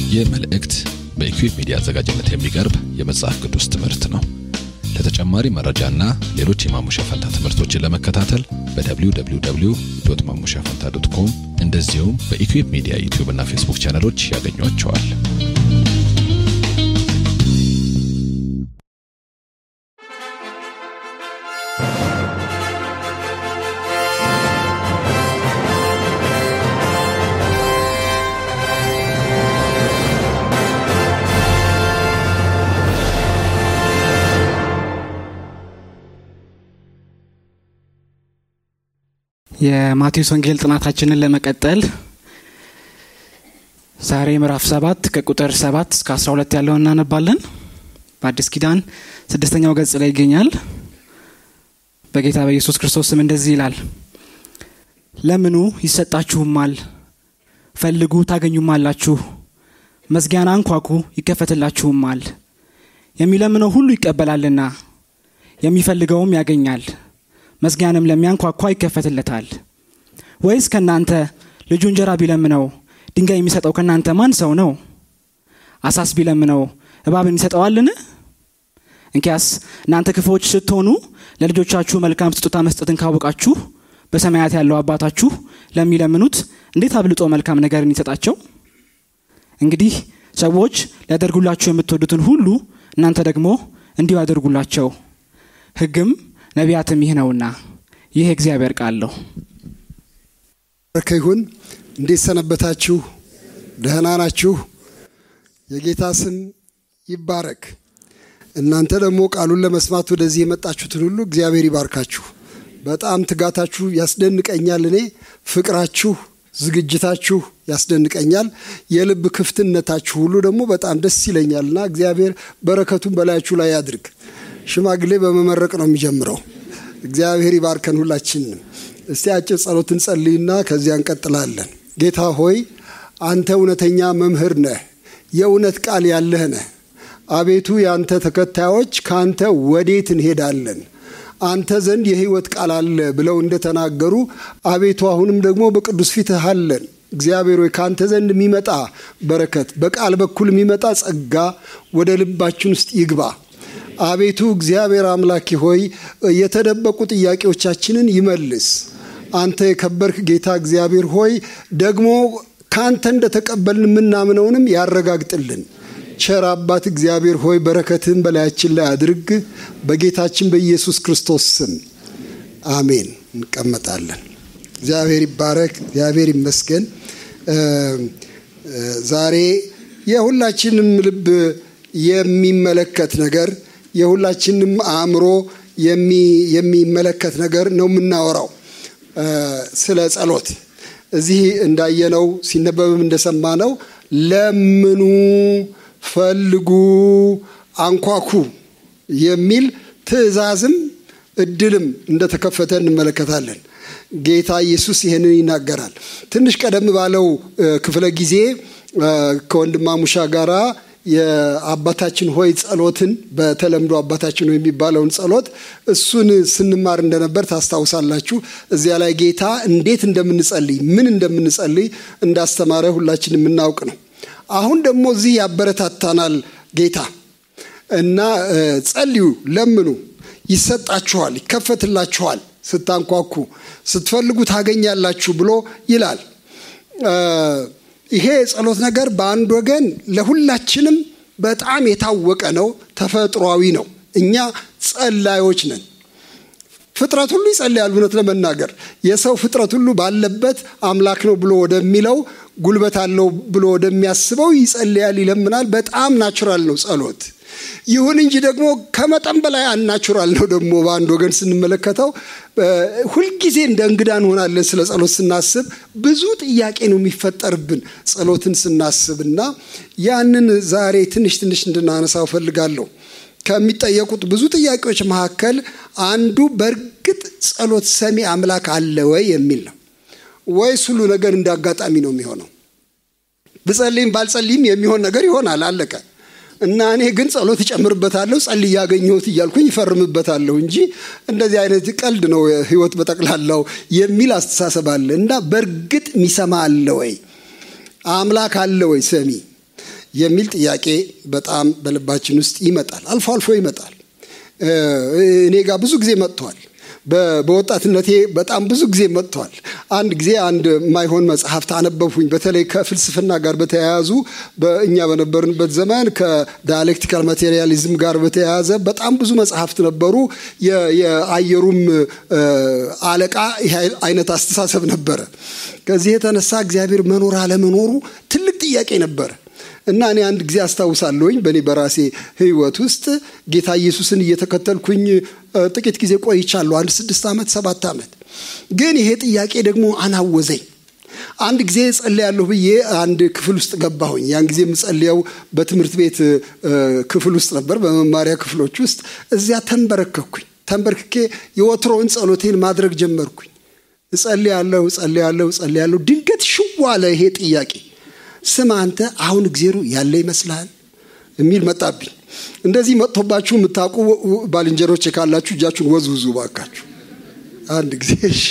ይህ መልእክት በኢኩዌብ ሚዲያ አዘጋጅነት የሚቀርብ የመጽሐፍ ቅዱስ ትምህርት ነው። ለተጨማሪ መረጃና ሌሎች የማሙሻ ፈንታ ትምህርቶችን ለመከታተል በwww ማሙሻ ፈንታ ዶት ኮም እንደዚሁም በኢኩዌብ ሚዲያ ዩቲዩብ እና ፌስቡክ ቻነሎች ያገኟቸዋል። የማቴዎስ ወንጌል ጥናታችንን ለመቀጠል ዛሬ ምዕራፍ ሰባት ከቁጥር ሰባት እስከ አስራ ሁለት ያለውን እናነባለን። በአዲስ ኪዳን ስድስተኛው ገጽ ላይ ይገኛል። በጌታ በኢየሱስ ክርስቶስ ስም እንደዚህ ይላል፣ ለምኑ ይሰጣችሁማል፣ ፈልጉ ታገኙማላችሁ፣ መዝጊያን አንኳኩ ይከፈትላችሁማል። የሚለምነው ሁሉ ይቀበላልና የሚፈልገውም ያገኛል መዝጊያንም ለሚያንኳኳ ይከፈትለታል። ወይስ ከእናንተ ልጁ እንጀራ ቢለምነው ድንጋይ የሚሰጠው ከእናንተ ማን ሰው ነው? አሳስ ቢለምነው እባብን ይሰጠዋልን? እንኪያስ እናንተ ክፉዎች ስትሆኑ ለልጆቻችሁ መልካም ስጦታ መስጠትን ካወቃችሁ በሰማያት ያለው አባታችሁ ለሚለምኑት እንዴት አብልጦ መልካም ነገርን ይሰጣቸው። እንግዲህ ሰዎች ሊያደርጉላችሁ የምትወዱትን ሁሉ እናንተ ደግሞ እንዲሁ ያደርጉላቸው። ሕግም ነቢያትም ይህ ነውና። ይህ እግዚአብሔር ቃል ነው። በረከ ይሁን። እንዴት ሰነበታችሁ? ደህና ናችሁ? የጌታ ስም ይባረክ። እናንተ ደግሞ ቃሉን ለመስማት ወደዚህ የመጣችሁትን ሁሉ እግዚአብሔር ይባርካችሁ። በጣም ትጋታችሁ ያስደንቀኛል። እኔ ፍቅራችሁ፣ ዝግጅታችሁ ያስደንቀኛል። የልብ ክፍትነታችሁ ሁሉ ደግሞ በጣም ደስ ይለኛልና እግዚአብሔር በረከቱን በላያችሁ ላይ ያድርግ። ሽማግሌ በመመረቅ ነው የሚጀምረው። እግዚአብሔር ይባርከን ሁላችንም። እስቲ አጭር ጸሎት እንጸልይና ከዚያ እንቀጥላለን። ጌታ ሆይ አንተ እውነተኛ መምህር ነህ፣ የእውነት ቃል ያለህ ነህ። አቤቱ የአንተ ተከታዮች ከአንተ ወዴት እንሄዳለን? አንተ ዘንድ የሕይወት ቃል አለ ብለው እንደተናገሩ አቤቱ አሁንም ደግሞ በቅዱስ ፊትህ አለን። እግዚአብሔር ሆይ ከአንተ ዘንድ የሚመጣ በረከት፣ በቃል በኩል የሚመጣ ጸጋ ወደ ልባችን ውስጥ ይግባ። አቤቱ እግዚአብሔር አምላኪ ሆይ የተደበቁ ጥያቄዎቻችንን ይመልስ። አንተ የከበርክ ጌታ እግዚአብሔር ሆይ ደግሞ ከአንተ እንደተቀበልን የምናምነውንም ያረጋግጥልን። ቸር አባት እግዚአብሔር ሆይ በረከትህን በላያችን ላይ አድርግ። በጌታችን በኢየሱስ ክርስቶስ ስም አሜን። እንቀመጣለን። እግዚአብሔር ይባረክ። እግዚአብሔር ይመስገን። ዛሬ የሁላችንም ልብ የሚመለከት ነገር የሁላችንም አእምሮ የሚመለከት ነገር ነው የምናወራው ስለ ጸሎት። እዚህ እንዳየነው ሲነበብም እንደሰማነው ለምኑ፣ ፈልጉ፣ አንኳኩ የሚል ትእዛዝም እድልም እንደተከፈተ እንመለከታለን። ጌታ ኢየሱስ ይህንን ይናገራል። ትንሽ ቀደም ባለው ክፍለ ጊዜ ከወንድማሙሻ ጋራ የአባታችን ሆይ ጸሎትን በተለምዶ አባታችን ሆይ የሚባለውን ጸሎት እሱን ስንማር እንደነበር ታስታውሳላችሁ። እዚያ ላይ ጌታ እንዴት እንደምንጸልይ ምን እንደምንጸልይ እንዳስተማረ ሁላችን የምናውቅ ነው። አሁን ደግሞ እዚህ ያበረታታናል ጌታ እና ጸልዩ፣ ለምኑ፣ ይሰጣችኋል፣ ይከፈትላችኋል፣ ስታንኳኩ፣ ስትፈልጉ ታገኛላችሁ ብሎ ይላል። ይሄ የጸሎት ነገር በአንድ ወገን ለሁላችንም በጣም የታወቀ ነው፣ ተፈጥሯዊ ነው። እኛ ጸላዮች ነን። ፍጥረት ሁሉ ይጸልያል። እውነት ለመናገር የሰው ፍጥረት ሁሉ ባለበት አምላክ ነው ብሎ ወደሚለው ጉልበት አለው ብሎ ወደሚያስበው ይጸልያል፣ ይለምናል። በጣም ናቹራል ነው ጸሎት። ይሁን እንጂ ደግሞ ከመጠን በላይ አናቹራል ነው። ደግሞ በአንድ ወገን ስንመለከተው ሁልጊዜ እንደ እንግዳ እንሆናለን። ስለ ጸሎት ስናስብ ብዙ ጥያቄ ነው የሚፈጠርብን ጸሎትን ስናስብ እና ያንን ዛሬ ትንሽ ትንሽ እንድናነሳው እፈልጋለሁ። ከሚጠየቁት ብዙ ጥያቄዎች መካከል አንዱ በእርግጥ ጸሎት ሰሚ አምላክ አለ ወይ የሚል ነው። ወይስ ሁሉ ነገር እንደ አጋጣሚ ነው የሚሆነው? ብጸልይም ባልጸልይም የሚሆን ነገር ይሆናል፣ አለቀ። እና እኔ ግን ጸሎት እጨምርበታለሁ ጸልይ ያገኘሁት እያልኩኝ ይፈርምበታለሁ እንጂ እንደዚህ አይነት ቀልድ ነው ህይወት በጠቅላላው የሚል አስተሳሰብ አለ እና በእርግጥ የሚሰማ አለ ወይ? አምላክ አለ ወይ ሰሚ? የሚል ጥያቄ በጣም በልባችን ውስጥ ይመጣል። አልፎ አልፎ ይመጣል። እኔ ጋር ብዙ ጊዜ መጥቷል። በወጣትነቴ በጣም ብዙ ጊዜ መጥቷል። አንድ ጊዜ አንድ ማይሆን መጽሐፍት አነበብኩኝ። በተለይ ከፍልስፍና ጋር በተያያዙ በእኛ በነበርንበት ዘመን ከዳያሌክቲካል ማቴሪያሊዝም ጋር በተያያዘ በጣም ብዙ መጽሐፍት ነበሩ። የአየሩም አለቃ ይህ አይነት አስተሳሰብ ነበረ። ከዚህ የተነሳ እግዚአብሔር መኖር አለመኖሩ ትልቅ ጥያቄ ነበረ። እና እኔ አንድ ጊዜ አስታውሳለሁኝ በእኔ በራሴ ሕይወት ውስጥ ጌታ ኢየሱስን እየተከተልኩኝ ጥቂት ጊዜ ቆይቻለሁ። አንድ ስድስት ዓመት ሰባት ዓመት። ግን ይሄ ጥያቄ ደግሞ አናወዘኝ። አንድ ጊዜ ጸልያለሁ ብዬ አንድ ክፍል ውስጥ ገባሁኝ። ያን ጊዜ የምጸልየው በትምህርት ቤት ክፍል ውስጥ ነበር፣ በመማሪያ ክፍሎች ውስጥ። እዚያ ተንበረከኩኝ። ተንበርክኬ የወትሮውን ጸሎቴን ማድረግ ጀመርኩኝ። እጸልያለሁ፣ እጸልያለሁ፣ እጸልያለሁ። ድንገት ሽው አለ ይሄ ጥያቄ ስም አንተ አሁን እግዜሩ ያለ ይመስልሃል የሚል መጣብኝ። እንደዚህ መጥቶባችሁ የምታውቁ ባልንጀሮች ካላችሁ እጃችሁን ወዝውዙ ባካችሁ። አንድ ጊዜ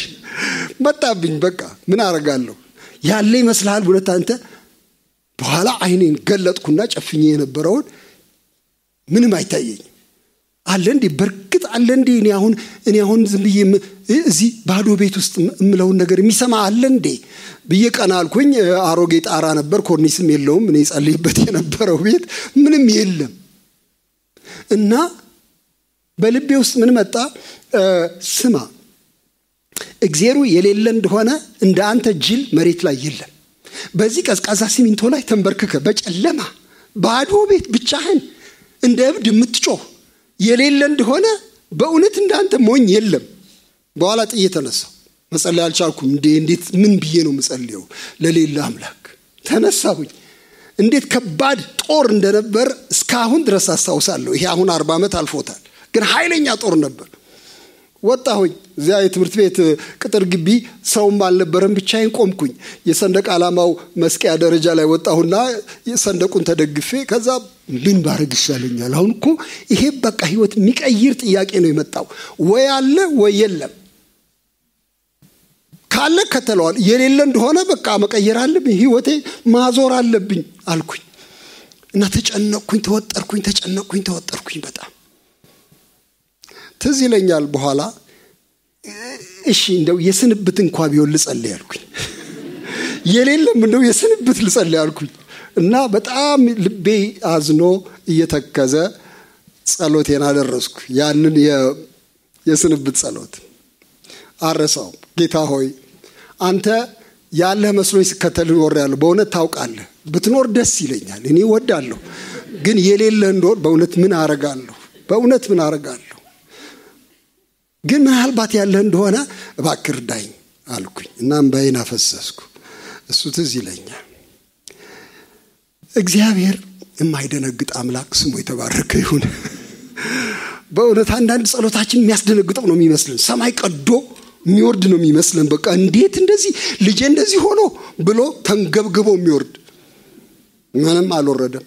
መጣብኝ። በቃ ምን አረጋለሁ? ያለ ይመስልሃል እውነት አንተ? በኋላ አይኔን ገለጥኩና ጨፍኜ የነበረውን ምንም አይታየኝም። አለ እንዴ? በእርግጥ አለ እንዴ? እኔ አሁን እኔ አሁን ዝም ብዬ እዚህ ባዶ ቤት ውስጥ የምለውን ነገር የሚሰማ አለ እንዴ ብዬ ቀና አልኩኝ። አሮጌ ጣራ ነበር፣ ኮርኒስም የለውም። እኔ ጸልይበት የነበረው ቤት ምንም የለም እና በልቤ ውስጥ ምን መጣ? ስማ እግዜሩ የሌለ እንደሆነ እንደ አንተ ጅል መሬት ላይ የለም። በዚህ ቀዝቃዛ ሲሚንቶ ላይ ተንበርክከ በጨለማ ባዶ ቤት ብቻህን እንደ እብድ የምትጮህ የሌለ እንደሆነ በእውነት እንዳንተ ሞኝ የለም። በኋላ ጥዬ ተነሳው። መጸለይ አልቻልኩም። እንዴ እንዴት ምን ብዬ ነው የምጸልየው ለሌለ አምላክ? ተነሳሁኝ። እንዴት ከባድ ጦር እንደነበር እስካሁን ድረስ አስታውሳለሁ። ይሄ አሁን አርባ ዓመት አልፎታል፣ ግን ኃይለኛ ጦር ነበር። ወጣሁኝ። እዚያ የትምህርት ቤት ቅጥር ግቢ ሰውም አልነበረም፣ ብቻዬን ቆምኩኝ። የሰንደቅ ዓላማው መስቀያ ደረጃ ላይ ወጣሁና ሰንደቁን ተደግፌ ከዛ ምን ባረግ ይሻለኛል? አሁን እኮ ይሄ በቃ ህይወት የሚቀይር ጥያቄ ነው የመጣው። ወይ አለ ወይ የለም። ካለ ከተለዋል፣ የሌለ እንደሆነ በቃ መቀየር አለብኝ፣ ህይወቴ ማዞር አለብኝ አልኩኝ እና ተጨነቅኩኝ፣ ተወጠርኩኝ፣ ተጨነቅኩኝ፣ ተወጠርኩኝ በጣም ትዝ ይለኛል። በኋላ እሺ እንደው የስንብት እንኳ ቢሆን ልጸልይ አልኩኝ። የሌለም እንደው የስንብት ልጸልይ አልኩኝ እና በጣም ልቤ አዝኖ እየተከዘ ጸሎቴን አደረስኩ። ያንን የስንብት ጸሎት አረሳው። ጌታ ሆይ አንተ ያለህ መስሎኝ ስከተል ኖሬያለሁ። በእውነት ታውቃለህ። ብትኖር ደስ ይለኛል። እኔ ወዳለሁ። ግን የሌለህ እንደሆን በእውነት ምን አረጋለሁ? በእውነት ምን አረጋለሁ? ግን ምናልባት ያለህ እንደሆነ እባክህ እርዳኝ አልኩኝ እና እምባዬን አፈሰስኩ። እሱ ትዝ ይለኛል። እግዚአብሔር የማይደነግጥ አምላክ ስሙ የተባረከ ይሁን። በእውነት አንዳንድ ጸሎታችን የሚያስደነግጠው ነው የሚመስልን። ሰማይ ቀዶ የሚወርድ ነው የሚመስለን። በቃ እንዴት እንደዚህ ልጄ እንደዚህ ሆኖ ብሎ ተንገብግቦ የሚወርድ ምንም አልወረደም።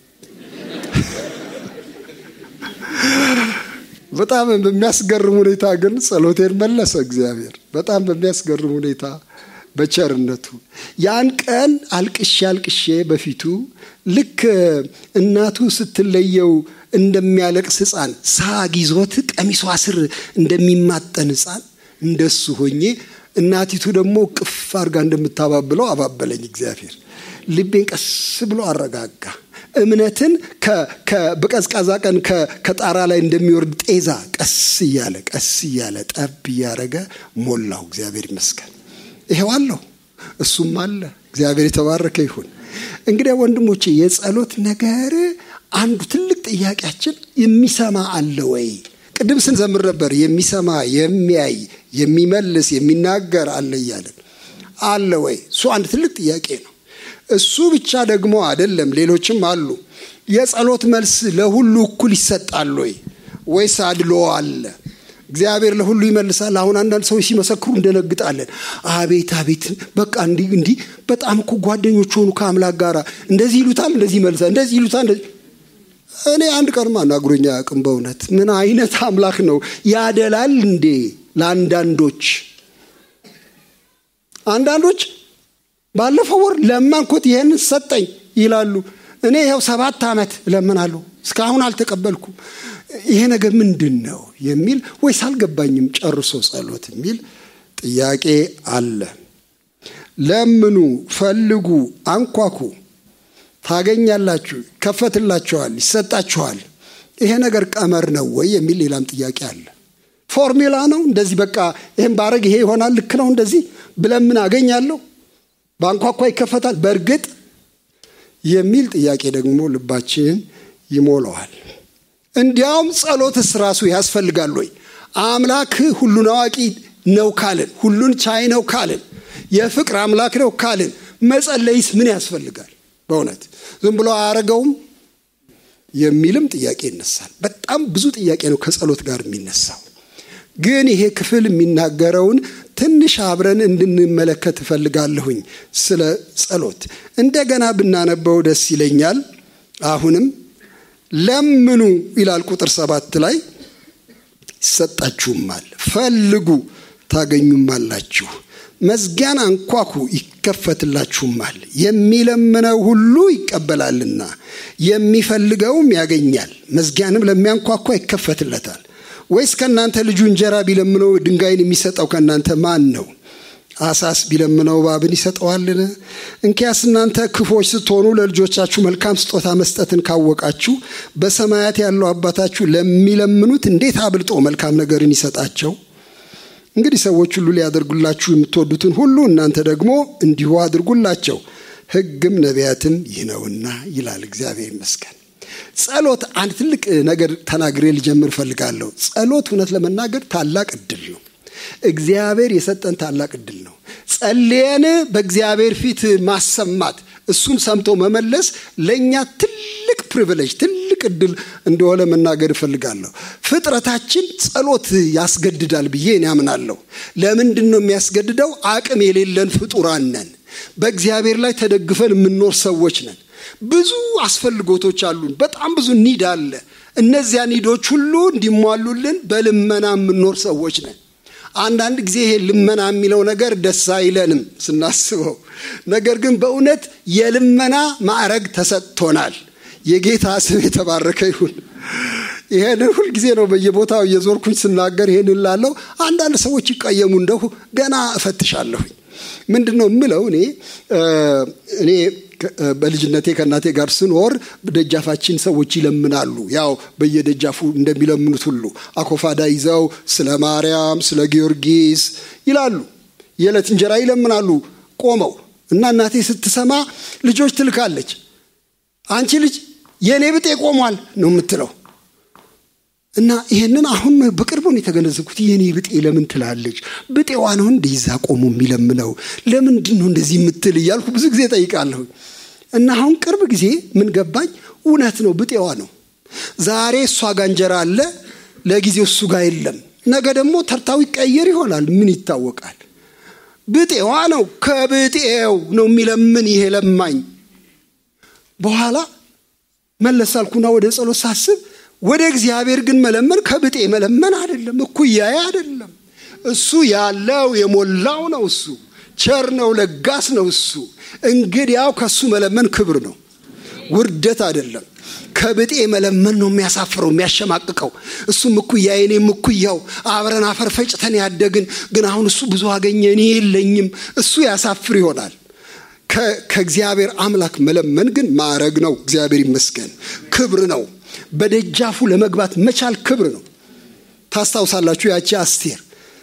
በጣም በሚያስገርም ሁኔታ ግን ጸሎቴን መለሰ እግዚአብሔር። በጣም በሚያስገርም ሁኔታ በቸርነቱ ያን ቀን አልቅሼ አልቅሼ በፊቱ ልክ እናቱ ስትለየው እንደሚያለቅስ ሕፃን ሳግ ይዞት ቀሚሷ ስር እንደሚማጠን ሕፃን እንደሱ ሆኜ እናቲቱ ደግሞ ቅፍ አድርጋ እንደምታባብለው አባበለኝ እግዚአብሔር። ልቤን ቀስ ብሎ አረጋጋ። እምነትን በቀዝቃዛ ቀን ከጣራ ላይ እንደሚወርድ ጤዛ ቀስ እያለ ቀስ እያለ ጠብ እያደረገ ሞላው። እግዚአብሔር ይመስገን። ይሄው አለሁ፣ እሱም አለ። እግዚአብሔር የተባረከ ይሁን። እንግዲህ ወንድሞቼ የጸሎት ነገር አንዱ ትልቅ ጥያቄያችን የሚሰማ አለ ወይ? ቅድም ስንዘምር ነበር የሚሰማ የሚያይ የሚመልስ የሚናገር አለ እያለን አለ ወይ? እሱ አንድ ትልቅ ጥያቄ ነው። እሱ ብቻ ደግሞ አይደለም፣ ሌሎችም አሉ። የጸሎት መልስ ለሁሉ እኩል ይሰጣል ወይ ወይስ አድሎ አለ? እግዚአብሔር ለሁሉ ይመልሳል። አሁን አንዳንድ ሰዎች ሲመሰክሩ እንደነግጣለን። አቤት አቤት፣ በቃ እንዲህ እንዲህ በጣም እኮ ጓደኞች ሆኑ ከአምላክ ጋር እንደዚህ ይሉታል፣ እንደዚህ ይመልሳል፣ እንደዚህ ይሉታል። እንደዚህ እኔ አንድ ቀንም አናግሮኛ አያውቅም። በእውነት ምን አይነት አምላክ ነው? ያደላል እንዴ ለአንዳንዶች አንዳንዶች ባለፈው ወር ለማንኮት ይህንን ሰጠኝ ይላሉ። እኔ ይኸው ሰባት ዓመት እለምናለሁ እስካሁን አልተቀበልኩም። ይሄ ነገር ምንድን ነው የሚል ወይስ አልገባኝም ጨርሶ ጸሎት የሚል ጥያቄ አለ። ለምኑ፣ ፈልጉ፣ አንኳኩ ታገኛላችሁ፣ ይከፈትላችኋል፣ ይሰጣችኋል። ይሄ ነገር ቀመር ነው ወይ የሚል ሌላም ጥያቄ አለ። ፎርሙላ ነው እንደዚህ በቃ ይህም ባረግ ይሄ ይሆናል፣ ልክ ነው እንደዚህ ብለምን አገኛለሁ፣ በአንኳኳ ይከፈታል በእርግጥ የሚል ጥያቄ ደግሞ ልባችን ይሞላዋል። እንዲያውም ጸሎትስ ራሱ ያስፈልጋል ወይ? አምላክ ሁሉን አዋቂ ነው ካልን፣ ሁሉን ቻይ ነው ካልን፣ የፍቅር አምላክ ነው ካልን መጸለይስ ምን ያስፈልጋል? በእውነት ዝም ብሎ አያረገውም የሚልም ጥያቄ ይነሳል። በጣም ብዙ ጥያቄ ነው ከጸሎት ጋር የሚነሳው። ግን ይሄ ክፍል የሚናገረውን ትንሽ አብረን እንድንመለከት እፈልጋለሁኝ። ስለ ጸሎት እንደገና ብናነበው ደስ ይለኛል። አሁንም ለምኑ ይላል ቁጥር ሰባት ላይ ይሰጣችሁማል፣ ፈልጉ ታገኙማላችሁ፣ መዝጊያን አንኳኩ ይከፈትላችሁማል። የሚለምነው ሁሉ ይቀበላልና የሚፈልገውም ያገኛል፣ መዝጊያንም ለሚያንኳኳ ይከፈትለታል። ወይስ ከእናንተ ልጁ እንጀራ ቢለምነው ድንጋይን የሚሰጠው ከእናንተ ማን ነው? አሳስ ቢለምነው እባብን ይሰጠዋልን? እንኪያስ እናንተ ክፎች ስትሆኑ ለልጆቻችሁ መልካም ስጦታ መስጠትን ካወቃችሁ በሰማያት ያለው አባታችሁ ለሚለምኑት እንዴት አብልጦ መልካም ነገርን ይሰጣቸው። እንግዲህ ሰዎች ሁሉ ሊያደርጉላችሁ የምትወዱትን ሁሉ እናንተ ደግሞ እንዲሁ አድርጉላቸው፣ ሕግም ነቢያትም ይህ ነውና ይላል። እግዚአብሔር ይመስገን። ጸሎት አንድ ትልቅ ነገር ተናግሬ ልጀምር እፈልጋለሁ። ጸሎት እውነት ለመናገር ታላቅ እድል ነው። እግዚአብሔር የሰጠን ታላቅ እድል ነው። ጸልየን በእግዚአብሔር ፊት ማሰማት፣ እሱን ሰምቶ መመለስ ለእኛ ትልቅ ፕሪቪሌጅ፣ ትልቅ እድል እንደሆነ መናገር እፈልጋለሁ። ፍጥረታችን ጸሎት ያስገድዳል ብዬ እኔ አምናለሁ። ለምንድን ነው የሚያስገድደው? አቅም የሌለን ፍጡራን ነን። በእግዚአብሔር ላይ ተደግፈን የምንኖር ሰዎች ነን። ብዙ አስፈልጎቶች አሉን። በጣም ብዙ ኒድ አለ። እነዚያ ኒዶች ሁሉ እንዲሟሉልን በልመና የምንኖር ሰዎች ነን። አንዳንድ ጊዜ ይሄ ልመና የሚለው ነገር ደስ አይለንም ስናስበው። ነገር ግን በእውነት የልመና ማዕረግ ተሰጥቶናል። የጌታ ስም የተባረከ ይሁን። ይሄንን ሁልጊዜ ነው በየቦታው እየዞርኩኝ ስናገር ይሄንን ላለው አንዳንድ ሰዎች ይቀየሙ እንደሁ ገና እፈትሻለሁኝ። ምንድን ነው የምለው እኔ እኔ በልጅነቴ ከእናቴ ጋር ስኖር ደጃፋችን ሰዎች ይለምናሉ። ያው በየደጃፉ እንደሚለምኑት ሁሉ አኮፋዳ ይዘው ስለ ማርያም፣ ስለ ጊዮርጊስ ይላሉ። የዕለት እንጀራ ይለምናሉ ቆመው እና እናቴ ስትሰማ ልጆች ትልካለች። አንቺ ልጅ የእኔ ብጤ ቆሟል ነው የምትለው። እና ይሄንን አሁን በቅርቡ ነው የተገነዘብኩት። የኔ ብጤ ለምን ትላለች? ብጤዋ ነው እንደ ይዛ ቆሞ የሚለምነው ለምንድን ነው እንደዚህ የምትል እያልኩ ብዙ ጊዜ ጠይቃለሁ። እና አሁን ቅርብ ጊዜ ምን ገባኝ፣ እውነት ነው ብጤዋ ነው። ዛሬ እሷ ጋር እንጀራ አለ፣ ለጊዜው እሱ ጋር የለም። ነገ ደግሞ ተርታው ይቀየር ይሆናል። ምን ይታወቃል? ብጤዋ ነው። ከብጤው ነው የሚለምን ይሄ ለማኝ። በኋላ መለስ አልኩና ወደ ጸሎት ሳስብ ወደ እግዚአብሔር ግን መለመን ከብጤ መለመን አይደለም፣ እኩያዬ አይደለም። እሱ ያለው የሞላው ነው። እሱ ቸር ነው፣ ለጋስ ነው። እሱ እንግዲያው ከሱ መለመን ክብር ነው፣ ውርደት አይደለም። ከብጤ መለመን ነው የሚያሳፍረው፣ የሚያሸማቅቀው። እሱም እኩያዬ፣ እኔም እኩያው አብረን አፈር ፈጭተን ያደግን፣ ግን አሁን እሱ ብዙ አገኘ፣ እኔ የለኝም። እሱ ያሳፍር ይሆናል። ከእግዚአብሔር አምላክ መለመን ግን ማዕረግ ነው። እግዚአብሔር ይመስገን፣ ክብር ነው። በደጃፉ ለመግባት መቻል ክብር ነው። ታስታውሳላችሁ ያቺ አስቴር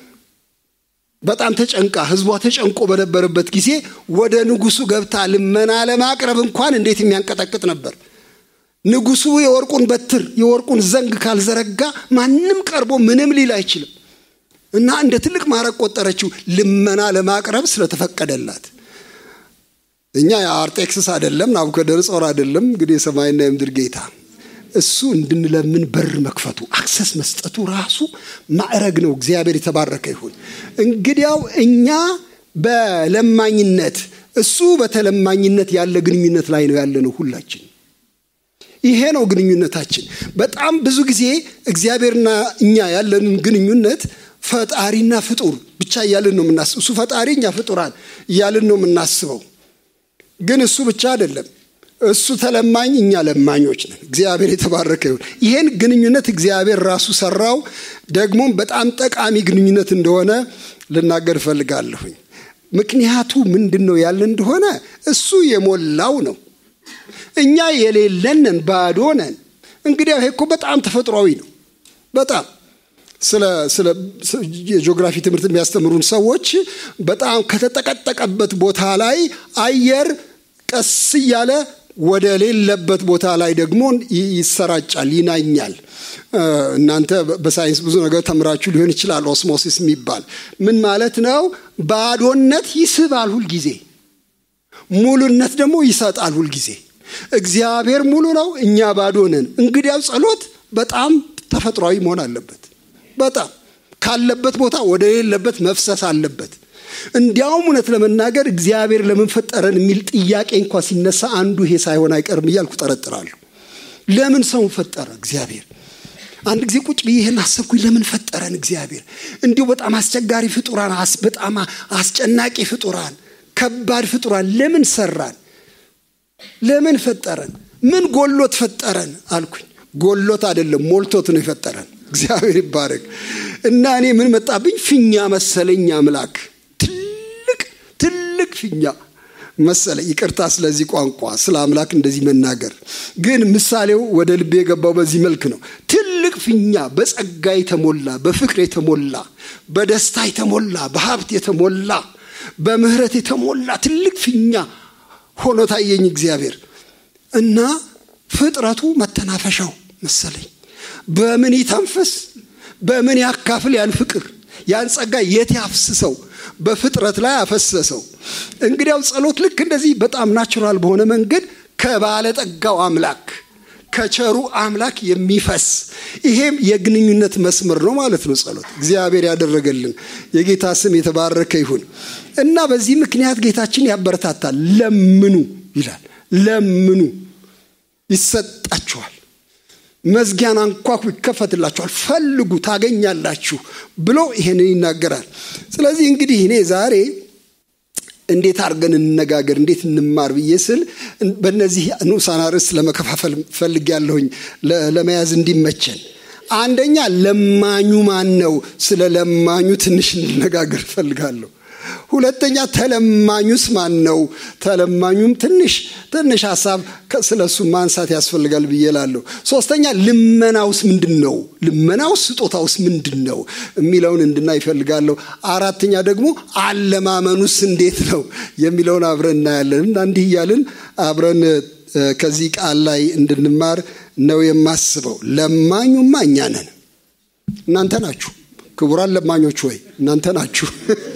በጣም ተጨንቃ ህዝቧ ተጨንቆ በነበረበት ጊዜ ወደ ንጉሱ ገብታ ልመና ለማቅረብ እንኳን እንዴት የሚያንቀጠቅጥ ነበር። ንጉሱ የወርቁን በትር የወርቁን ዘንግ ካልዘረጋ ማንም ቀርቦ ምንም ሊል አይችልም። እና እንደ ትልቅ ማዕረግ ቆጠረችው ልመና ለማቅረብ ስለተፈቀደላት። እኛ የአርጤክስስ አይደለም ናቡከደነጾር አይደለም እንግዲህ የሰማይና የምድር ጌታ እሱ እንድንለምን በር መክፈቱ አክሰስ መስጠቱ ራሱ ማዕረግ ነው። እግዚአብሔር የተባረከ ይሁን። እንግዲያው እኛ በለማኝነት እሱ በተለማኝነት ያለ ግንኙነት ላይ ነው ያለነው ሁላችን። ይሄ ነው ግንኙነታችን። በጣም ብዙ ጊዜ እግዚአብሔርና እኛ ያለንን ግንኙነት ፈጣሪና ፍጡር ብቻ እያልን ነው የምናስበው። እሱ ፈጣሪ፣ እኛ ፍጡራን እያልን ነው የምናስበው። ግን እሱ ብቻ አይደለም። እሱ ተለማኝ፣ እኛ ለማኞች ነን። እግዚአብሔር የተባረከ ይሁን። ይህን ግንኙነት እግዚአብሔር ራሱ ሰራው። ደግሞም በጣም ጠቃሚ ግንኙነት እንደሆነ ልናገር እፈልጋለሁኝ። ምክንያቱ ምንድን ነው ያለ እንደሆነ እሱ የሞላው ነው። እኛ የሌለንን ባዶ ነን። እንግዲህ ይሄ እኮ በጣም ተፈጥሯዊ ነው። በጣም ስለ ስለ የጂኦግራፊ ትምህርት የሚያስተምሩን ሰዎች በጣም ከተጠቀጠቀበት ቦታ ላይ አየር ቀስ እያለ ወደ ሌለበት ቦታ ላይ ደግሞ ይሰራጫል፣ ይናኛል። እናንተ በሳይንስ ብዙ ነገር ተምራችሁ ሊሆን ይችላል። ኦስሞሲስ የሚባል ምን ማለት ነው? ባዶነት ይስባል ሁልጊዜ፣ ሙሉነት ደግሞ ይሰጣል ሁልጊዜ። እግዚአብሔር ሙሉ ነው፣ እኛ ባዶ ነን። እንግዲያው ጸሎት በጣም ተፈጥሯዊ መሆን አለበት። በጣም ካለበት ቦታ ወደ ሌለበት መፍሰስ አለበት። እንዲያውም እውነት ለመናገር እግዚአብሔር ለምን ፈጠረን የሚል ጥያቄ እንኳ ሲነሳ አንዱ ይሄ ሳይሆን አይቀርም እያልኩ ጠረጥራለሁ። ለምን ሰውን ፈጠረ እግዚአብሔር? አንድ ጊዜ ቁጭ ብዬ ይህን አሰብኩኝ። ለምን ፈጠረን እግዚአብሔር? እንዲሁ በጣም አስቸጋሪ ፍጡራን፣ በጣም አስጨናቂ ፍጡራን፣ ከባድ ፍጡራን ለምን ሰራን? ለምን ፈጠረን? ምን ጎሎት ፈጠረን አልኩኝ። ጎሎት አይደለም ሞልቶት ነው የፈጠረን። እግዚአብሔር ይባረክ እና እኔ ምን መጣብኝ? ፊኛ መሰለኝ አምላክ ትልቅ ትልቅ ፊኛ መሰለ። ይቅርታ ስለዚህ ቋንቋ ስለ አምላክ እንደዚህ መናገር ግን ምሳሌው ወደ ልቤ የገባው በዚህ መልክ ነው። ትልቅ ፊኛ በጸጋ የተሞላ በፍቅር የተሞላ በደስታ የተሞላ በሀብት የተሞላ በምህረት የተሞላ ትልቅ ፊኛ ሆኖ ታየኝ እግዚአብሔር እና ፍጥረቱ መተናፈሻው መሰለኝ። በምን ይተንፍስ? በምን ያካፍል? ያን ፍቅር ያን ጸጋ የት ያፍስሰው? በፍጥረት ላይ አፈሰሰው። እንግዲያው ጸሎት ልክ እንደዚህ በጣም ናቹራል በሆነ መንገድ ከባለጠጋው አምላክ ከቸሩ አምላክ የሚፈስ ይሄም የግንኙነት መስመር ነው ማለት ነው። ጸሎት እግዚአብሔር ያደረገልን የጌታ ስም የተባረከ ይሁን እና በዚህ ምክንያት ጌታችን ያበረታታል። ለምኑ ይላል። ለምኑ ይሰጣችኋል፣ መዝጊያን አንኳኩ ይከፈትላችኋል፣ ፈልጉ ታገኛላችሁ ብሎ ይሄንን ይናገራል። ስለዚህ እንግዲህ እኔ ዛሬ እንዴት አድርገን እንነጋገር፣ እንዴት እንማር ብዬ ስል በእነዚህ ንዑሳን ርዕስ ለመከፋፈል ፈልግ ያለሁኝ ለመያዝ እንዲመቸን። አንደኛ ለማኙ ማን ነው? ስለ ለማኙ ትንሽ እንነጋገር እፈልጋለሁ። ሁለተኛ ተለማኙስ ማን ነው? ተለማኙም ትንሽ ትንሽ ሀሳብ ስለ እሱ ማንሳት ያስፈልጋል ብዬ ላለሁ። ሶስተኛ ልመናውስ ምንድን ነው? ልመናውስ ስጦታውስ ምንድን ነው የሚለውን እንድናይ ይፈልጋለሁ። አራተኛ ደግሞ አለማመኑስ እንዴት ነው የሚለውን አብረን እናያለን እና እንዲህ እያልን አብረን ከዚህ ቃል ላይ እንድንማር ነው የማስበው። ለማኙማ እኛ ነን፣ እናንተ ናችሁ። ክቡራን ለማኞች ወይ እናንተ ናችሁ።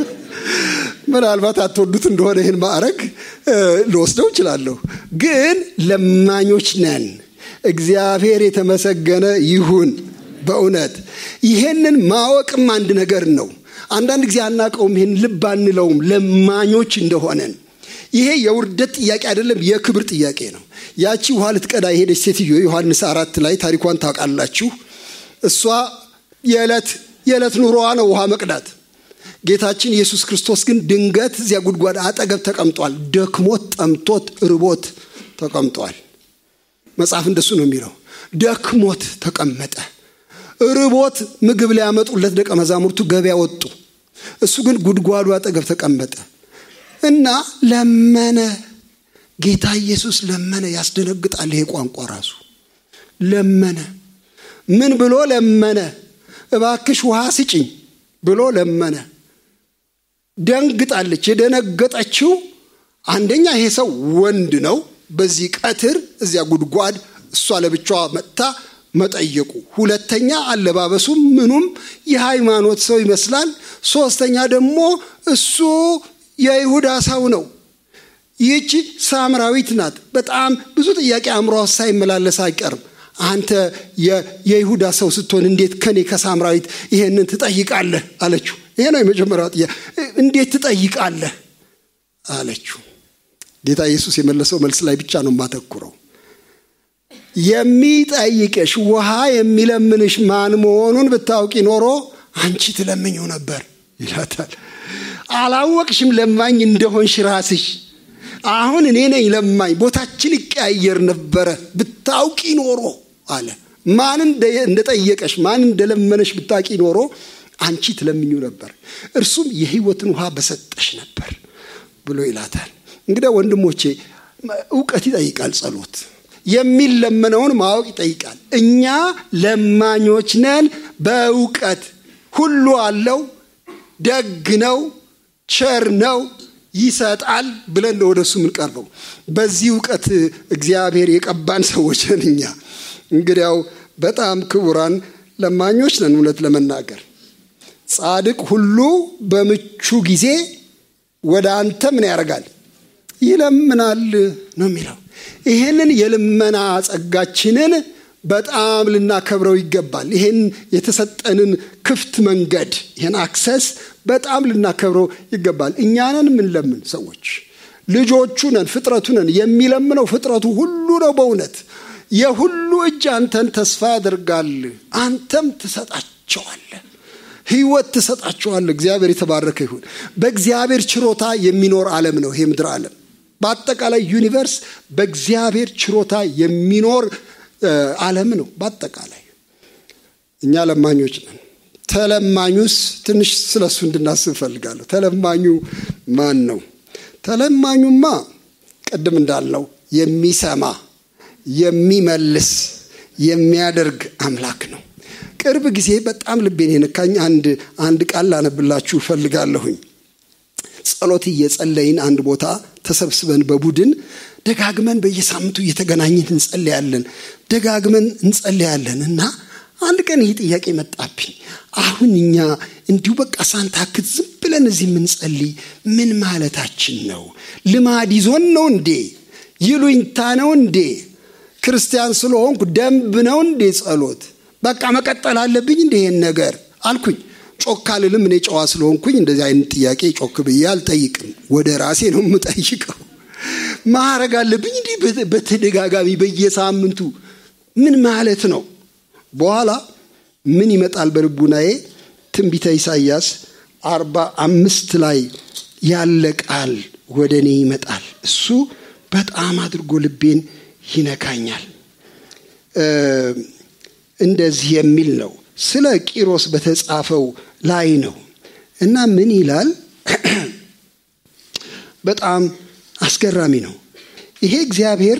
ምናልባት አትወዱት እንደሆነ ይህን ማዕረግ ልወስደው እችላለሁ፣ ግን ለማኞች ነን። እግዚአብሔር የተመሰገነ ይሁን። በእውነት ይሄንን ማወቅም አንድ ነገር ነው። አንዳንድ ጊዜ አናውቀውም፣ ይህን ልብ አንለውም ለማኞች እንደሆነን። ይሄ የውርደት ጥያቄ አይደለም፣ የክብር ጥያቄ ነው። ያቺ ውሃ ልትቀዳ የሄደች ሴትዮ ዮሐንስ አራት ላይ ታሪኳን ታውቃላችሁ። እሷ የዕለት የዕለት ኑሮዋ ነው ውሃ መቅዳት። ጌታችን ኢየሱስ ክርስቶስ ግን ድንገት እዚያ ጉድጓድ አጠገብ ተቀምጧል። ደክሞት ጠምቶት ርቦት ተቀምጧል። መጽሐፍ እንደሱ ነው የሚለው። ደክሞት ተቀመጠ። ርቦት ምግብ ሊያመጡለት ደቀ መዛሙርቱ ገበያ ወጡ። እሱ ግን ጉድጓዱ አጠገብ ተቀመጠ እና ለመነ። ጌታ ኢየሱስ ለመነ። ያስደነግጣል ይሄ ቋንቋ ራሱ። ለመነ። ምን ብሎ ለመነ? እባክሽ ውሃ ስጭኝ ብሎ ለመነ። ደንግጣለች። የደነገጠችው አንደኛ ይሄ ሰው ወንድ ነው። በዚህ ቀትር እዚያ ጉድጓድ እሷ ለብቻዋ መጥታ መጠየቁ፣ ሁለተኛ አለባበሱም ምኑም የሃይማኖት ሰው ይመስላል። ሶስተኛ ደግሞ እሱ የይሁዳ ሰው ነው። ይህቺ ሳምራዊት ናት። በጣም ብዙ ጥያቄ አእምሮ ሳይመላለስ አይቀርም። አንተ የይሁዳ ሰው ስትሆን እንዴት ከኔ ከሳምራዊት ይሄንን ትጠይቃለህ? አለችው። ይሄ ነው የመጀመሪያው ጥያቄ። እንዴት ትጠይቃለህ አለችው። ጌታ ኢየሱስ የመለሰው መልስ ላይ ብቻ ነው የማተኩረው። የሚጠይቅሽ ውሃ የሚለምንሽ ማን መሆኑን ብታውቂ ኖሮ አንቺ ትለምኝው ነበር ይላታል። አላወቅሽም ለማኝ እንደሆንሽ ራስሽ አሁን እኔ ነኝ ለማኝ ቦታችን ይቀያየር ነበረ ብታውቂ ኖሮ አለ ማን እንደጠየቀሽ ማን እንደለመነሽ ብታውቂ ኖሮ አንቺ ትለምኙ ነበር እርሱም የህይወትን ውሃ በሰጠሽ ነበር ብሎ ይላታል እንግዲህ ወንድሞቼ እውቀት ይጠይቃል ጸሎት የሚለመነውን ማወቅ ይጠይቃል እኛ ለማኞች ነን በእውቀት ሁሉ አለው ደግ ነው ቸር ነው ይሰጣል ብለን ነው ወደሱ የምንቀርበው በዚህ እውቀት እግዚአብሔር የቀባን ሰዎች ነን እኛ እንግዲያው በጣም ክቡራን ለማኞች ነን እውነት ለመናገር ጻድቅ ሁሉ በምቹ ጊዜ ወደ አንተ ምን ያደርጋል ይለምናል ነው የሚለው ይህንን የልመና ጸጋችንን በጣም ልናከብረው ይገባል ይህን የተሰጠንን ክፍት መንገድ ይህን አክሰስ በጣም ልናከብረው ይገባል እኛንን የምንለምን ሰዎች ልጆቹ ነን ፍጥረቱ ነን የሚለምነው ፍጥረቱ ሁሉ ነው በእውነት የሁሉ እጅ አንተን ተስፋ ያደርጋል አንተም ትሰጣቸዋለ ህይወት ትሰጣቸዋለ እግዚአብሔር የተባረከ ይሁን በእግዚአብሔር ችሮታ የሚኖር ዓለም ነው ይሄ ምድር ዓለም በአጠቃላይ ዩኒቨርስ በእግዚአብሔር ችሮታ የሚኖር ዓለም ነው በአጠቃላይ እኛ ለማኞች ነን ተለማኙስ ትንሽ ስለሱ እንድናስብ ፈልጋለሁ ተለማኙ ማን ነው ተለማኙማ ቅድም እንዳልነው የሚሰማ የሚመልስ የሚያደርግ አምላክ ነው ቅርብ ጊዜ በጣም ልቤን የነካኝ አንድ አንድ ቃል ላነብላችሁ ፈልጋለሁኝ ጸሎት እየጸለይን አንድ ቦታ ተሰብስበን በቡድን ደጋግመን በየሳምንቱ እየተገናኘን እንጸለያለን ደጋግመን እንጸለያለን እና አንድ ቀን ይህ ጥያቄ መጣብኝ አሁን እኛ እንዲሁ በቃ ሳንታክት ዝም ብለን እዚህ የምንጸልይ ምን ማለታችን ነው ልማድ ይዞን ነው እንዴ ይሉኝታ ነው እንዴ ክርስቲያን ስለሆንኩ ደንብ ነው እንዴ ጸሎት በቃ መቀጠል አለብኝ እንደ ይሄን ነገር አልኩኝ ጮክ አልልም እኔ ጨዋ ስለሆንኩኝ እንደዚህ አይነት ጥያቄ ጮክ ብዬ አልጠይቅም ወደ ራሴ ነው የምጠይቀው ማረግ አለብኝ እንዲህ በተደጋጋሚ በየሳምንቱ ምን ማለት ነው በኋላ ምን ይመጣል በልቡናዬ ትንቢተ ኢሳይያስ አርባ አምስት ላይ ያለ ቃል ወደ እኔ ይመጣል እሱ በጣም አድርጎ ልቤን ይነካኛል እንደዚህ የሚል ነው ስለ ቂሮስ በተጻፈው ላይ ነው እና ምን ይላል በጣም አስገራሚ ነው ይሄ እግዚአብሔር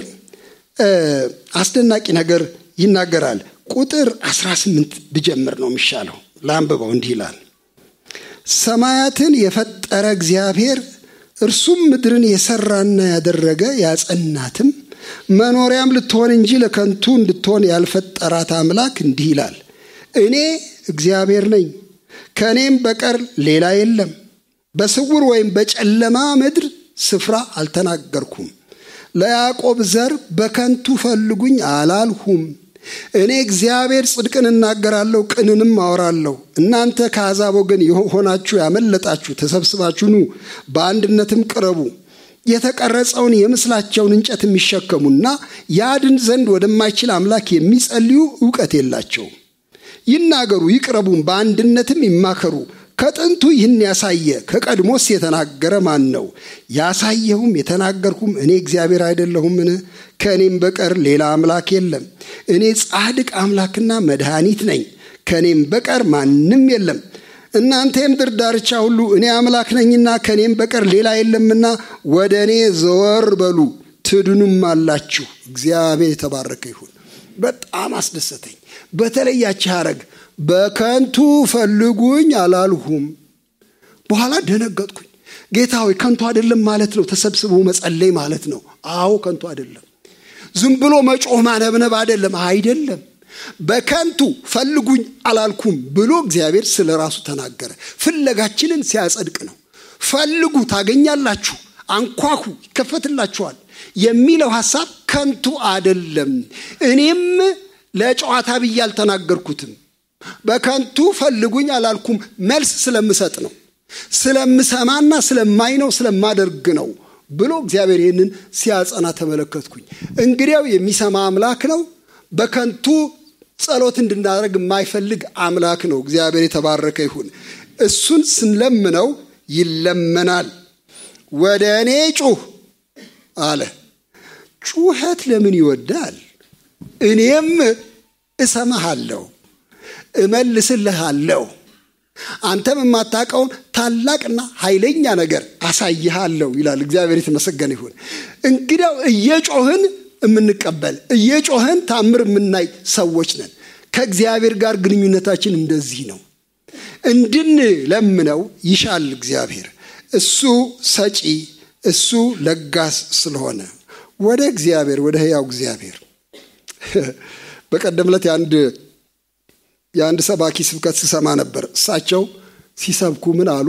አስደናቂ ነገር ይናገራል ቁጥር 18 ብጀምር ነው የሚሻለው ለአንብበው እንዲህ ይላል ሰማያትን የፈጠረ እግዚአብሔር እርሱም ምድርን የሰራና ያደረገ ያጸናትም መኖሪያም ልትሆን እንጂ ለከንቱ እንድትሆን ያልፈጠራት አምላክ እንዲህ ይላል እኔ እግዚአብሔር ነኝ ከእኔም በቀር ሌላ የለም በስውር ወይም በጨለማ ምድር ስፍራ አልተናገርኩም ለያዕቆብ ዘር በከንቱ ፈልጉኝ አላልሁም እኔ እግዚአብሔር ጽድቅን እናገራለሁ ቅንንም አወራለሁ እናንተ ከአሕዛብ ወገን የሆናችሁ ያመለጣችሁ ተሰብስባችሁ ኑ በአንድነትም ቅረቡ የተቀረጸውን የምስላቸውን እንጨት የሚሸከሙና ያድን ዘንድ ወደማይችል አምላክ የሚጸልዩ እውቀት የላቸውም ይናገሩ ይቅረቡም በአንድነትም ይማከሩ ከጥንቱ ይህን ያሳየ ከቀድሞስ የተናገረ ማን ነው ያሳየሁም የተናገርኩም እኔ እግዚአብሔር አይደለሁምን ከእኔም በቀር ሌላ አምላክ የለም እኔ ጻድቅ አምላክና መድኃኒት ነኝ ከእኔም በቀር ማንም የለም እናንተ የምድር ዳርቻ ሁሉ እኔ አምላክ ነኝና ከእኔም በቀር ሌላ የለምና ወደ እኔ ዘወር በሉ ትድኑም አላችሁ እግዚአብሔር የተባረከ ይሁን በጣም አስደሰተኝ በተለያች ሀረግ በከንቱ ፈልጉኝ አላልሁም በኋላ ደነገጥኩኝ ጌታ ሆይ ከንቱ አይደለም ማለት ነው ተሰብስቦ መጸለይ ማለት ነው አዎ ከንቱ አይደለም ዝም ብሎ መጮህ ማነብነብ አይደለም አይደለም በከንቱ ፈልጉኝ አላልኩም ብሎ እግዚአብሔር ስለ ራሱ ተናገረ ፍለጋችንን ሲያጸድቅ ነው ፈልጉ ታገኛላችሁ አንኳኩ ይከፈትላችኋል የሚለው ሐሳብ ከንቱ አደለም እኔም ለጨዋታ ብዬ አልተናገርኩትም በከንቱ ፈልጉኝ አላልኩም መልስ ስለምሰጥ ነው ስለምሰማና ስለማይ ነው ስለማደርግ ነው ብሎ እግዚአብሔር ይህንን ሲያጸና ተመለከትኩኝ እንግዲያው የሚሰማ አምላክ ነው በከንቱ ጸሎት እንድናደርግ የማይፈልግ አምላክ ነው እግዚአብሔር የተባረከ ይሁን እሱን ስንለምነው ይለመናል ወደ እኔ ጩህ አለ። ጩኸት ለምን ይወዳል? እኔም እሰማሃለሁ፣ እመልስልሃለሁ፣ አንተም የማታውቀውን ታላቅና ኃይለኛ ነገር አሳይሃለሁ ይላል። እግዚአብሔር የተመሰገነ ይሁን። እንግዲያው እየጮህን የምንቀበል እየጮህን ታምር የምናይ ሰዎች ነን። ከእግዚአብሔር ጋር ግንኙነታችን እንደዚህ ነው። እንድንለምነው ይሻል እግዚአብሔር። እሱ ሰጪ፣ እሱ ለጋስ ስለሆነ ወደ እግዚአብሔር ወደ ሕያው እግዚአብሔር በቀደም ዕለት የአንድ የአንድ ሰባኪ ስብከት ስሰማ ነበር። እሳቸው ሲሰብኩ ምን አሉ?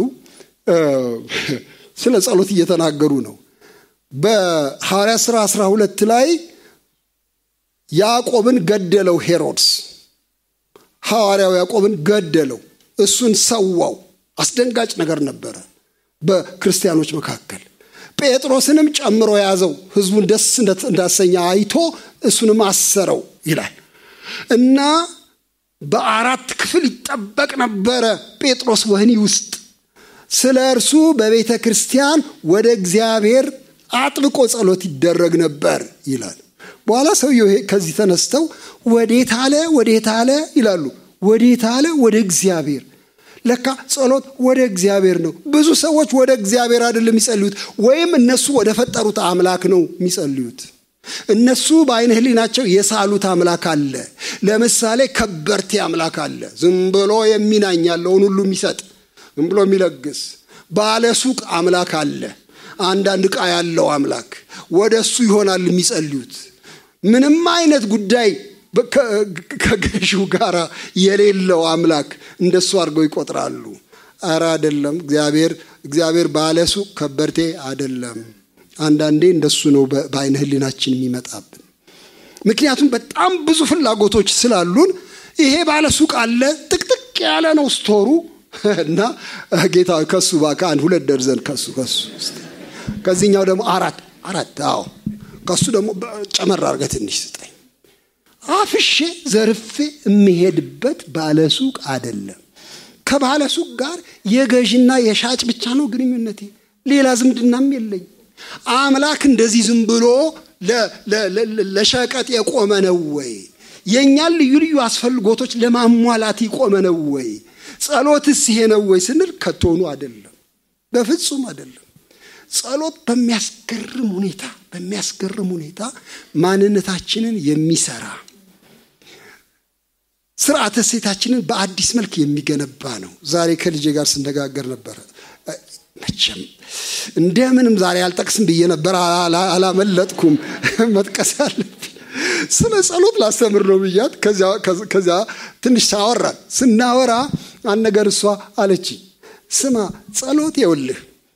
ስለ ጸሎት እየተናገሩ ነው። በሐዋርያ ሥራ 12 ላይ ያዕቆብን ገደለው ሄሮድስ። ሐዋርያው ያዕቆብን ገደለው፣ እሱን ሰዋው። አስደንጋጭ ነገር ነበረ በክርስቲያኖች መካከል። ጴጥሮስንም ጨምሮ ያዘው፣ ሕዝቡን ደስ እንዳሰኘ አይቶ እሱንም አሰረው ይላል እና በአራት ክፍል ይጠበቅ ነበረ ጴጥሮስ ወህኒ ውስጥ። ስለ እርሱ በቤተ ክርስቲያን ወደ እግዚአብሔር አጥብቆ ጸሎት ይደረግ ነበር ይላል። በኋላ ሰውየው ከዚህ ተነስተው ወዴት አለ ወዴት አለ ይላሉ። ወዴት አለ? ወደ እግዚአብሔር። ለካ ጸሎት ወደ እግዚአብሔር ነው። ብዙ ሰዎች ወደ እግዚአብሔር አይደለም የሚጸልዩት፣ ወይም እነሱ ወደ ፈጠሩት አምላክ ነው የሚጸልዩት። እነሱ በአይነ ህሊናቸው የሳሉት አምላክ አለ። ለምሳሌ ከበርቴ አምላክ አለ፣ ዝም ብሎ የሚናኝ ያለውን ሁሉ የሚሰጥ ዝም ብሎ የሚለግስ። ባለ ሱቅ አምላክ አለ፣ አንዳንድ ዕቃ ያለው አምላክ። ወደ እሱ ይሆናል የሚጸልዩት። ምንም አይነት ጉዳይ ከገዢው ጋር የሌለው አምላክ እንደሱ አድርገው ይቆጥራሉ። አረ አይደለም። እግዚአብሔር እግዚአብሔር ባለ ሱቅ ከበርቴ አይደለም። አንዳንዴ እንደሱ ነው በአይነ ህሊናችን የሚመጣብን። ምክንያቱም በጣም ብዙ ፍላጎቶች ስላሉን ይሄ ባለ ሱቅ አለ፣ ጥቅጥቅ ያለ ነው ስቶሩ እና ጌታ ከሱ እባክህ አንድ ሁለት ደርዘን ከሱ ከሱ ከዚህኛው ደግሞ አራት አራት አዎ ከሱ ደግሞ ጨመር አድርገህ ትንሽ ስጠኝ። አፍሼ ዘርፌ የሚሄድበት ባለ ሱቅ አይደለም። ከባለ ሱቅ ጋር የገዥና የሻጭ ብቻ ነው ግንኙነቴ፣ ሌላ ዝምድናም የለኝ። አምላክ እንደዚህ ዝም ብሎ ለሸቀጥ የቆመ ነው ወይ? የእኛን ልዩ ልዩ አስፈልጎቶች ለማሟላት የቆመ ነው ወይ? ጸሎትስ ይሄ ነው ወይ ስንል ከቶኑ አይደለም፣ በፍጹም አይደለም። ጸሎት በሚያስገርም ሁኔታ በሚያስገርም ሁኔታ ማንነታችንን የሚሰራ ስርዓተ ሴታችንን በአዲስ መልክ የሚገነባ ነው። ዛሬ ከልጄ ጋር ስነጋገር ነበረ። መቼም እንደምንም ዛሬ አልጠቅስም ብዬ ነበር፣ አላመለጥኩም። መጥቀስ ያለብኝ ስለ ጸሎት ላስተምር ነው ብያት፣ ከዚያ ትንሽ ሳወራን ስናወራ አንድ ነገር እሷ አለችኝ። ስማ ጸሎት የውልህ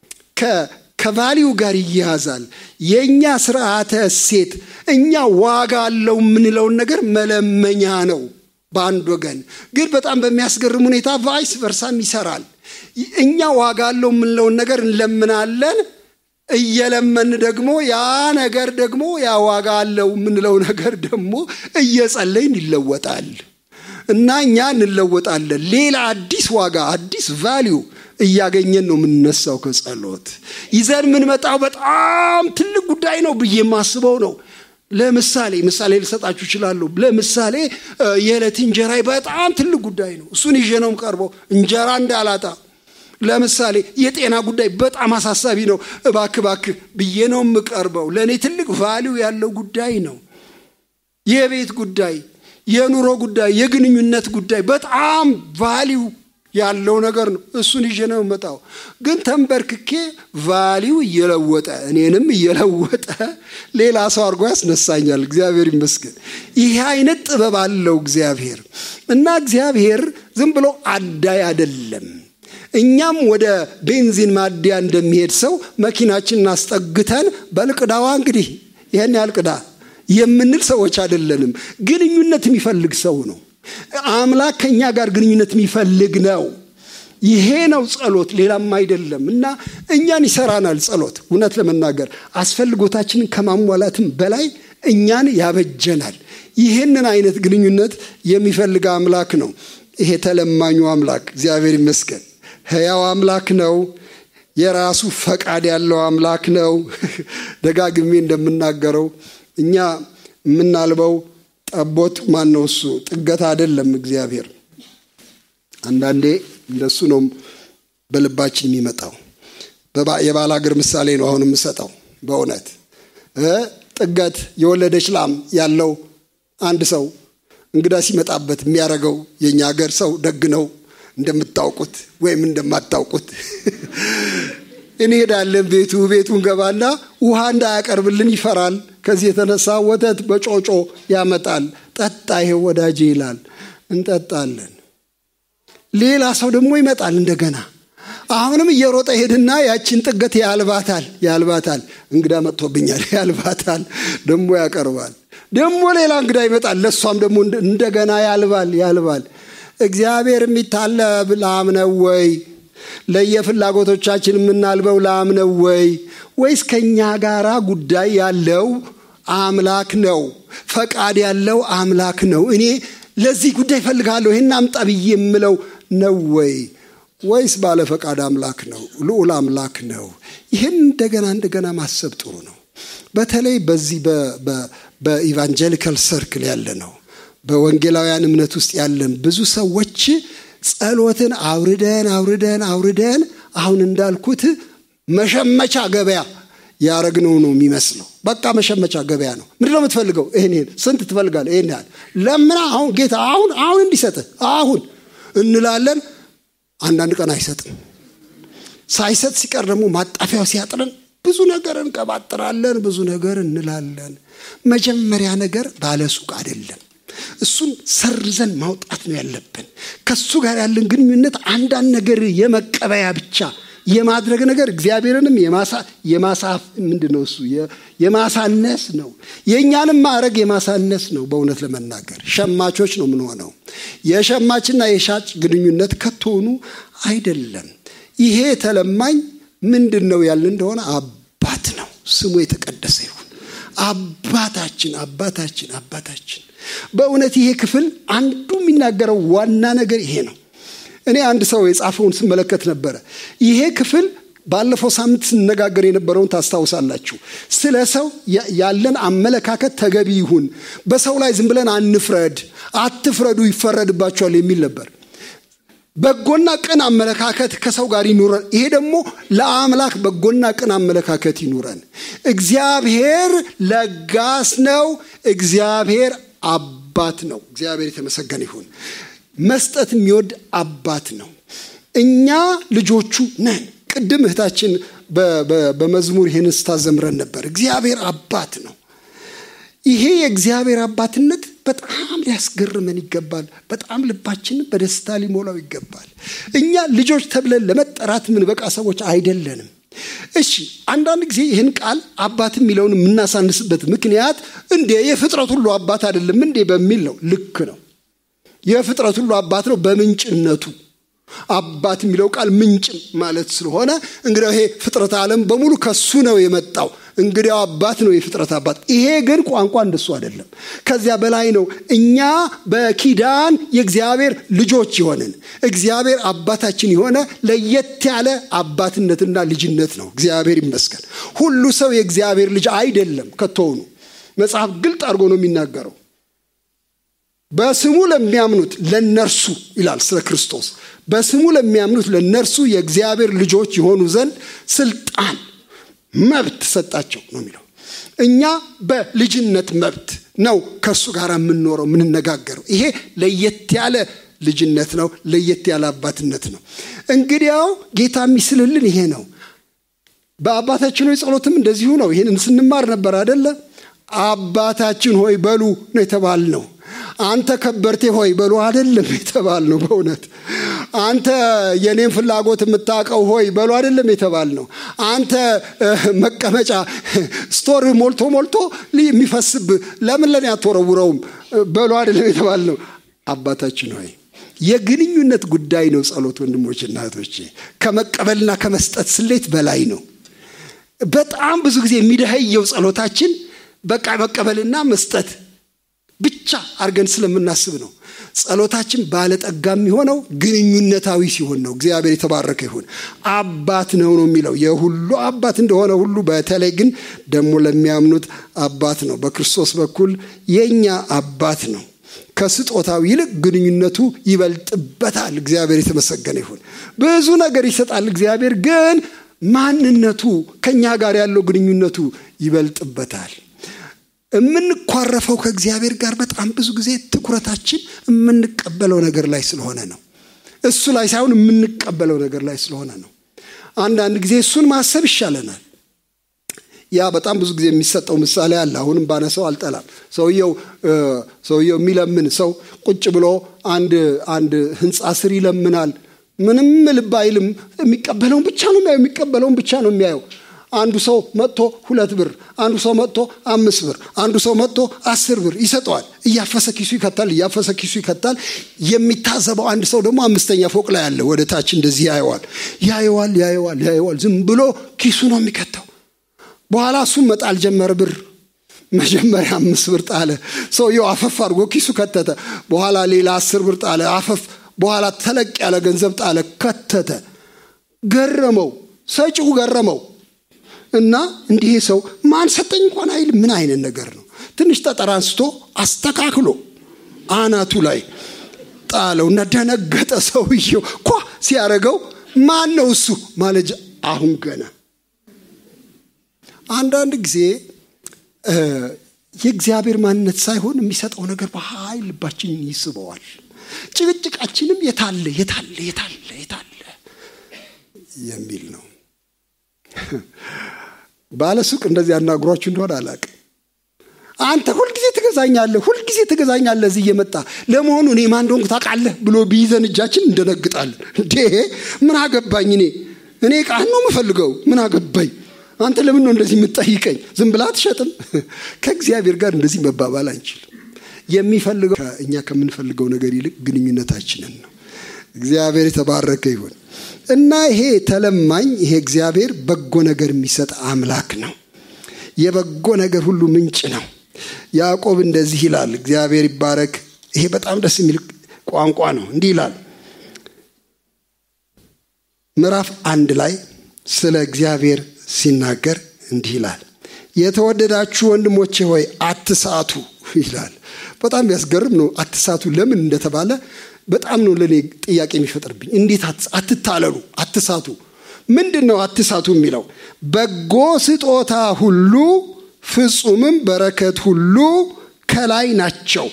ከቫሊው ጋር ይያዛል። የእኛ ስርዓተ እሴት እኛ ዋጋ አለው የምንለውን ነገር መለመኛ ነው በአንድ ወገን ግን በጣም በሚያስገርም ሁኔታ ቫይስ ቨርሳም ይሰራል። እኛ ዋጋ አለው የምንለውን ነገር እንለምናለን። እየለመን ደግሞ ያ ነገር ደግሞ ያ ዋጋ አለው የምንለው ነገር ደግሞ እየጸለይን ይለወጣል እና እኛ እንለወጣለን። ሌላ አዲስ ዋጋ አዲስ ቫሊዩ እያገኘን ነው የምንነሳው ከጸሎት ይዘን የምንመጣው በጣም ትልቅ ጉዳይ ነው ብዬ የማስበው ነው። ለምሳሌ ምሳሌ ልሰጣችሁ እችላለሁ። ለምሳሌ የዕለት እንጀራ በጣም ትልቅ ጉዳይ ነው። እሱን ይዤ ነው የምቀርበው እንጀራ እንዳላጣ። ለምሳሌ የጤና ጉዳይ በጣም አሳሳቢ ነው። እባክ እባክ ብዬ ነው የምቀርበው። ለእኔ ትልቅ ቫሊው ያለው ጉዳይ ነው። የቤት ጉዳይ፣ የኑሮ ጉዳይ፣ የግንኙነት ጉዳይ በጣም ቫሊው ያለው ነገር ነው። እሱን ይዤ ነው የምመጣው። ግን ተንበርክኬ ቫሊው እየለወጠ እኔንም እየለወጠ ሌላ ሰው አድርጎ ያስነሳኛል። እግዚአብሔር ይመስገን። ይሄ አይነት ጥበብ አለው እግዚአብሔር እና እግዚአብሔር ዝም ብሎ አዳይ አይደለም። እኛም ወደ ቤንዚን ማደያ እንደሚሄድ ሰው መኪናችንን አስጠግተን በልቅዳዋ እንግዲህ ይህን ያህል ቅዳ የምንል ሰዎች አይደለንም። ግንኙነት የሚፈልግ ሰው ነው። አምላክ ከእኛ ጋር ግንኙነት የሚፈልግ ነው። ይሄ ነው ጸሎት፣ ሌላም አይደለም እና እኛን ይሰራናል። ጸሎት እውነት ለመናገር አስፈልጎታችንን ከማሟላትም በላይ እኛን ያበጀናል። ይህንን አይነት ግንኙነት የሚፈልግ አምላክ ነው። ይሄ ተለማኙ አምላክ እግዚአብሔር ይመስገን ሕያው አምላክ ነው። የራሱ ፈቃድ ያለው አምላክ ነው። ደጋግሜ እንደምናገረው እኛ የምናልበው ጠቦት ማን ነው? እሱ ጥገት አይደለም። እግዚአብሔር አንዳንዴ እንደሱ ነው በልባችን የሚመጣው። የባል ሀገር ምሳሌ ነው አሁን የምሰጠው። በእውነት ጥገት የወለደች ላም ያለው አንድ ሰው እንግዳ ሲመጣበት የሚያደርገው የእኛ ሀገር ሰው ደግ ነው እንደምታውቁት ወይም እንደማታውቁት እንሄዳለን። ቤቱ ቤቱን ገባና ውሃ እንዳያቀርብልን ይፈራል። ከዚህ የተነሳ ወተት በጮጮ ያመጣል። ጠጣ ይሄው ወዳጄ ይላል። እንጠጣለን። ሌላ ሰው ደግሞ ይመጣል እንደገና አሁንም እየሮጠ ሄድና ያችን ጥገት ያልባታል ያልባታል። እንግዳ መጥቶብኛል ያልባታል። ደግሞ ያቀርባል። ደግሞ ሌላ እንግዳ ይመጣል። ለእሷም ደግሞ እንደገና ያልባል ያልባል። እግዚአብሔር የሚታለብ ላም ነው ወይ? ለየፍላጎቶቻችን የምናልበው ላም ነው ወይ? ወይስ ከእኛ ጋራ ጉዳይ ያለው አምላክ ነው? ፈቃድ ያለው አምላክ ነው? እኔ ለዚህ ጉዳይ እፈልጋለሁ ይህን አምጣ ብዬ የምለው ነው ወይ? ወይስ ባለ ፈቃድ አምላክ ነው? ልዑል አምላክ ነው? ይህን እንደገና እንደገና ማሰብ ጥሩ ነው። በተለይ በዚህ በኢቫንጀሊካል ሰርክል ያለ ነው በወንጌላውያን እምነት ውስጥ ያለን ብዙ ሰዎች ጸሎትን አውርደን አውርደን አውርደን አሁን እንዳልኩት መሸመቻ ገበያ ያረግነው ነው የሚመስለው። በቃ መሸመቻ ገበያ ነው። ምንድነው የምትፈልገው? ይህን ይህን ስንት ትፈልጋለህ? ይህን ያህል ለምና አሁን ጌታ አሁን አሁን እንዲሰጥህ አሁን እንላለን። አንዳንድ ቀን አይሰጥም። ሳይሰጥ ሲቀር ደግሞ ማጣፊያው ሲያጥረን ብዙ ነገር እንቀባጥራለን፣ ብዙ ነገር እንላለን። መጀመሪያ ነገር ባለሱቅ አይደለም። እሱን ሰርዘን ማውጣት ነው ያለብን። ከሱ ጋር ያለን ግንኙነት አንዳንድ ነገር የመቀበያ ብቻ የማድረግ ነገር እግዚአብሔርንም የማሳፍ ምንድን ነው እሱ የማሳነስ ነው። የእኛንም ማዕረግ የማሳነስ ነው። በእውነት ለመናገር ሸማቾች ነው የምንሆነው። የሸማችና የሻጭ ግንኙነት ከቶኑ አይደለም። ይሄ ተለማኝ ምንድን ነው ያልን እንደሆነ አባት ነው። ስሙ የተቀደሰ ይሁን። አባታችን አባታችን አባታችን። በእውነት ይሄ ክፍል አንዱ የሚናገረው ዋና ነገር ይሄ ነው። እኔ አንድ ሰው የጻፈውን ስመለከት ነበረ። ይሄ ክፍል ባለፈው ሳምንት ስነጋገር የነበረውን ታስታውሳላችሁ። ስለ ሰው ያለን አመለካከት ተገቢ ይሁን፣ በሰው ላይ ዝም ብለን አንፍረድ፣ አትፍረዱ ይፈረድባቸዋል የሚል ነበር። በጎና ቅን አመለካከት ከሰው ጋር ይኑረን። ይሄ ደግሞ ለአምላክ በጎና ቅን አመለካከት ይኑረን። እግዚአብሔር ለጋስ ነው። እግዚአብሔር አባት ነው። እግዚአብሔር የተመሰገነ ይሁን። መስጠት የሚወድ አባት ነው። እኛ ልጆቹ ነን። ቅድም እህታችን በመዝሙር ይህን ስታዘምረን ነበር። እግዚአብሔር አባት ነው። ይሄ የእግዚአብሔር አባትነት በጣም ሊያስገርመን ይገባል። በጣም ልባችንን በደስታ ሊሞላው ይገባል። እኛ ልጆች ተብለን ለመጠራት የምንበቃ ሰዎች አይደለንም። እሺ አንዳንድ ጊዜ ይህን ቃል አባት የሚለውን የምናሳንስበት ምክንያት እንዴ የፍጥረት ሁሉ አባት አይደለም እንዴ በሚል ነው። ልክ ነው። የፍጥረት ሁሉ አባት ነው በምንጭነቱ አባት የሚለው ቃል ምንጭ ማለት ስለሆነ እንግዲያው ይሄ ፍጥረት ዓለም በሙሉ ከሱ ነው የመጣው። እንግዲያው አባት ነው የፍጥረት አባት። ይሄ ግን ቋንቋ እንደሱ አይደለም፣ ከዚያ በላይ ነው። እኛ በኪዳን የእግዚአብሔር ልጆች የሆንን እግዚአብሔር አባታችን የሆነ ለየት ያለ አባትነትና ልጅነት ነው። እግዚአብሔር ይመስገን። ሁሉ ሰው የእግዚአብሔር ልጅ አይደለም ከቶውኑ። መጽሐፍ ግልጥ አድርጎ ነው የሚናገረው። በስሙ ለሚያምኑት ለነርሱ ይላል ስለ ክርስቶስ በስሙ ለሚያምኑት ለነርሱ የእግዚአብሔር ልጆች የሆኑ ዘንድ ስልጣን መብት ሰጣቸው ነው የሚለው። እኛ በልጅነት መብት ነው ከእሱ ጋር የምንኖረው የምንነጋገረው። ይሄ ለየት ያለ ልጅነት ነው፣ ለየት ያለ አባትነት ነው። እንግዲያው ጌታ የሚስልልን ይሄ ነው። በአባታችን ሆይ ጸሎትም እንደዚሁ ነው። ይህንን ስንማር ነበር አደለ? አባታችን ሆይ በሉ ነው የተባልነው። አንተ ከበርቴ ሆይ በሉ አይደለም የተባል ነው። በእውነት አንተ የኔን ፍላጎት የምታውቀው ሆይ በሉ አይደለም የተባል ነው። አንተ መቀመጫ ስቶር ሞልቶ ሞልቶ የሚፈስብ ለምን ለኔ አትወረውረውም በሉ አይደለም የተባል ነው። አባታችን ሆይ የግንኙነት ጉዳይ ነው። ጸሎት ወንድሞችና እህቶቼ ከመቀበልና ከመስጠት ስሌት በላይ ነው። በጣም ብዙ ጊዜ የሚደኸየው ጸሎታችን በቃ መቀበልና መስጠት ብቻ አድርገን ስለምናስብ ነው። ጸሎታችን ባለጠጋ የሚሆነው ግንኙነታዊ ሲሆን ነው። እግዚአብሔር የተባረከ ይሁን። አባት ነው ነው የሚለው የሁሉ አባት እንደሆነ ሁሉ በተለይ ግን ደግሞ ለሚያምኑት አባት ነው። በክርስቶስ በኩል የእኛ አባት ነው። ከስጦታው ይልቅ ግንኙነቱ ይበልጥበታል። እግዚአብሔር የተመሰገነ ይሁን። ብዙ ነገር ይሰጣል እግዚአብሔር፣ ግን ማንነቱ ከእኛ ጋር ያለው ግንኙነቱ ይበልጥበታል። የምንኳረፈው ከእግዚአብሔር ጋር በጣም ብዙ ጊዜ ትኩረታችን የምንቀበለው ነገር ላይ ስለሆነ ነው። እሱ ላይ ሳይሆን የምንቀበለው ነገር ላይ ስለሆነ ነው። አንዳንድ ጊዜ እሱን ማሰብ ይሻለናል። ያ በጣም ብዙ ጊዜ የሚሰጠው ምሳሌ አለ። አሁንም ባነሰው አልጠላም። ሰውየው ሰውየው የሚለምን ሰው ቁጭ ብሎ አንድ አንድ ህንፃ ስር ይለምናል። ምንም ልብ አይልም። የሚቀበለውን ብቻ ነው የሚያየው። የሚቀበለውን ብቻ ነው የሚያየው። አንዱ ሰው መጥቶ ሁለት ብር፣ አንዱ ሰው መጥቶ አምስት ብር፣ አንዱ ሰው መጥቶ አስር ብር ይሰጠዋል። እያፈሰ ኪሱ ይከታል፣ እያፈሰ ኪሱ ይከታል። የሚታዘበው አንድ ሰው ደግሞ አምስተኛ ፎቅ ላይ አለ። ወደ ታች እንደዚህ ያየዋል፣ ያየዋል፣ ያየዋል፣ ያየዋል። ዝም ብሎ ኪሱ ነው የሚከተው። በኋላ እሱም መጣል ጀመረ ብር። መጀመሪያ አምስት ብር ጣለ። ሰውየው አፈፍ አድርጎ ኪሱ ከተተ። በኋላ ሌላ አስር ብር ጣለ፣ አፈፍ። በኋላ ተለቅ ያለ ገንዘብ ጣለ፣ ከተተ። ገረመው፣ ሰጪው ገረመው። እና እንዲህ ሰው ማን ሰጠኝ እንኳን አይል። ምን አይነት ነገር ነው? ትንሽ ጠጠር አንስቶ አስተካክሎ አናቱ ላይ ጣለው እና ደነገጠ። ሰውየው ኳ ሲያደርገው ማን ነው እሱ ማለጃ። አሁን ገና አንዳንድ ጊዜ የእግዚአብሔር ማንነት ሳይሆን የሚሰጠው ነገር በኃይል ልባችንን ይስበዋል። ጭቅጭቃችንም የታለ የታለ የታለ የታለ የሚል ነው። ባለሱቅ እንደዚህ ያናግሯችሁ እንደሆነ አላውቅም። አንተ ሁልጊዜ ትገዛኛለህ፣ ሁልጊዜ ትገዛኛለህ እዚህ እየመጣ ለመሆኑ እኔ ማን እንደሆንኩ ታውቃለህ ብሎ ቢይዘን እጃችን እንደነግጣለን። እንዴ ምን አገባኝ? እኔ እኔ ዕቃህን ነው የምፈልገው። ምን አገባኝ? አንተ ለምን ነው እንደዚህ የምትጠይቀኝ? ዝም ብላ አትሸጥም። ከእግዚአብሔር ጋር እንደዚህ መባባል አንችልም። የሚፈልገው እኛ ከምንፈልገው ነገር ይልቅ ግንኙነታችንን ነው። እግዚአብሔር የተባረከ ይሁን እና ይሄ ተለማኝ ይሄ እግዚአብሔር በጎ ነገር የሚሰጥ አምላክ ነው። የበጎ ነገር ሁሉ ምንጭ ነው። ያዕቆብ እንደዚህ ይላል። እግዚአብሔር ይባረክ። ይሄ በጣም ደስ የሚል ቋንቋ ነው። እንዲህ ይላል ምዕራፍ አንድ ላይ ስለ እግዚአብሔር ሲናገር እንዲህ ይላል፣ የተወደዳችሁ ወንድሞቼ ሆይ አትሳቱ ይላል። በጣም ያስገርም ነው። አትሳቱ ለምን እንደተባለ በጣም ነው ለእኔ ጥያቄ የሚፈጥርብኝ። እንዴት አትታለሉ፣ አትሳቱ? ምንድን ነው አትሳቱ የሚለው? በጎ ስጦታ ሁሉ ፍጹምም በረከት ሁሉ ከላይ ናቸው፣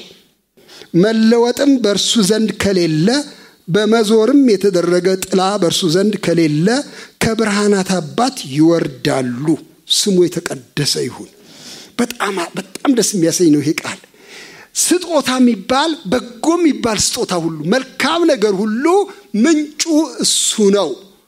መለወጥም በእርሱ ዘንድ ከሌለ በመዞርም የተደረገ ጥላ በእርሱ ዘንድ ከሌለ ከብርሃናት አባት ይወርዳሉ። ስሙ የተቀደሰ ይሁን። በጣም በጣም ደስ የሚያሰኝ ነው ይሄ ቃል። ስጦታ የሚባል በጎ የሚባል ስጦታ ሁሉ መልካም ነገር ሁሉ ምንጩ እሱ ነው።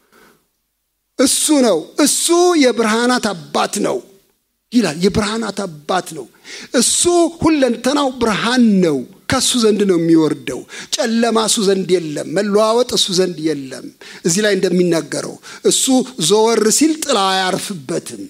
እሱ ነው። እሱ የብርሃናት አባት ነው ይላል። የብርሃናት አባት ነው። እሱ ሁለንተናው ብርሃን ነው። ከእሱ ዘንድ ነው የሚወርደው። ጨለማ እሱ ዘንድ የለም። መለዋወጥ እሱ ዘንድ የለም። እዚህ ላይ እንደሚናገረው እሱ ዘወር ሲል ጥላ አያርፍበትም።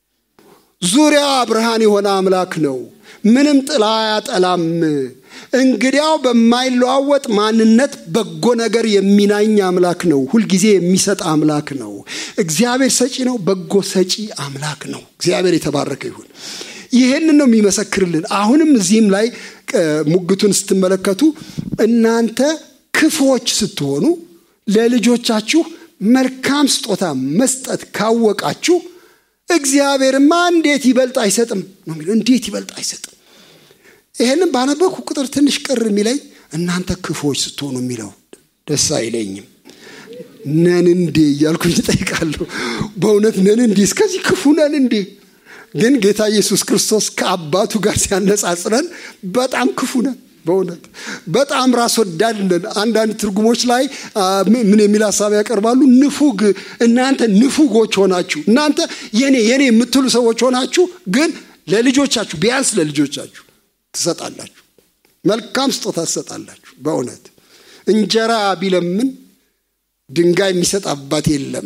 ዙሪያ ብርሃን የሆነ አምላክ ነው። ምንም ጥላ አያጠላም። እንግዲያው በማይለዋወጥ ማንነት በጎ ነገር የሚናኝ አምላክ ነው። ሁልጊዜ የሚሰጥ አምላክ ነው። እግዚአብሔር ሰጪ ነው። በጎ ሰጪ አምላክ ነው። እግዚአብሔር የተባረከ ይሁን። ይህንን ነው የሚመሰክርልን። አሁንም እዚህም ላይ ሙግቱን ስትመለከቱ እናንተ ክፉዎች ስትሆኑ ለልጆቻችሁ መልካም ስጦታ መስጠት ካወቃችሁ እግዚአብሔርማ እንዴት ይበልጥ አይሰጥም ነው የሚለው። እንዴት ይበልጥ አይሰጥም? ይህንም ባነበብኩ ቁጥር ትንሽ ቅር የሚለኝ እናንተ ክፉዎች ስትሆኑ የሚለው ደስ አይለኝም። ነን እንዴ እያልኩኝ እጠይቃለሁ። በእውነት ነን እንዴ? እስከዚህ ክፉ ነን እንዴ? ግን ጌታ ኢየሱስ ክርስቶስ ከአባቱ ጋር ሲያነጻጽረን በጣም ክፉ ነን። በእውነት በጣም ራስ ወዳድ ነን። አንዳንድ ትርጉሞች ላይ ምን የሚል ሀሳብ ያቀርባሉ? ንፉግ፣ እናንተ ንፉጎች ሆናችሁ፣ እናንተ የኔ የኔ የምትሉ ሰዎች ሆናችሁ፣ ግን ለልጆቻችሁ ቢያንስ ለልጆቻችሁ ትሰጣላችሁ፣ መልካም ስጦታ ትሰጣላችሁ። በእውነት እንጀራ ቢለምን ድንጋይ የሚሰጥ አባት የለም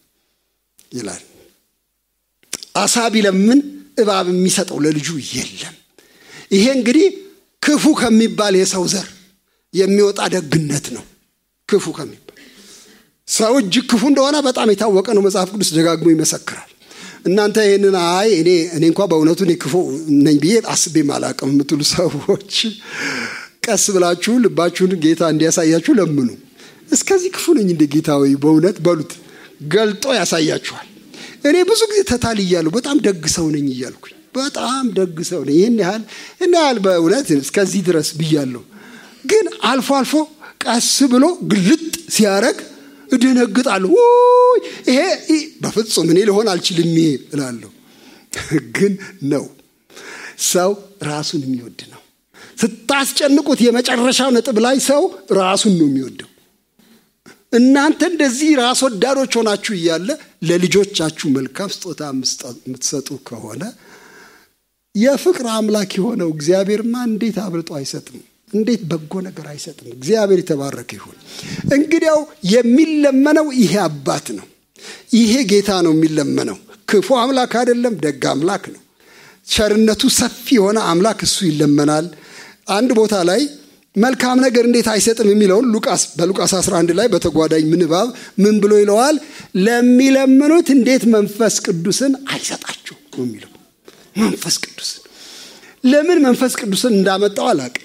ይላል። አሳ ቢለምን እባብ የሚሰጠው ለልጁ የለም። ይሄ እንግዲህ ክፉ ከሚባል የሰው ዘር የሚወጣ ደግነት ነው። ክፉ ከሚባል ሰው እጅግ ክፉ እንደሆነ በጣም የታወቀ ነው። መጽሐፍ ቅዱስ ደጋግሞ ይመሰክራል። እናንተ ይህንን አይ እኔ እኔ እንኳ በእውነቱ እኔ ክፉ ነኝ ብዬ አስቤም አላቅም የምትሉ ሰዎች ቀስ ብላችሁ ልባችሁን ጌታ እንዲያሳያችሁ ለምኑ። እስከዚህ ክፉ ነኝ እንደ ጌታ ወይ በእውነት በሉት፣ ገልጦ ያሳያችኋል። እኔ ብዙ ጊዜ ተታልያለሁ። በጣም ደግ ሰው ነኝ እያልኩኝ በጣም ደግ ሰው ነኝ ይህን ያህል ይህን ያህል በእውነት እስከዚህ ድረስ ብያለሁ። ግን አልፎ አልፎ ቀስ ብሎ ግልጥ ሲያረግ እደነግጣለሁ። ውይ ይሄ በፍጹም እኔ ልሆን አልችልም ይሄ እላለሁ። ግን ነው ሰው ራሱን የሚወድ ነው። ስታስጨንቁት የመጨረሻው ነጥብ ላይ ሰው ራሱን ነው የሚወደው። እናንተ እንደዚህ ራስ ወዳዶች ሆናችሁ እያለ ለልጆቻችሁ መልካም ስጦታ የምትሰጡ ከሆነ የፍቅር አምላክ የሆነው እግዚአብሔርማ እንዴት አብልጦ አይሰጥም? እንዴት በጎ ነገር አይሰጥም? እግዚአብሔር የተባረከ ይሁን። እንግዲያው የሚለመነው ይሄ አባት ነው። ይሄ ጌታ ነው የሚለመነው። ክፉ አምላክ አይደለም፣ ደግ አምላክ ነው። ቸርነቱ ሰፊ የሆነ አምላክ እሱ ይለመናል። አንድ ቦታ ላይ መልካም ነገር እንዴት አይሰጥም የሚለውን ሉቃስ በሉቃስ 11 ላይ በተጓዳኝ ምንባብ ምን ብሎ ይለዋል? ለሚለምኑት እንዴት መንፈስ ቅዱስን አይሰጣችሁ የሚለው መንፈስ ቅዱስን ለምን መንፈስ ቅዱስን እንዳመጣው አላቅም፣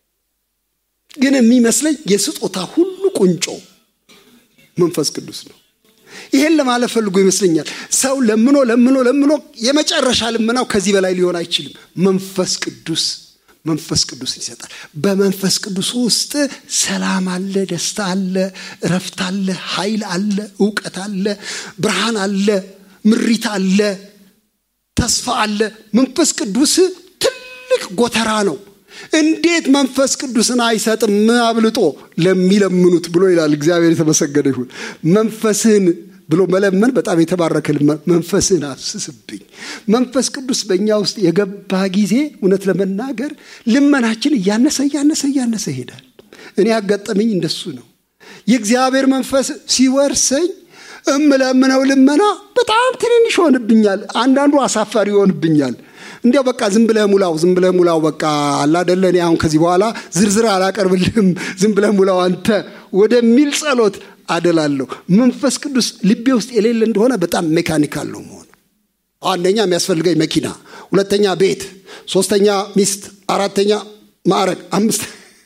ግን የሚመስለኝ የስጦታ ሁሉ ቁንጮ መንፈስ ቅዱስ ነው። ይሄን ለማለት ፈልጎ ይመስለኛል። ሰው ለምኖ ለምኖ ለምኖ የመጨረሻ ልመናው ከዚህ በላይ ሊሆን አይችልም። መንፈስ ቅዱስ መንፈስ ቅዱስ ይሰጣል። በመንፈስ ቅዱስ ውስጥ ሰላም አለ፣ ደስታ አለ፣ እረፍት አለ፣ ኃይል አለ፣ እውቀት አለ፣ ብርሃን አለ፣ ምሪት አለ፣ ተስፋ አለ። መንፈስ ቅዱስ ትልቅ ጎተራ ነው። እንዴት መንፈስ ቅዱስን አይሰጥም አብልጦ ለሚለምኑት ብሎ ይላል። እግዚአብሔር የተመሰገነ ይሁን። መንፈስህን ብሎ መለመን በጣም የተባረከ መንፈስህን አፍስስብኝ። መንፈስ ቅዱስ በእኛ ውስጥ የገባ ጊዜ እውነት ለመናገር ልመናችን እያነሰ እያነሰ እያነሰ ይሄዳል። እኔ ያጋጠመኝ እንደሱ ነው። የእግዚአብሔር መንፈስ ሲወርሰኝ እምለምነው ልመና በጣም ትንንሽ ይሆንብኛል። አንዳንዱ አሳፋሪ ይሆንብኛል። እንዲያው በቃ ዝም ብለህ ሙላው፣ ዝም ብለህ ሙላው። በቃ አላደለ እኔ አሁን ከዚህ በኋላ ዝርዝር አላቀርብልህም፣ ዝም ብለህ ሙላው አንተ ወደሚል ጸሎት አደላለሁ። መንፈስ ቅዱስ ልቤ ውስጥ የሌለ እንደሆነ በጣም ሜካኒካል ነው መሆኑ። አንደኛ የሚያስፈልገኝ መኪና፣ ሁለተኛ ቤት፣ ሶስተኛ ሚስት፣ አራተኛ ማዕረግ፣ አምስት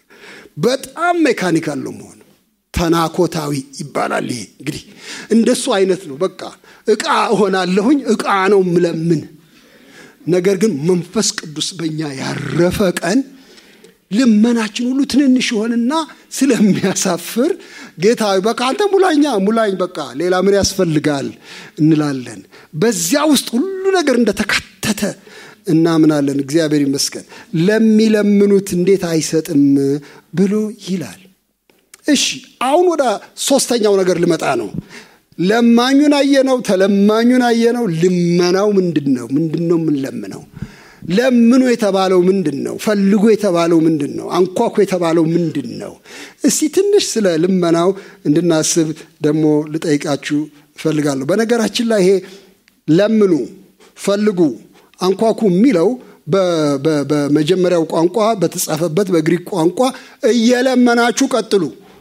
በጣም ሜካኒካል ነው መሆኑ። ተናኮታዊ ይባላል። ይሄ እንግዲህ እንደሱ አይነት ነው። በቃ እቃ እሆናለሁኝ፣ እቃ ነው ምለምን ነገር ግን መንፈስ ቅዱስ በእኛ ያረፈ ቀን ልመናችን ሁሉ ትንንሽ ይሆንና ስለሚያሳፍር ጌታ በቃ አንተ ሙላኛ ሙላኝ፣ በቃ ሌላ ምን ያስፈልጋል እንላለን። በዚያ ውስጥ ሁሉ ነገር እንደተካተተ እናምናለን። እግዚአብሔር ይመስገን። ለሚለምኑት እንዴት አይሰጥም ብሎ ይላል። እሺ አሁን ወደ ሶስተኛው ነገር ልመጣ ነው። ለማኙን አየነው፣ ተለማኙን አየነው። ልመናው ምንድን ነው? ምንድን ነው የምንለምነው? ለምኑ የተባለው ምንድን ነው? ፈልጎ የተባለው ምንድን ነው? አንኳኩ የተባለው ምንድን ነው? እስቲ ትንሽ ስለ ልመናው እንድናስብ ደግሞ ልጠይቃችሁ እፈልጋለሁ። በነገራችን ላይ ይሄ ለምኑ፣ ፈልጉ፣ አንኳኩ የሚለው በመጀመሪያው ቋንቋ በተጻፈበት በግሪክ ቋንቋ እየለመናችሁ ቀጥሉ፣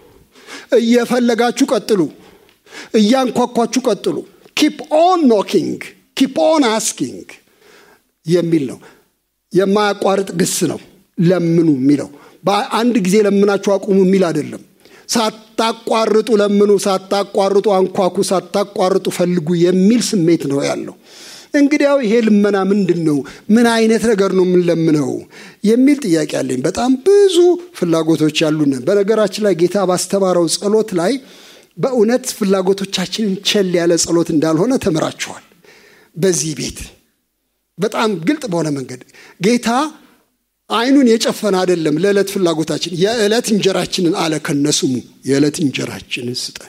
እየፈለጋችሁ ቀጥሉ እያንኳኳችሁ ቀጥሉ። ኪፕ ኦን ኖኪንግ ኪፕ ኦን አስኪንግ የሚል ነው። የማያቋርጥ ግስ ነው። ለምኑ የሚለው በአንድ ጊዜ ለምናችሁ አቁሙ የሚል አይደለም። ሳታቋርጡ ለምኑ፣ ሳታቋርጡ አንኳኩ፣ ሳታቋርጡ ፈልጉ የሚል ስሜት ነው ያለው። እንግዲያው ይሄ ልመና ምንድን ነው? ምን አይነት ነገር ነው የምንለምነው የሚል ጥያቄ አለኝ። በጣም ብዙ ፍላጎቶች ያሉን። በነገራችን ላይ ጌታ ባስተማረው ጸሎት ላይ በእውነት ፍላጎቶቻችንን ቸል ያለ ጸሎት እንዳልሆነ ተምራችኋል። በዚህ ቤት በጣም ግልጥ በሆነ መንገድ ጌታ አይኑን የጨፈነ አይደለም። ለዕለት ፍላጎታችን የዕለት እንጀራችንን አለ ከነስሙ የዕለት እንጀራችንን ስጠን።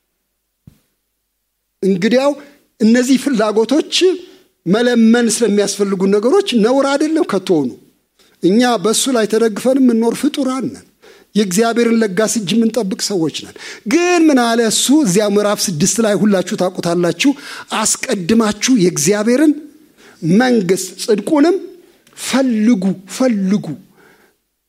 እንግዲያው እነዚህ ፍላጎቶች መለመን ስለሚያስፈልጉ ነገሮች ነውር አይደለም ከቶሆኑ። እኛ በእሱ ላይ ተደግፈን የምንኖር ፍጡራን ነን። የእግዚአብሔርን ለጋስ እጅ የምንጠብቅ ሰዎች ነን። ግን ምን አለ እሱ እዚያ ምዕራፍ ስድስት ላይ ሁላችሁ ታውቁታላችሁ። አስቀድማችሁ የእግዚአብሔርን መንግስት ጽድቁንም ፈልጉ ፈልጉ።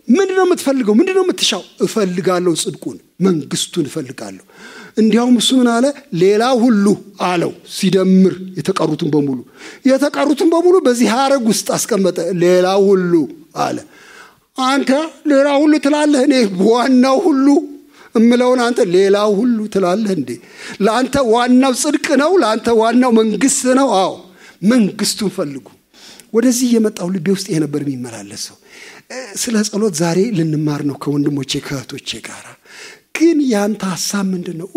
ምንድን ነው የምትፈልገው? ምንድን ነው የምትሻው? እፈልጋለሁ ጽድቁን፣ መንግስቱን እፈልጋለሁ። እንዲያውም እሱ ምን አለ? ሌላ ሁሉ አለው ሲደምር የተቀሩትን በሙሉ የተቀሩትን በሙሉ በዚህ ሀረግ ውስጥ አስቀመጠ። ሌላ ሁሉ አለ። አንተ ሌላ ሁሉ ትላለህ፣ እኔ ዋናው ሁሉ እምለውን አንተ ሌላው ሁሉ ትላለህ እንዴ? ለአንተ ዋናው ጽድቅ ነው? ለአንተ ዋናው መንግስት ነው? አዎ መንግስቱን ፈልጉ። ወደዚህ የመጣው ልቤ ውስጥ ይሄ ነበር የሚመላለስ ሰው። ስለ ጸሎት ዛሬ ልንማር ነው ከወንድሞቼ ከእህቶቼ ጋር። ግን ያንተ ሀሳብ ምንድን ነው?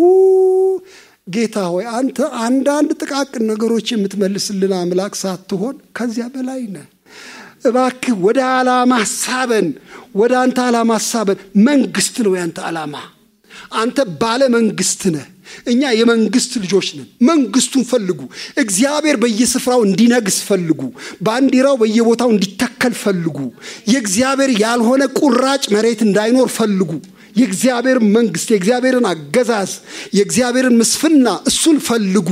ጌታ ሆይ አንተ አንዳንድ ጥቃቅን ነገሮች የምትመልስልን አምላክ ሳትሆን ከዚያ በላይ ነህ። እባክህ ወደ ዓላማ ሳበን፣ ወደ አንተ ዓላማ ሳበን። መንግስት ነው ያንተ ዓላማ። አንተ ባለ መንግስት ነህ። እኛ የመንግስት ልጆች ነን። መንግስቱን ፈልጉ። እግዚአብሔር በየስፍራው እንዲነግስ ፈልጉ። ባንዲራው በየቦታው እንዲተከል ፈልጉ። የእግዚአብሔር ያልሆነ ቁራጭ መሬት እንዳይኖር ፈልጉ። የእግዚአብሔር መንግስት፣ የእግዚአብሔርን አገዛዝ፣ የእግዚአብሔርን ምስፍና እሱን ፈልጉ።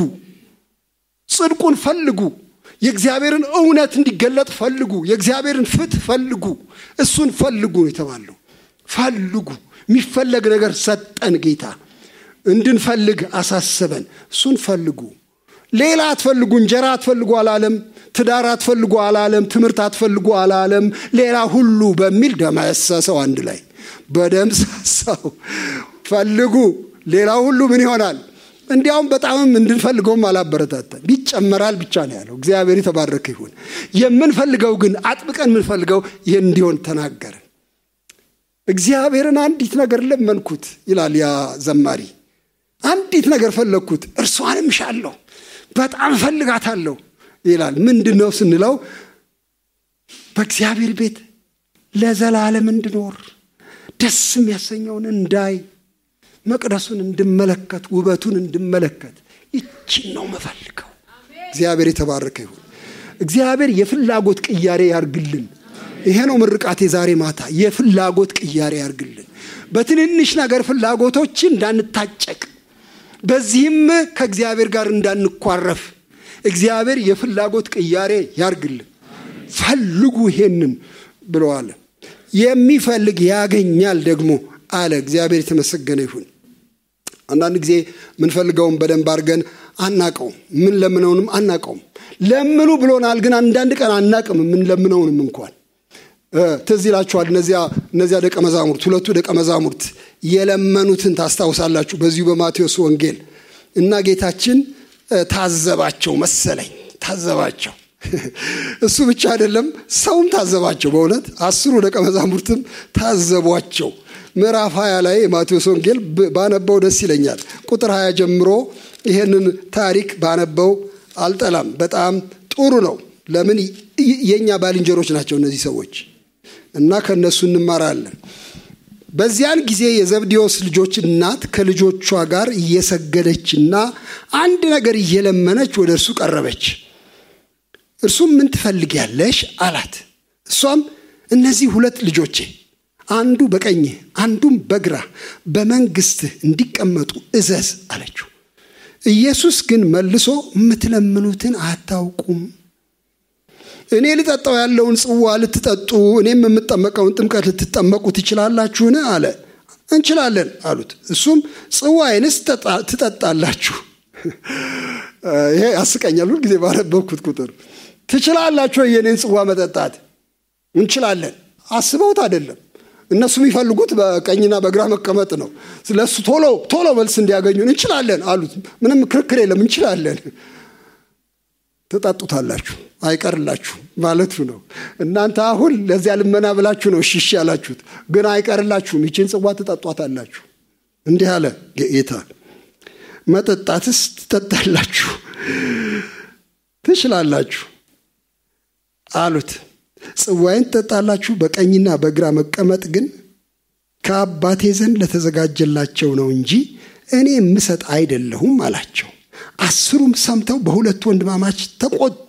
ጽድቁን ፈልጉ። የእግዚአብሔርን እውነት እንዲገለጥ ፈልጉ። የእግዚአብሔርን ፍትህ ፈልጉ። እሱን ፈልጉ ነው የተባለው። ፈልጉ። የሚፈለግ ነገር ሰጠን ጌታ እንድንፈልግ አሳሰበን። እሱን ፈልጉ። ሌላ አትፈልጉ። እንጀራ አትፈልጉ አላለም። ትዳር አትፈልጉ አላለም። ትምህርት አትፈልጉ አላለም። ሌላ ሁሉ በሚል ደመሰሰው። አንድ ላይ በደምሰሰው ፈልጉ። ሌላ ሁሉ ምን ይሆናል? እንዲያውም በጣምም እንድንፈልገውም አላበረታታን። ይጨመራል ብቻ ነው ያለው። እግዚአብሔር የተባረከ ይሁን። የምንፈልገው ግን አጥብቀን የምንፈልገው ይህን እንዲሆን ተናገርን። እግዚአብሔርን አንዲት ነገር ለመንኩት ይላል ያ ዘማሪ። አንዲት ነገር ፈለግኩት፣ እርሷንም እሻለሁ፣ በጣም እፈልጋታለሁ ይላል። ምንድን ነው ስንለው በእግዚአብሔር ቤት ለዘላለም እንድኖር ደስ የሚያሰኘውን እንዳይ መቅደሱን እንድመለከት ውበቱን እንድመለከት ይችን ነው መፈልገው። እግዚአብሔር የተባረከ ይሁን። እግዚአብሔር የፍላጎት ቅያሬ ያርግልን። ይሄ ነው ምርቃቴ ዛሬ ማታ። የፍላጎት ቅያሬ ያርግልን። በትንንሽ ነገር ፍላጎቶች እንዳንታጨቅ፣ በዚህም ከእግዚአብሔር ጋር እንዳንኳረፍ እግዚአብሔር የፍላጎት ቅያሬ ያርግልን። ፈልጉ ይሄንን ብለዋል። የሚፈልግ ያገኛል ደግሞ አለ። እግዚአብሔር የተመሰገነ ይሁን። አንዳንድ ጊዜ ምንፈልገውን በደንብ አድርገን አናቀውም፣ ምን ለምነውንም አናቀውም። ለምኑ ብሎናል፣ ግን አንዳንድ ቀን አናቅም ምን ለምነውንም እንኳን ትዝ ይላችኋል። እነዚያ ደቀ መዛሙርት ሁለቱ ደቀ መዛሙርት የለመኑትን ታስታውሳላችሁ። በዚሁ በማቴዎስ ወንጌል እና ጌታችን ታዘባቸው መሰለኝ ታዘባቸው። እሱ ብቻ አይደለም ሰውም ታዘባቸው። በእውነት አስሩ ደቀ መዛሙርትም ታዘቧቸው። ምዕራፍ 20 ላይ የማቴዎስ ወንጌል ባነበው ደስ ይለኛል። ቁጥር 20 ጀምሮ ይሄንን ታሪክ ባነበው አልጠላም። በጣም ጥሩ ነው። ለምን የእኛ ባልንጀሮች ናቸው እነዚህ ሰዎች እና ከእነሱ እንማራለን። በዚያን ጊዜ የዘብዴዎስ ልጆች እናት ከልጆቿ ጋር እየሰገደችና አንድ ነገር እየለመነች ወደ እርሱ ቀረበች። እርሱም ምን ትፈልጊያለሽ አላት። እሷም እነዚህ ሁለት ልጆቼ አንዱ በቀኝህ አንዱም በግራ በመንግስትህ እንዲቀመጡ እዘዝ አለችው። ኢየሱስ ግን መልሶ የምትለምኑትን አታውቁም። እኔ ልጠጣው ያለውን ጽዋ ልትጠጡ እኔም የምጠመቀውን ጥምቀት ልትጠመቁ ትችላላችሁን? አለ። እንችላለን አሉት። እሱም ጽዋዬንስ ትጠጣላችሁ። ይሄ ያስቀኛል። ሁልጊዜ ባነበብኩት ቁጥር ትችላላችሁ የኔን ጽዋ መጠጣት? እንችላለን። አስበውት አይደለም እነሱ የሚፈልጉት በቀኝና በግራ መቀመጥ ነው። ስለሱ ቶሎ ቶሎ መልስ እንዲያገኙን እንችላለን አሉት። ምንም ክርክር የለም እንችላለን። ትጠጡታላችሁ አይቀርላችሁ ማለቱ ነው። እናንተ አሁን ለዚያ ልመና ብላችሁ ነው እሺ ያላችሁት፣ ግን አይቀርላችሁም። ይችን ጽዋ ትጠጧታላችሁ። እንዲህ አለ ጌታ። መጠጣትስ ትጠጣላችሁ፣ ትችላላችሁ አሉት። ጽዋይን ትጠጣላችሁ፣ በቀኝና በግራ መቀመጥ ግን ከአባቴ ዘንድ ለተዘጋጀላቸው ነው እንጂ እኔ የምሰጥ አይደለሁም አላቸው። አስሩም ሰምተው በሁለቱ ወንድማማች ተቆጡ።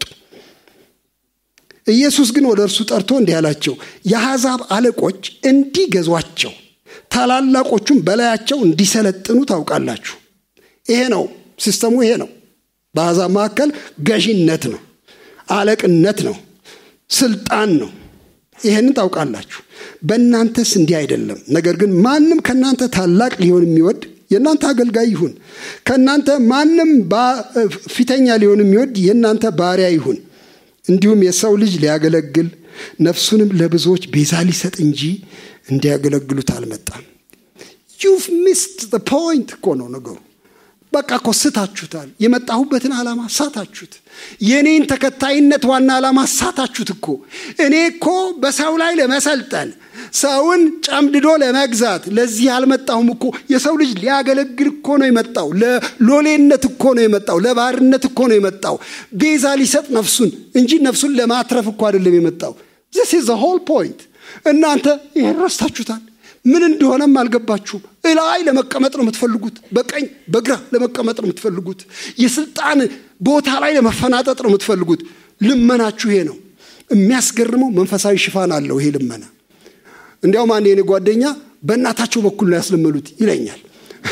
ኢየሱስ ግን ወደ እርሱ ጠርቶ እንዲህ አላቸው፣ የአሕዛብ አለቆች እንዲገዟቸው ታላላቆቹም በላያቸው እንዲሰለጥኑ ታውቃላችሁ። ይሄ ነው ሲስተሙ፣ ይሄ ነው። በአሕዛብ መካከል ገዢነት ነው፣ አለቅነት ነው፣ ስልጣን ነው። ይሄንን ታውቃላችሁ። በእናንተስ እንዲህ አይደለም። ነገር ግን ማንም ከእናንተ ታላቅ ሊሆን የሚወድ የእናንተ አገልጋይ ይሁን። ከእናንተ ማንም ፊተኛ ሊሆን የሚወድ የእናንተ ባሪያ ይሁን። እንዲሁም የሰው ልጅ ሊያገለግል ነፍሱንም ለብዙዎች ቤዛ ሊሰጥ እንጂ እንዲያገለግሉት አልመጣም። ዩቭ ሚስድ ፖይንት እኮ ነው ነገሩ። በቃ እኮ ስታችሁታል። የመጣሁበትን ዓላማ ሳታችሁት። የኔን ተከታይነት ዋና ዓላማ ሳታችሁት እኮ። እኔ እኮ በሰው ላይ ለመሰልጠን ሰውን ጨምድዶ ለመግዛት ለዚህ አልመጣሁም እኮ። የሰው ልጅ ሊያገለግል እኮ ነው የመጣው። ለሎሌነት እኮ ነው የመጣው። ለባርነት እኮ ነው የመጣው። ቤዛ ሊሰጥ ነፍሱን እንጂ ነፍሱን ለማትረፍ እኮ አይደለም የመጣው። ዚስ ኢዝ ሆል ፖይንት። እናንተ ይህን ረስታችሁታል። ምን እንደሆነም አልገባችሁም። እላይ ለመቀመጥ ነው የምትፈልጉት። በቀኝ በግራ ለመቀመጥ ነው የምትፈልጉት። የስልጣን ቦታ ላይ ለመፈናጠጥ ነው የምትፈልጉት። ልመናችሁ ይሄ ነው። የሚያስገርመው መንፈሳዊ ሽፋን አለው ይሄ ልመና። እንዲያውም አንድ የኔ ጓደኛ በእናታቸው በኩል ነው ያስለመሉት ይለኛል።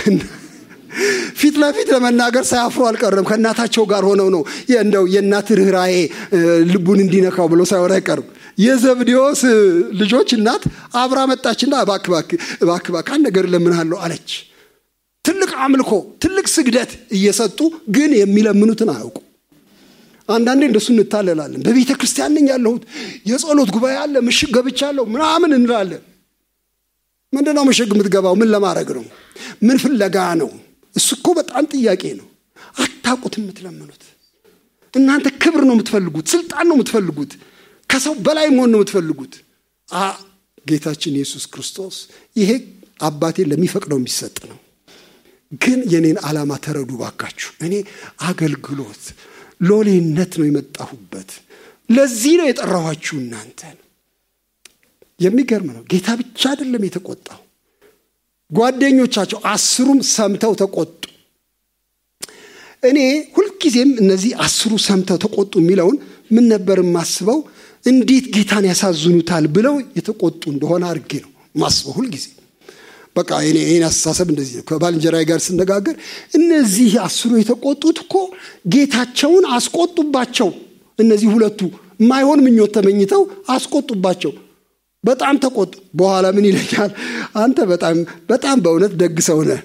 ፊት ለፊት ለመናገር ሳያፍሩ አልቀረም። ከእናታቸው ጋር ሆነው ነው እንደው የእናት ርኅራዬ ልቡን እንዲነካው ብሎ ሳይሆን አይቀርም። የዘብዴዎስ ልጆች እናት አብራ መጣችና እባክህ እባክህ አንድ ነገር እለምንሃለሁ አለች። ትልቅ አምልኮ፣ ትልቅ ስግደት እየሰጡ ግን የሚለምኑትን አያውቁ። አንዳንዴ እንደሱ እንታለላለን። በቤተ ክርስቲያን ነኝ ያለሁት፣ የጸሎት ጉባኤ አለ፣ ምሽግ ገብቻለሁ ምናምን እንላለን። ምንድን ነው ምሽግ የምትገባው? ምን ለማድረግ ነው? ምን ፍለጋ ነው? እሱ እኮ በጣም ጥያቄ ነው። አታውቁት የምትለምኑት። እናንተ ክብር ነው የምትፈልጉት፣ ስልጣን ነው የምትፈልጉት፣ ከሰው በላይ መሆን ነው የምትፈልጉት። ጌታችን ኢየሱስ ክርስቶስ ይሄ አባቴ ለሚፈቅደው የሚሰጥ ነው። ግን የኔን ዓላማ ተረዱ ባካችሁ። እኔ አገልግሎት ሎሌነት ነው የመጣሁበት። ለዚህ ነው የጠራኋችሁ እናንተን። የሚገርም ነው። ጌታ ብቻ አይደለም የተቆጣው፣ ጓደኞቻቸው አስሩም ሰምተው ተቆጡ። እኔ ሁልጊዜም እነዚህ አስሩ ሰምተው ተቆጡ የሚለውን ምን ነበር የማስበው? እንዴት ጌታን ያሳዝኑታል ብለው የተቆጡ እንደሆነ አድርጌ ነው ማስበው ሁልጊዜ። በቃ ይህን አስተሳሰብ እንደዚህ ነው። ከባልንጀራዬ ጋር ስነጋገር እነዚህ አስሩ የተቆጡት እኮ ጌታቸውን አስቆጡባቸው። እነዚህ ሁለቱ የማይሆን ምኞት ተመኝተው አስቆጡባቸው። በጣም ተቆጡ። በኋላ ምን ይለኛል? አንተ በጣም በጣም በእውነት ደግ ሰው ነህ።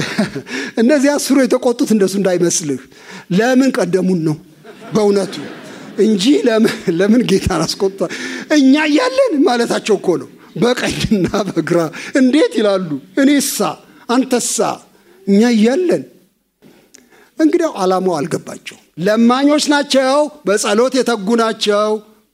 እነዚህ አስሩ የተቆጡት እንደሱ እንዳይመስልህ ለምን ቀደሙን ነው በእውነቱ እንጂ ለምን ጌታን አስቆጥቷል? እኛ እያለን ማለታቸው እኮ ነው። በቀኝና በግራ እንዴት ይላሉ። እኔሳ አንተሳ እኛ እያለን እንግዲያው ዓላማው አልገባቸው። ለማኞች ናቸው፣ በጸሎት የተጉ ናቸው።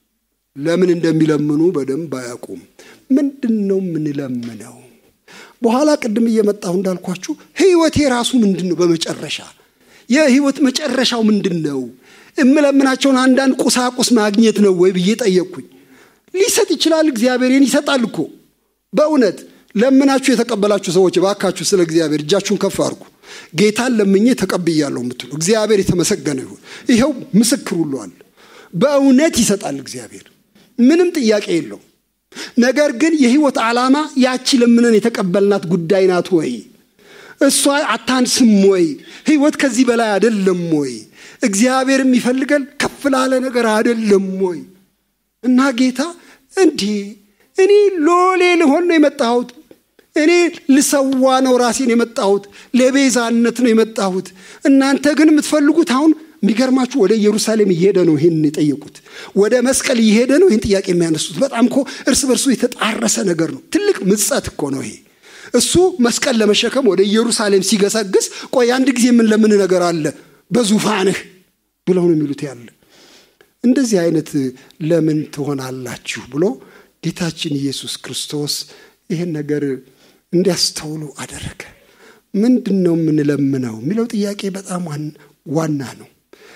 ለምን እንደሚለምኑ በደንብ አያውቁም። ምንድን ነው የምንለምነው? በኋላ ቅድም እየመጣሁ እንዳልኳችሁ ህይወቴ ራሱ ምንድን ነው? በመጨረሻ የህይወት መጨረሻው ምንድን ነው? የምለምናቸውን አንዳንድ ቁሳቁስ ማግኘት ነው ወይ ብዬ ጠየቅኩኝ። ሊሰጥ ይችላል። እግዚአብሔርን ይሰጣል እኮ በእውነት ለምናችሁ የተቀበላችሁ ሰዎች እባካችሁ ስለ እግዚአብሔር እጃችሁን ከፍ አድርጉ። ጌታን ለምኜ ተቀብያለሁ የምትሉ እግዚአብሔር የተመሰገነ ይሁን። ይኸው ምስክር ሁሉ አለ። በእውነት ይሰጣል እግዚአብሔር፣ ምንም ጥያቄ የለው። ነገር ግን የህይወት ዓላማ ያቺ ለምነን የተቀበልናት ጉዳይ ናት ወይ? እሷ አታንስም ወይ? ህይወት ከዚህ በላይ አይደለም ወይ? እግዚአብሔር የሚፈልገን ከፍ ላለ ነገር አይደለም ወይ? እና ጌታ እንዲህ እኔ ሎሌ ልሆን ነው የመጣሁት። እኔ ልሰዋ ነው ራሴን የመጣሁት። ለቤዛነት ነው የመጣሁት። እናንተ ግን የምትፈልጉት አሁን የሚገርማችሁ ወደ ኢየሩሳሌም እየሄደ ነው ይህን የጠየቁት። ወደ መስቀል እየሄደ ነው ይህን ጥያቄ የሚያነሱት። በጣም እኮ እርስ በርሱ የተጣረሰ ነገር ነው። ትልቅ ምጸት እኮ ነው ይሄ። እሱ መስቀል ለመሸከም ወደ ኢየሩሳሌም ሲገሰግስ፣ ቆይ አንድ ጊዜ የምንለምን ነገር አለ በዙፋንህ ብለው ነው የሚሉት ያለ እንደዚህ አይነት ለምን ትሆናላችሁ ብሎ ጌታችን ኢየሱስ ክርስቶስ ይህን ነገር እንዲያስተውሉ አደረገ። ምንድን ነው የምንለምነው የሚለው ጥያቄ በጣም ዋና ነው።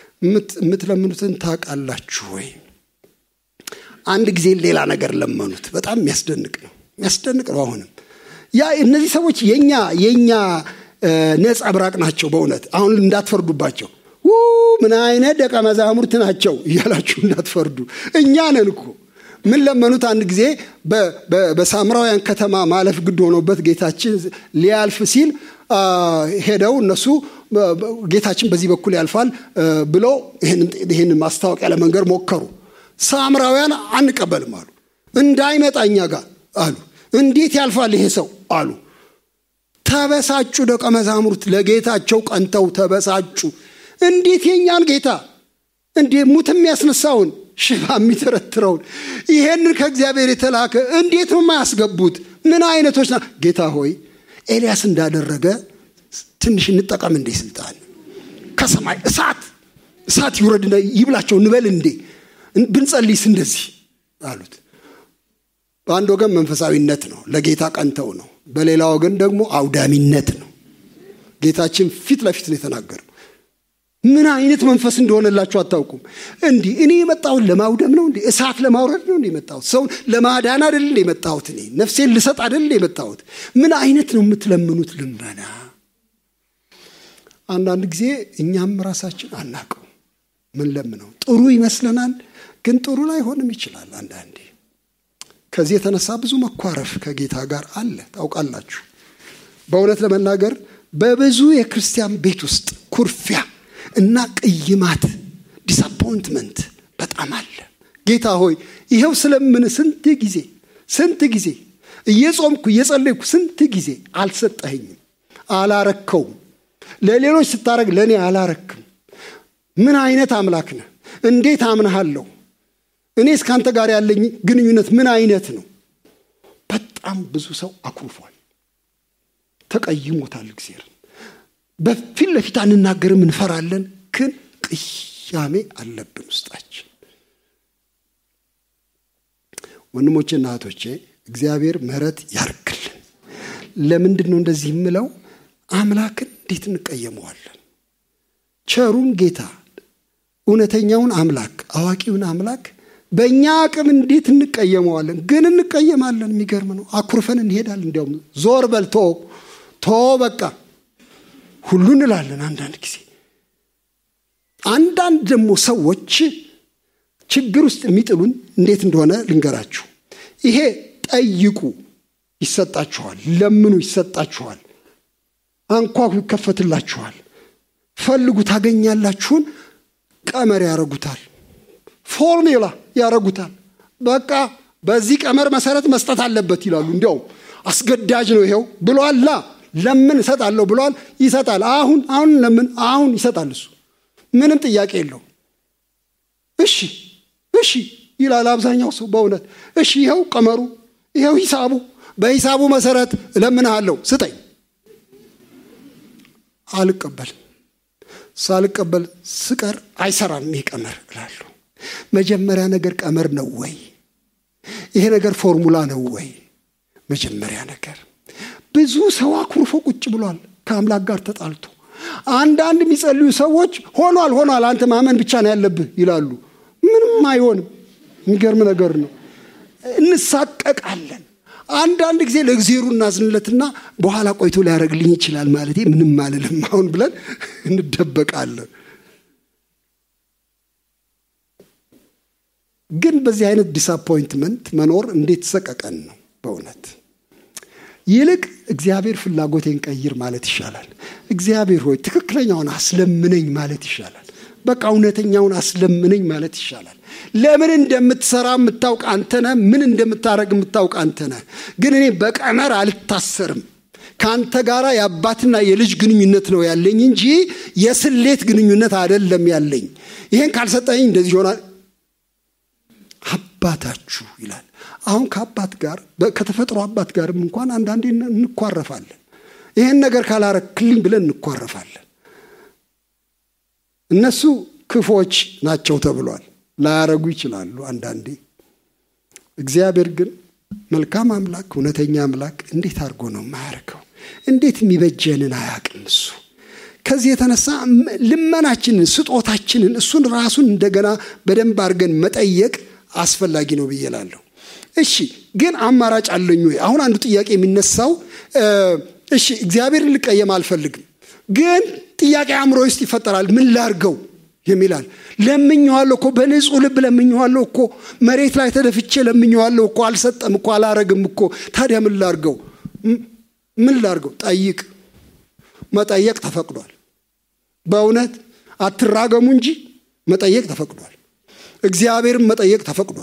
የምትለምኑትን ታውቃላችሁ ወይ? አንድ ጊዜ ሌላ ነገር ለመኑት። በጣም የሚያስደንቅ ነው፣ የሚያስደንቅ ነው። አሁንም ያ እነዚህ ሰዎች የኛ የኛ ነጸብራቅ ናቸው። በእውነት አሁን እንዳትፈርዱባቸው ምን አይነት ደቀ መዛሙርት ናቸው እያላችሁ እንዳትፈርዱ። እኛ ነን እኮ ምን ለመኑት? አንድ ጊዜ በሳምራውያን ከተማ ማለፍ ግድ ሆኖበት ጌታችን ሊያልፍ ሲል ሄደው እነሱ ጌታችን በዚህ በኩል ያልፋል ብለው ይህን ማስታወቂያ ለመንገር ሞከሩ። ሳምራውያን አንቀበልም አሉ። እንዳይመጣ እኛ ጋር አሉ። እንዴት ያልፋል ይሄ ሰው አሉ። ተበሳጩ። ደቀ መዛሙርት ለጌታቸው ቀንተው ተበሳጩ። እንዴት የኛን ጌታ እንዴ ሙት የሚያስነሳውን ሽባ የሚተረትረውን ይሄንን ከእግዚአብሔር የተላከ እንዴት ነው የማያስገቡት? ምን አይነቶች ና ጌታ ሆይ ኤልያስ እንዳደረገ ትንሽ እንጠቀም እንዴ ስልጣን ከሰማይ እሳት እሳት ይውረድና ይብላቸው እንበል እንዴ ብንጸልይስ እንደዚህ አሉት። በአንድ ወገን መንፈሳዊነት ነው፣ ለጌታ ቀንተው ነው። በሌላ ወገን ደግሞ አውዳሚነት ነው። ጌታችን ፊት ለፊት ነው የተናገረው። ምን አይነት መንፈስ እንደሆነላችሁ አታውቁም። እንዲህ እኔ የመጣሁት ለማውደም ነው እንዴ? እሳት ለማውረድ ነው እንዴ የመጣሁት? ሰውን ለማዳን አይደል እንዴ የመጣሁት? እኔ ነፍሴን ልሰጥ አይደል እንዴ የመጣሁት? ምን አይነት ነው የምትለምኑት ልመና? አንዳንድ ጊዜ እኛም ራሳችን አናቀው ምን ለምነው ጥሩ ይመስለናል፣ ግን ጥሩ ላይሆንም ይችላል አንዳንዴ። ከዚህ የተነሳ ብዙ መኳረፍ ከጌታ ጋር አለ። ታውቃላችሁ፣ በእውነት ለመናገር በብዙ የክርስቲያን ቤት ውስጥ ኩርፊያ እና ቅይማት ዲስአፖይንትመንት በጣም አለ። ጌታ ሆይ ይኸው ስለምን ስንት ጊዜ ስንት ጊዜ እየጾምኩ እየጸለይኩ ስንት ጊዜ አልሰጠኸኝም፣ አላረከውም። ለሌሎች ስታረግ ለእኔ አላረክም። ምን አይነት አምላክ ነህ? እንዴት አምንሃለሁ? እኔ እስካንተ ጋር ያለኝ ግንኙነት ምን አይነት ነው? በጣም ብዙ ሰው አኩርፏል፣ ተቀይሞታል እግዚአብሔርን በፊት ለፊት አንናገርም፣ እንፈራለን። ግን ቅያሜ አለብን ውስጣችን። ወንድሞቼና እህቶቼ እግዚአብሔር ምሕረት ያርግልን። ለምንድን ነው እንደዚህ የምለው? አምላክን እንዴት እንቀየመዋለን? ቸሩን ጌታ እውነተኛውን አምላክ አዋቂውን አምላክ በእኛ አቅም እንዴት እንቀየመዋለን? ግን እንቀየማለን። የሚገርም ነው። አኩርፈን እንሄዳለን። እንዲያውም ዞር በል ቶ ቶ በቃ ሁሉ እንላለን። አንዳንድ ጊዜ አንዳንድ ደግሞ ሰዎች ችግር ውስጥ የሚጥሉን እንዴት እንደሆነ ልንገራችሁ። ይሄ ጠይቁ ይሰጣችኋል፣ ለምኑ ይሰጣችኋል፣ አንኳኩ ይከፈትላችኋል፣ ፈልጉ ታገኛላችሁን ቀመር ያረጉታል፣ ፎርሙላ ያረጉታል። በቃ በዚህ ቀመር መሰረት መስጠት አለበት ይላሉ። እንዲያውም አስገዳጅ ነው ይሄው ብሏላ ለምን እሰጣለሁ ብሏል፣ ይሰጣል። አሁን አሁን ለምን አሁን ይሰጣል። እሱ ምንም ጥያቄ የለው። እሺ እሺ ይላል አብዛኛው ሰው በእውነት እሺ፣ ይኸው ቀመሩ፣ ይኸው ሂሳቡ፣ በሂሳቡ መሰረት እለምንሃለሁ ስጠኝ። አልቀበልም። ሳልቀበል ስቀር አይሰራም ይሄ ቀመር እላለሁ። መጀመሪያ ነገር ቀመር ነው ወይ? ይሄ ነገር ፎርሙላ ነው ወይ? መጀመሪያ ነገር ብዙ ሰው አኩርፎ ቁጭ ብሏል ከአምላክ ጋር ተጣልቶ። አንዳንድ የሚጸልዩ ሰዎች ሆኗል ሆኗል፣ አንተ ማመን ብቻ ነው ያለብህ ይላሉ። ምንም አይሆንም። የሚገርም ነገር ነው። እንሳቀቃለን። አንዳንድ ጊዜ ለእግዜሩ እናዝንለትና በኋላ ቆይቶ ሊያደርግልኝ ይችላል ማለት ምንም አልልም አሁን ብለን እንደበቃለን። ግን በዚህ አይነት ዲስአፖይንትመንት መኖር እንዴት ሰቀቀን ነው በእውነት ይልቅ እግዚአብሔር ፍላጎቴን ቀይር ማለት ይሻላል። እግዚአብሔር ሆይ ትክክለኛውን አስለምነኝ ማለት ይሻላል። በቃ እውነተኛውን አስለምነኝ ማለት ይሻላል። ለምን እንደምትሰራ የምታውቅ አንተነህ፣ ምን እንደምታደረግ የምታውቅ አንተነህ። ግን እኔ በቀመር አልታሰርም። ከአንተ ጋር የአባትና የልጅ ግንኙነት ነው ያለኝ እንጂ የስሌት ግንኙነት አይደለም ያለኝ። ይሄን ካልሰጠኝ እንደዚህ ይሆናል። አባታችሁ ይላል። አሁን ከአባት ጋር ከተፈጥሮ አባት ጋርም እንኳን አንዳንዴ እንኳረፋለን። ይህን ነገር ካላረክልኝ ብለን እንኳረፋለን። እነሱ ክፎች ናቸው ተብሏል። ላያረጉ ይችላሉ አንዳንዴ። እግዚአብሔር ግን መልካም አምላክ፣ እውነተኛ አምላክ እንዴት አድርጎ ነው የማያደርገው? እንዴት የሚበጀንን አያውቅም እሱ። ከዚህ የተነሳ ልመናችንን፣ ስጦታችንን እሱን ራሱን እንደገና በደንብ አድርገን መጠየቅ አስፈላጊ ነው ብዬ እላለሁ። እሺ ግን አማራጭ አለኝ ወይ? አሁን አንዱ ጥያቄ የሚነሳው እሺ እግዚአብሔርን ልቀየም አልፈልግም፣ ግን ጥያቄ አእምሮ ውስጥ ይፈጠራል። ምን ላርገው የሚላል ለምኘዋለሁ እኮ በንጹህ ልብ ለምኘዋለሁ እኮ መሬት ላይ ተደፍቼ ለምኘዋለሁ እኮ አልሰጠም እኮ አላረግም እኮ ታዲያ ምን ላርገው? ምን ላርገው? ጠይቅ። መጠየቅ ተፈቅዷል። በእውነት አትራገሙ እንጂ መጠየቅ ተፈቅዷል። እግዚአብሔርን መጠየቅ ተፈቅዷል።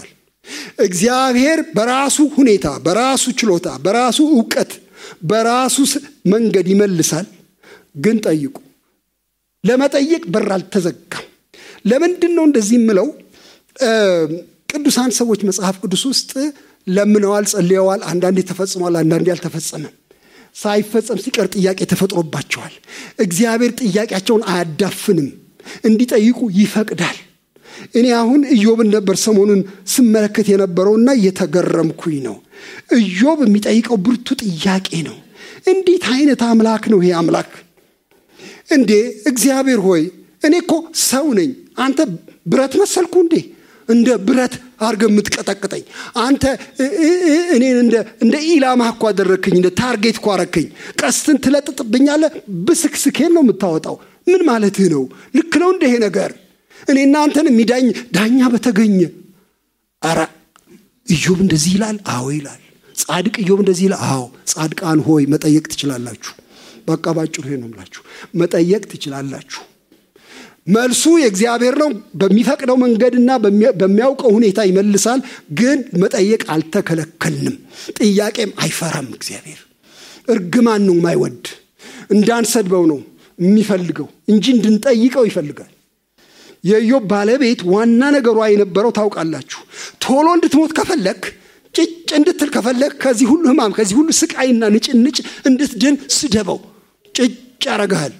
እግዚአብሔር በራሱ ሁኔታ፣ በራሱ ችሎታ፣ በራሱ እውቀት፣ በራሱ መንገድ ይመልሳል። ግን ጠይቁ። ለመጠየቅ በር አልተዘጋም። ለምንድን ነው እንደዚህ የምለው? ቅዱሳን ሰዎች መጽሐፍ ቅዱስ ውስጥ ለምነዋል፣ ጸልየዋል። አንዳንዴ ተፈጽሟል፣ አንዳንዴ አልተፈጸመም። ሳይፈጸም ሲቀር ጥያቄ ተፈጥሮባቸዋል። እግዚአብሔር ጥያቄያቸውን አያዳፍንም፣ እንዲጠይቁ ይፈቅዳል። እኔ አሁን ኢዮብን ነበር ሰሞኑን ስመለከት የነበረውና እየተገረምኩኝ ነው። ኢዮብ የሚጠይቀው ብርቱ ጥያቄ ነው። እንዴት አይነት አምላክ ነው ይሄ አምላክ? እንዴ እግዚአብሔር ሆይ እኔ እኮ ሰው ነኝ፣ አንተ ብረት መሰልኩ እንዴ? እንደ ብረት አድርገህ የምትቀጠቅጠኝ አንተ እኔን እንደ ኢላማ እኮ አደረግክኝ፣ እንደ ታርጌት እኮ አረግከኝ። ቀስትን ትለጥጥብኛለህ፣ ብስክስኬን ነው የምታወጣው። ምን ማለትህ ነው? ልክ ነው እንደ ይሄ ነገር እኔ እናንተን የሚዳኝ ዳኛ በተገኘ አረ ኢዮብ እንደዚህ ይላል። አዎ ይላል። ጻድቅ ኢዮብ እንደዚህ ይላል። አዎ ጻድቃን ሆይ መጠየቅ ትችላላችሁ። በቃ ባጭሩ ይሄ ነው የምላችሁ፣ መጠየቅ ትችላላችሁ። መልሱ የእግዚአብሔር ነው። በሚፈቅደው መንገድና በሚያውቀው ሁኔታ ይመልሳል። ግን መጠየቅ አልተከለከልንም። ጥያቄም አይፈራም። እግዚአብሔር እርግማን ነው የማይወድ እንዳንሰድበው ነው የሚፈልገው እንጂ እንድንጠይቀው ይፈልጋል። የኢዮብ ባለቤት ዋና ነገሯ የነበረው ታውቃላችሁ፣ ቶሎ እንድትሞት ከፈለግ ጭጭ እንድትል ከፈለግ ከዚህ ሁሉ ሕማም ከዚህ ሁሉ ስቃይና ንጭንጭ እንድትድን ስደበው። ጭጭ ያረግሃል።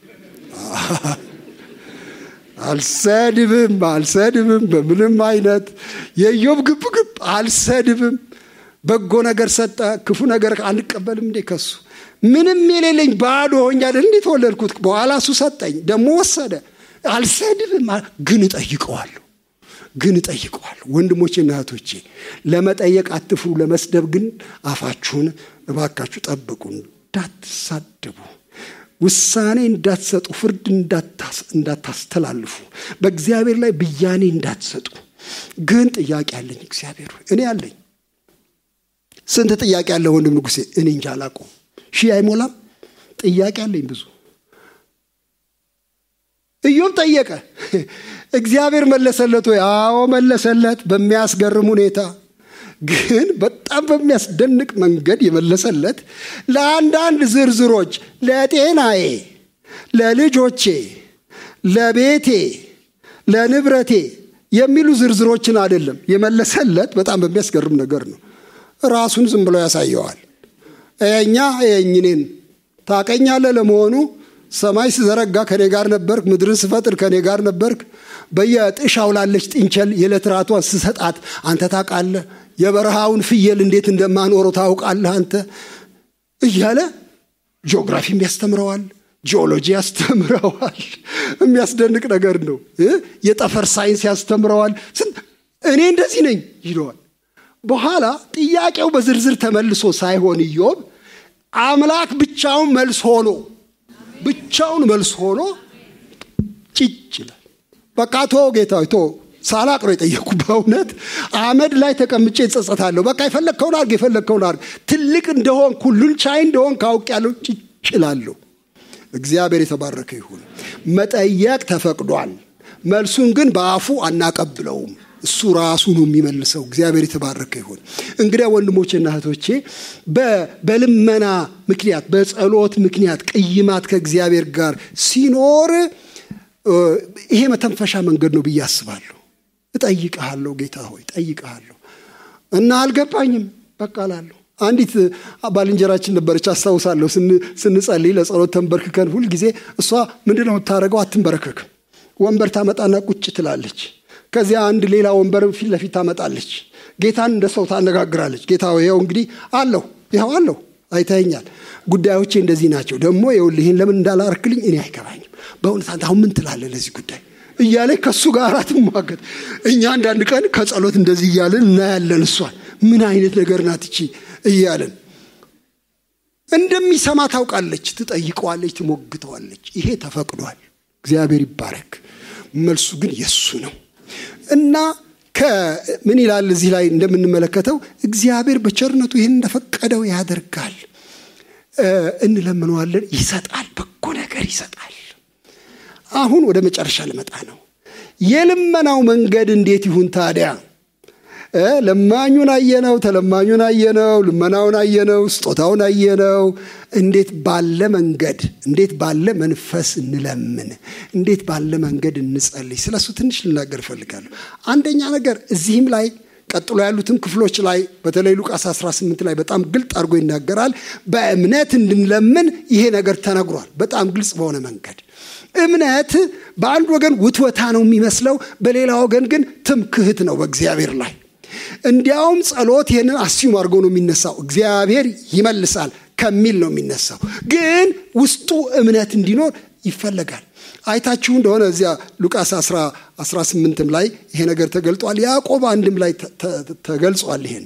አልሰድብም አልሰድብም፣ በምንም አይነት የኢዮብ ግብ ግብ አልሰድብም። በጎ ነገር ሰጠ፣ ክፉ ነገር አንቀበልም እንዴ ከሱ ምንም የሌለኝ ባዶ ሆኜ አይደል እንዴ ተወለድኩት። በኋላ እሱ ሰጠኝ፣ ደግሞ ወሰደ። አልሰድብም፣ ግን እጠይቀዋለሁ ግን እጠይቀዋለሁ። ወንድሞቼና እህቶቼ ለመጠየቅ አትፍሩ፣ ለመስደብ ግን አፋችሁን እባካችሁ ጠብቁ፣ እንዳትሳደቡ፣ ውሳኔ እንዳትሰጡ፣ ፍርድ እንዳታስተላልፉ፣ በእግዚአብሔር ላይ ብያኔ እንዳትሰጡ። ግን ጥያቄ አለኝ እግዚአብሔር እኔ አለኝ። ስንት ጥያቄ አለ ወንድም ንጉሴ? እኔ እንጃ አላውቀውም። ሺህ አይሞላም። ጥያቄ አለኝ ብዙ። ኢዮብ ጠየቀ፣ እግዚአብሔር መለሰለት ወይ? አዎ መለሰለት፣ በሚያስገርም ሁኔታ ግን በጣም በሚያስደንቅ መንገድ የመለሰለት ለአንዳንድ ዝርዝሮች ለጤናዬ፣ ለልጆቼ፣ ለቤቴ፣ ለንብረቴ የሚሉ ዝርዝሮችን አይደለም የመለሰለት። በጣም በሚያስገርም ነገር ነው። ራሱን ዝም ብሎ ያሳየዋል። እኛ የእኝኔን ታቀኛለህ ለመሆኑ ሰማይ ስዘረጋ ከኔ ጋር ነበርክ፣ ምድርን ስፈጥር ከኔ ጋር ነበርክ። በየጥሻው ላለች ጥንቸል የዕለት ራቷን ስሰጣት አንተ ታውቃለህ። የበረሃውን ፍየል እንዴት እንደማኖረው ታውቃለህ አንተ እያለ ጂኦግራፊም ያስተምረዋል፣ ጂኦሎጂ ያስተምረዋል። የሚያስደንቅ ነገር ነው። የጠፈር ሳይንስ ያስተምረዋል። እኔ እንደዚህ ነኝ ይለዋል። በኋላ ጥያቄው በዝርዝር ተመልሶ ሳይሆን ኢዮብ አምላክ ብቻውን መልስ ሆኖ ብቻውን መልስ ሆኖ ጭጭ ይላል። በቃ ቶ ጌታ ቶ ሳላቅ ነው የጠየኩ። በእውነት አመድ ላይ ተቀምጬ እጸጸታለሁ። በቃ የፈለግከውን አድርግ፣ የፈለግከውን አድርግ። ትልቅ እንደሆን ሁሉን ቻይ እንደሆን ካውቅ ያለው ጭጭ እላለሁ። እግዚአብሔር የተባረከ ይሁን። መጠየቅ ተፈቅዷል። መልሱን ግን በአፉ አናቀብለውም። እሱ ራሱ ነው የሚመልሰው። እግዚአብሔር የተባረከ ይሁን። እንግዲያ ወንድሞቼና እህቶቼ በልመና ምክንያት በጸሎት ምክንያት ቅይማት ከእግዚአብሔር ጋር ሲኖር ይሄ መተንፈሻ መንገድ ነው ብዬ አስባለሁ። እጠይቅሃለሁ ጌታ ሆይ እጠይቅሃለሁ እና አልገባኝም በቃ እላለሁ። አንዲት ባልንጀራችን ነበረች አስታውሳለሁ። ስንጸልይ ለጸሎት ተንበርክከን ሁልጊዜ እሷ ምንድን ነው የምታደርገው? አትንበረከክም። ወንበር ታመጣና ቁጭ ትላለች። ከዚያ አንድ ሌላ ወንበር ፊት ለፊት ታመጣለች። ጌታን እንደ ሰው ታነጋግራለች። ጌታ ይኸው እንግዲህ አለሁ፣ ይኸው አለሁ፣ አይተኸኛል። ጉዳዮቼ እንደዚህ ናቸው። ደግሞ ይኸውልህ ይህን ለምን እንዳላርክልኝ እኔ አይገባኝም። በእውነት አንተ አሁን ምን ትላለህ ለዚህ ጉዳይ እያለች ከእሱ ጋር ትሟገት። እኛ አንዳንድ ቀን ከጸሎት እንደዚህ እያለን እናያለን። እሷን ምን አይነት ነገር ናት እቺ እያለን እንደሚሰማ ታውቃለች። ትጠይቀዋለች፣ ትሞግተዋለች። ይሄ ተፈቅዷል። እግዚአብሔር ይባረክ። መልሱ ግን የእሱ ነው እና ምን ይላል እዚህ ላይ እንደምንመለከተው እግዚአብሔር በቸርነቱ ይህን እንደፈቀደው ያደርጋል። እንለምነዋለን፣ ይሰጣል፣ በጎ ነገር ይሰጣል። አሁን ወደ መጨረሻ ልመጣ ነው። የልመናው መንገድ እንዴት ይሁን ታዲያ? ለማኙን አየነው፣ ተለማኙን አየነው፣ ልመናውን አየነው፣ ስጦታውን አየነው። እንዴት ባለ መንገድ እንዴት ባለ መንፈስ እንለምን፣ እንዴት ባለ መንገድ እንጸልይ። ስለሱ ትንሽ ልናገር እፈልጋለሁ። አንደኛ ነገር እዚህም ላይ ቀጥሎ ያሉትን ክፍሎች ላይ በተለይ ሉቃስ 18 ላይ በጣም ግልጥ አድርጎ ይናገራል። በእምነት እንድንለምን ይሄ ነገር ተነግሯል፣ በጣም ግልጽ በሆነ መንገድ። እምነት በአንድ ወገን ውትወታ ነው የሚመስለው፣ በሌላ ወገን ግን ትምክህት ነው በእግዚአብሔር ላይ። እንዲያውም ጸሎት ይህንን አስዩም አድርጎ ነው የሚነሳው፣ እግዚአብሔር ይመልሳል ከሚል ነው የሚነሳው። ግን ውስጡ እምነት እንዲኖር ይፈለጋል። አይታችሁ እንደሆነ እዚያ ሉቃስ 18ም ላይ ይሄ ነገር ተገልጧል። ያዕቆብ አንድም ላይ ተገልጿል። ይሄን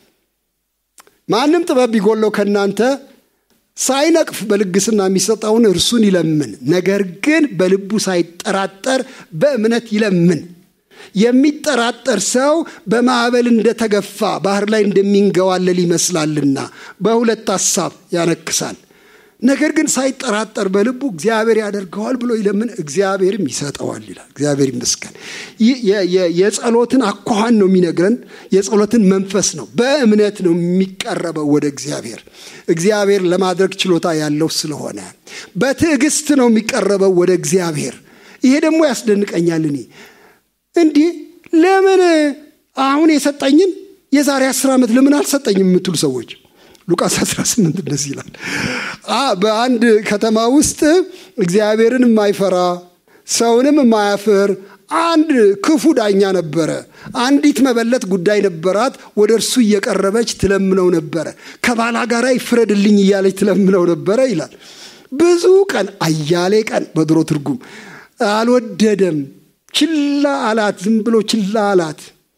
ማንም ጥበብ ቢጎለው ከእናንተ ሳይነቅፍ በልግስና የሚሰጠውን እርሱን ይለምን፣ ነገር ግን በልቡ ሳይጠራጠር በእምነት ይለምን። የሚጠራጠር ሰው በማዕበል እንደተገፋ ባህር ላይ እንደሚንገዋለል ይመስላልና በሁለት ሐሳብ ያነክሳል። ነገር ግን ሳይጠራጠር በልቡ እግዚአብሔር ያደርገዋል ብሎ ይለምን፣ እግዚአብሔርም ይሰጠዋል ይላል። እግዚአብሔር ይመስገን። የጸሎትን አኳኋን ነው የሚነግረን፣ የጸሎትን መንፈስ ነው። በእምነት ነው የሚቀረበው ወደ እግዚአብሔር፣ እግዚአብሔር ለማድረግ ችሎታ ያለው ስለሆነ በትዕግስት ነው የሚቀረበው ወደ እግዚአብሔር። ይሄ ደግሞ ያስደንቀኛል። እኔ እንዲህ ለምን አሁን የሰጠኝን የዛሬ አስር ዓመት ለምን አልሰጠኝም የምትሉ ሰዎች ሉቃስ 18 እንደዚህ ይላል። በአንድ ከተማ ውስጥ እግዚአብሔርን የማይፈራ ሰውንም የማያፍር አንድ ክፉ ዳኛ ነበረ። አንዲት መበለት ጉዳይ ነበራት። ወደ እርሱ እየቀረበች ትለምነው ነበረ። ከባላ ጋር ይፍረድልኝ እያለች ትለምነው ነበረ ይላል። ብዙ ቀን አያሌ ቀን በድሮ ትርጉም አልወደደም። ችላ አላት። ዝም ብሎ ችላ አላት።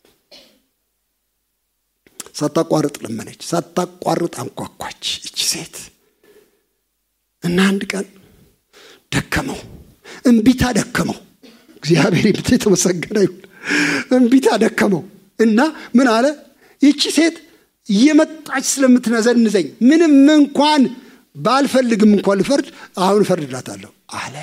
ሳታቋርጥ ለመነች፣ ሳታቋርጥ አንኳኳች እቺ ሴት እና አንድ ቀን ደከመው፣ እምቢታ ደከመው። እግዚአብሔር ይምት የተመሰገነ ይሁን። እምቢታ ደከመው እና ምን አለ? ይቺ ሴት እየመጣች ስለምትነዘንዘኝ ምንም እንኳን ባልፈልግም እንኳን ልፈርድ አሁን እፈርድላታለሁ አለ።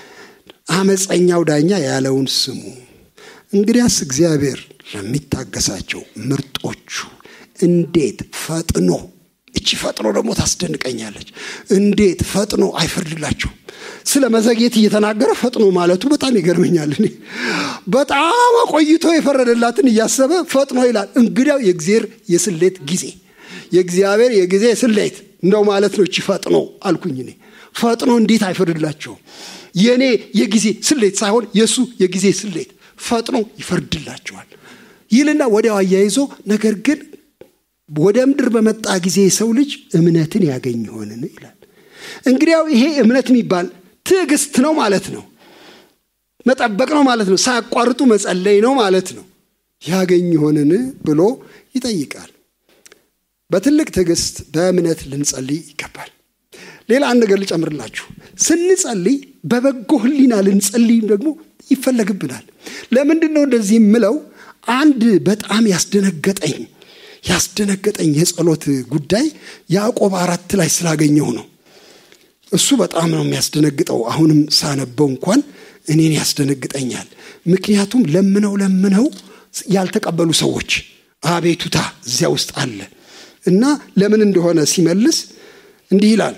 አመፀኛው ዳኛ ያለውን ስሙ። እንግዲያስ እግዚአብሔር ለሚታገሳቸው ምርጦቹ እንዴት ፈጥኖ እቺ ፈጥኖ ደግሞ ታስደንቀኛለች። እንዴት ፈጥኖ አይፈርድላቸው። ስለ መዘግየት እየተናገረ ፈጥኖ ማለቱ በጣም ይገርመኛል። እኔ በጣም አቆይቶ የፈረደላትን እያሰበ ፈጥኖ ይላል። እንግዲያው የእግዚአብሔር የስሌት ጊዜ የእግዚአብሔር የጊዜ ስሌት እንደው ማለት ነው። እቺ ፈጥኖ አልኩኝ እኔ ፈጥኖ እንዴት አይፈርድላቸውም? የእኔ የጊዜ ስሌት ሳይሆን የእሱ የጊዜ ስሌት ፈጥኖ ይፈርድላቸዋል ይልና ወዲያው አያይዞ ነገር ግን ወደ ምድር በመጣ ጊዜ የሰው ልጅ እምነትን ያገኝ ይሆንን ይላል። እንግዲያው ይሄ እምነት የሚባል ትዕግስት ነው ማለት ነው። መጠበቅ ነው ማለት ነው። ሳያቋርጡ መጸለይ ነው ማለት ነው። ያገኝ ይሆንን ብሎ ይጠይቃል። በትልቅ ትዕግስት በእምነት ልንጸልይ ይገባል። ሌላ አንድ ነገር ልጨምርላችሁ። ስንጸልይ በበጎ ሕሊና ልንጸልይም ደግሞ ይፈለግብናል። ለምንድን ነው እንደዚህ የምለው? አንድ በጣም ያስደነገጠኝ ያስደነገጠኝ የጸሎት ጉዳይ ያዕቆብ አራት ላይ ስላገኘው ነው። እሱ በጣም ነው የሚያስደነግጠው። አሁንም ሳነበው እንኳን እኔን ያስደነግጠኛል። ምክንያቱም ለምነው ለምነው ያልተቀበሉ ሰዎች አቤቱታ እዚያ ውስጥ አለ እና ለምን እንደሆነ ሲመልስ እንዲህ ይላል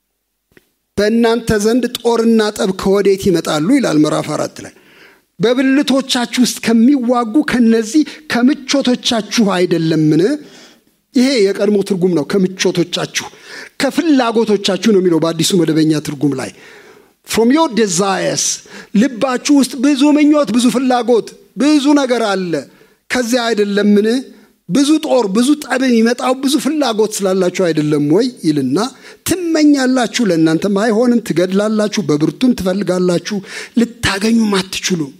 በእናንተ ዘንድ ጦርና ጠብ ከወዴት ይመጣሉ? ይላል ምዕራፍ አራት ላይ በብልቶቻችሁ ውስጥ ከሚዋጉ ከነዚህ ከምቾቶቻችሁ አይደለምን? ይሄ የቀድሞ ትርጉም ነው። ከምቾቶቻችሁ ከፍላጎቶቻችሁ ነው የሚለው በአዲሱ መደበኛ ትርጉም ላይ ፍሮም ዮር ዴዛየርስ ልባችሁ ውስጥ ብዙ ምኞት፣ ብዙ ፍላጎት፣ ብዙ ነገር አለ። ከዚያ አይደለምን? ብዙ ጦር፣ ብዙ ጠብ የሚመጣው ብዙ ፍላጎት ስላላችሁ አይደለም ወይ ይልና ትመኛላችሁ፣ ለእናንተም አይሆንም፣ ትገድላላችሁ፣ በብርቱም ትፈልጋላችሁ፣ ልታገኙም አትችሉም።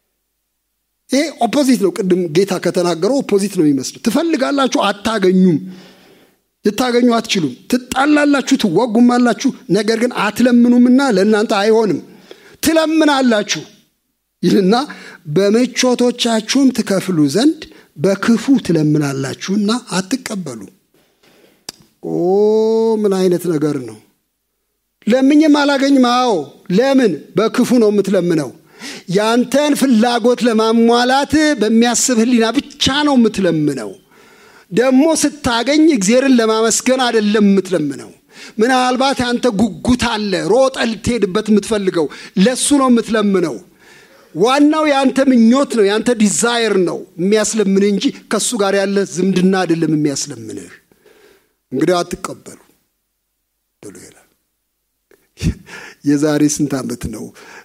ይሄ ኦፖዚት ነው። ቅድም ጌታ ከተናገረው ኦፖዚት ነው የሚመስለው። ትፈልጋላችሁ፣ አታገኙም፣ ልታገኙ አትችሉም፣ ትጣላላችሁ፣ ትዋጉማላችሁ፣ ነገር ግን አትለምኑምና ለእናንተ አይሆንም፣ ትለምናላችሁ ይልና በምቾቶቻችሁም ትከፍሉ ዘንድ በክፉ ትለምናላችሁና አትቀበሉ። ኦ ምን አይነት ነገር ነው! ለምኝም አላገኝም። አዎ ለምን? በክፉ ነው የምትለምነው። ያንተን ፍላጎት ለማሟላት በሚያስብ ህሊና ብቻ ነው የምትለምነው። ደግሞ ስታገኝ እግዚአብሔርን ለማመስገን አይደለም የምትለምነው። ምናልባት ያንተ ጉጉት አለ፣ ሮጠ ልትሄድበት የምትፈልገው ለሱ ነው የምትለምነው። ዋናው የአንተ ምኞት ነው፣ የአንተ ዲዛይር ነው የሚያስለምንህ እንጂ ከእሱ ጋር ያለ ዝምድና አይደለም የሚያስለምንህ። እንግዲህ አትቀበሉ ብሎ ይላል። የዛሬ ስንት ዓመት ነው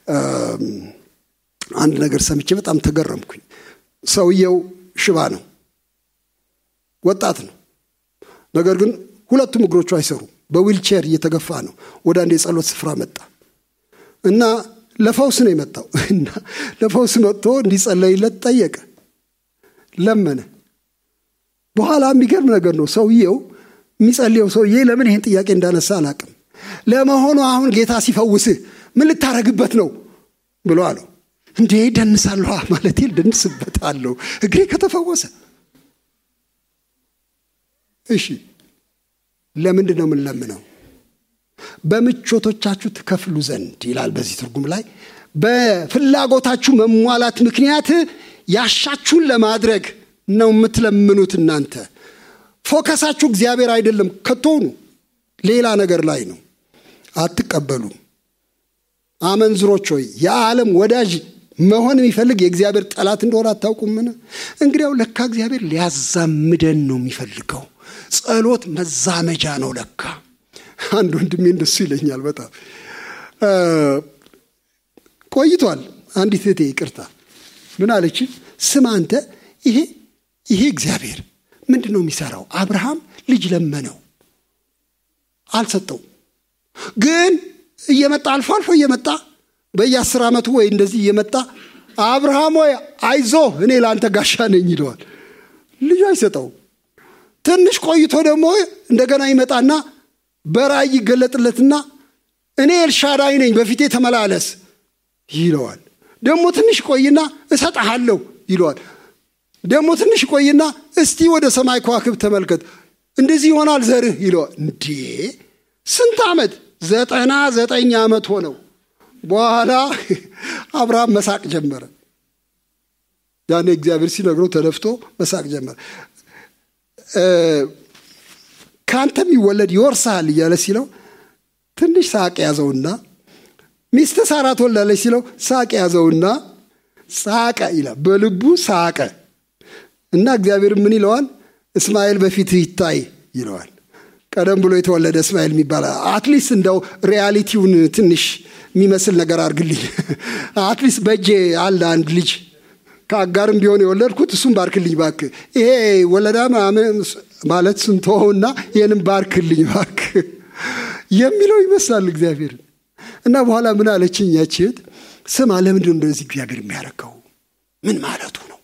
አንድ ነገር ሰምቼ በጣም ተገረምኩኝ። ሰውየው ሽባ ነው፣ ወጣት ነው። ነገር ግን ሁለቱም እግሮቹ አይሰሩም። በዊልቼር እየተገፋ ነው። ወደ አንድ የጸሎት ስፍራ መጣ እና ለፈውስ ነው የመጣው እና ለፈውስ መጥቶ እንዲጸለይለት ጠየቀ፣ ለመነ። በኋላ የሚገርም ነገር ነው። ሰውየው የሚጸልየው ሰውዬ ለምን ይህን ጥያቄ እንዳነሳ አላቅም። ለመሆኑ አሁን ጌታ ሲፈውስህ ምን ልታረግበት ነው ብሎ አለው። እንዴ ደንሳለሁ ማለት ደንስበታለሁ እግሬ ከተፈወሰ። እሺ ለምንድን ነው የምንለምነው? በምቾቶቻችሁ ትከፍሉ ዘንድ ይላል በዚህ ትርጉም ላይ በፍላጎታችሁ መሟላት ምክንያት ያሻችሁን ለማድረግ ነው የምትለምኑት። እናንተ ፎከሳችሁ እግዚአብሔር አይደለም፣ ከቶኑ ሌላ ነገር ላይ ነው። አትቀበሉም። አመንዝሮች ሆይ የዓለም ወዳጅ መሆን የሚፈልግ የእግዚአብሔር ጠላት እንደሆነ አታውቁምን? እንግዲያው ለካ እግዚአብሔር ሊያዛምደን ነው የሚፈልገው። ጸሎት መዛመጃ ነው ለካ። አንድ ወንድሜ እንደሱ ይለኛል። በጣም ቆይቷል። አንዲት እህቴ ይቅርታ ምን አለች? ስም አንተ ይሄ ይሄ እግዚአብሔር ምንድን ነው የሚሰራው? አብርሃም ልጅ ለመነው አልሰጠውም። ግን እየመጣ አልፎ አልፎ እየመጣ በየአስር ዓመቱ ወይ እንደዚህ እየመጣ አብርሃም ወይ አይዞ እኔ ለአንተ ጋሻ ነኝ ይለዋል። ልጁ አይሰጠውም። ትንሽ ቆይቶ ደግሞ እንደገና ይመጣና በራእይ ይገለጥለትና እኔ ኤልሻዳይ ነኝ በፊቴ ተመላለስ ይለዋል። ደግሞ ትንሽ ቆይና እሰጥሃለሁ ይለዋል። ደግሞ ትንሽ ቆይና እስቲ ወደ ሰማይ ከዋክብ ተመልከት እንደዚህ ይሆናል ዘርህ ይለዋል። እንዴ ስንት ዓመት? ዘጠና ዘጠኝ ዓመት ሆነው። በኋላ አብርሃም መሳቅ ጀመረ። ያኔ እግዚአብሔር ሲነግረው ተደፍቶ መሳቅ ጀመረ። ከአንተ የሚወለድ ይወርሳል እያለ ሲለው ትንሽ ሳቅ ያዘውና ሚስት ሳራ ትወልዳለች ሲለው ሳቅ ያዘውና ሳቀ ይላል። በልቡ ሳቀ እና እግዚአብሔር ምን ይለዋል? እስማኤል በፊት ይታይ ይለዋል። ቀደም ብሎ የተወለደ እስማኤል የሚባል አትሊስት እንደው ሪያሊቲውን ትንሽ የሚመስል ነገር አድርግልኝ። አትሊስት በእጄ አለ አንድ ልጅ ከአጋርም ቢሆን የወለድኩት እሱም ባርክልኝ ባክ። ይሄ ወለዳ ማለት ስንተውና ይህንም ባርክልኝ ባክ የሚለው ይመስላል እግዚአብሔር። እና በኋላ ምን አለችኝ ያች እህት፣ ስማ ለምንድን እንደዚህ እግዚአብሔር የሚያደርገው ምን ማለቱ ነው?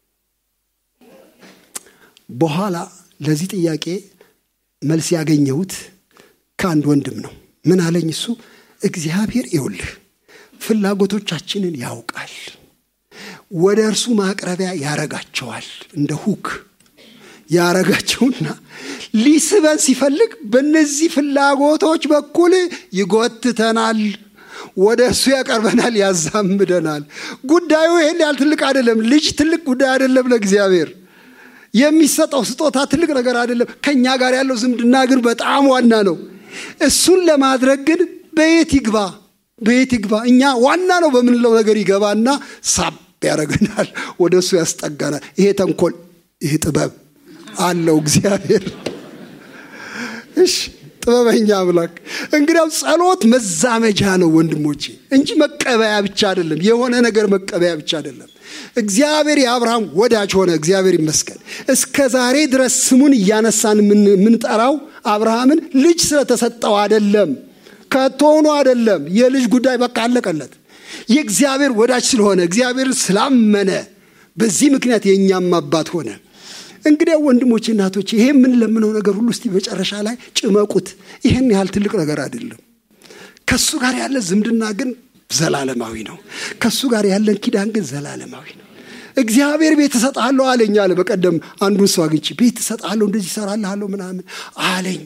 በኋላ ለዚህ ጥያቄ መልስ ያገኘሁት ከአንድ ወንድም ነው። ምን አለኝ እሱ፣ እግዚአብሔር ይውልህ ፍላጎቶቻችንን ያውቃል ወደ እርሱ ማቅረቢያ ያረጋቸዋል። እንደ ሁክ ያረጋቸውና ሊስበን ሲፈልግ በእነዚህ ፍላጎቶች በኩል ይጎትተናል፣ ወደ እሱ ያቀርበናል፣ ያዛምደናል። ጉዳዩ ይህን ያህል ትልቅ አይደለም። ልጅ ትልቅ ጉዳይ አይደለም ለእግዚአብሔር። የሚሰጠው ስጦታ ትልቅ ነገር አይደለም። ከእኛ ጋር ያለው ዝምድና ግን በጣም ዋና ነው። እሱን ለማድረግ ግን በየት ይግባ በየት ይግባ? እኛ ዋና ነው በምንለው ነገር ይገባና ሳብ ያደርገናል፣ ወደ እሱ ያስጠጋናል። ይሄ ተንኮል፣ ይሄ ጥበብ አለው እግዚአብሔር። እሺ ጥበበኛ አምላክ። እንግዲያው ጸሎት መዛመጃ ነው ወንድሞቼ፣ እንጂ መቀበያ ብቻ አይደለም። የሆነ ነገር መቀበያ ብቻ አይደለም። እግዚአብሔር የአብርሃም ወዳጅ ሆነ። እግዚአብሔር ይመስገን። እስከ ዛሬ ድረስ ስሙን እያነሳን የምንጠራው አብርሃምን ልጅ ስለተሰጠው አይደለም፣ ከቶሆኑ አይደለም። የልጅ ጉዳይ በቃ አለቀለት። የእግዚአብሔር ወዳጅ ስለሆነ እግዚአብሔር ስላመነ በዚህ ምክንያት የእኛም አባት ሆነ። እንግዲያ ወንድሞቼ እናቶቼ፣ ይሄ የምንለምነው ነገር ሁሉ እስቲ መጨረሻ ላይ ጭመቁት። ይህን ያህል ትልቅ ነገር አይደለም። ከእሱ ጋር ያለ ዝምድና ግን ዘላለማዊ ነው። ከእሱ ጋር ያለን ኪዳን ግን ዘላለማዊ ነው። እግዚአብሔር ቤት እሰጥሃለሁ አለኝ አለ። በቀደም አንዱን ሰው አግኝቼ ቤት እሰጥሃለሁ እንደዚህ እሰራልሃለሁ ምናምን አለኝ።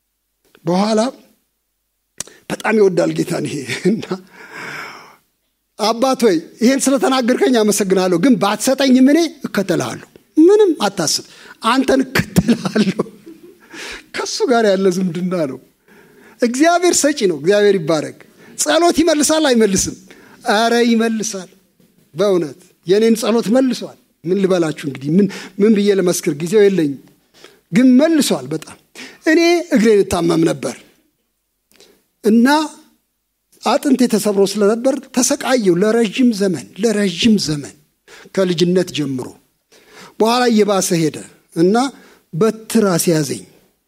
በኋላ በጣም ይወዳል ጌታን ይሄ እና አባት ሆይ ይህን ስለተናገርከኝ አመሰግናለሁ፣ ግን ባትሰጠኝም እኔ እከተልሃለሁ። ምንም አታስብ፣ አንተን እከተልሃለሁ። ከሱ ጋር ያለ ዝምድና ነው። እግዚአብሔር ሰጪ ነው። እግዚአብሔር ይባረክ። ጸሎት ይመልሳል አይመልስም? አረ ይመልሳል። በእውነት የእኔን ጸሎት መልሷል። ምን ልበላችሁ እንግዲህ ምን ምን ብዬ ለመስክር ጊዜው የለኝም፣ ግን መልሷል። በጣም እኔ እግሬን እታመም ነበር እና አጥንቴ ተሰብሮ ስለነበር ተሰቃየው ለረዥም ዘመን ለረዥም ዘመን ከልጅነት ጀምሮ። በኋላ እየባሰ ሄደ እና በትር አስያዘኝ።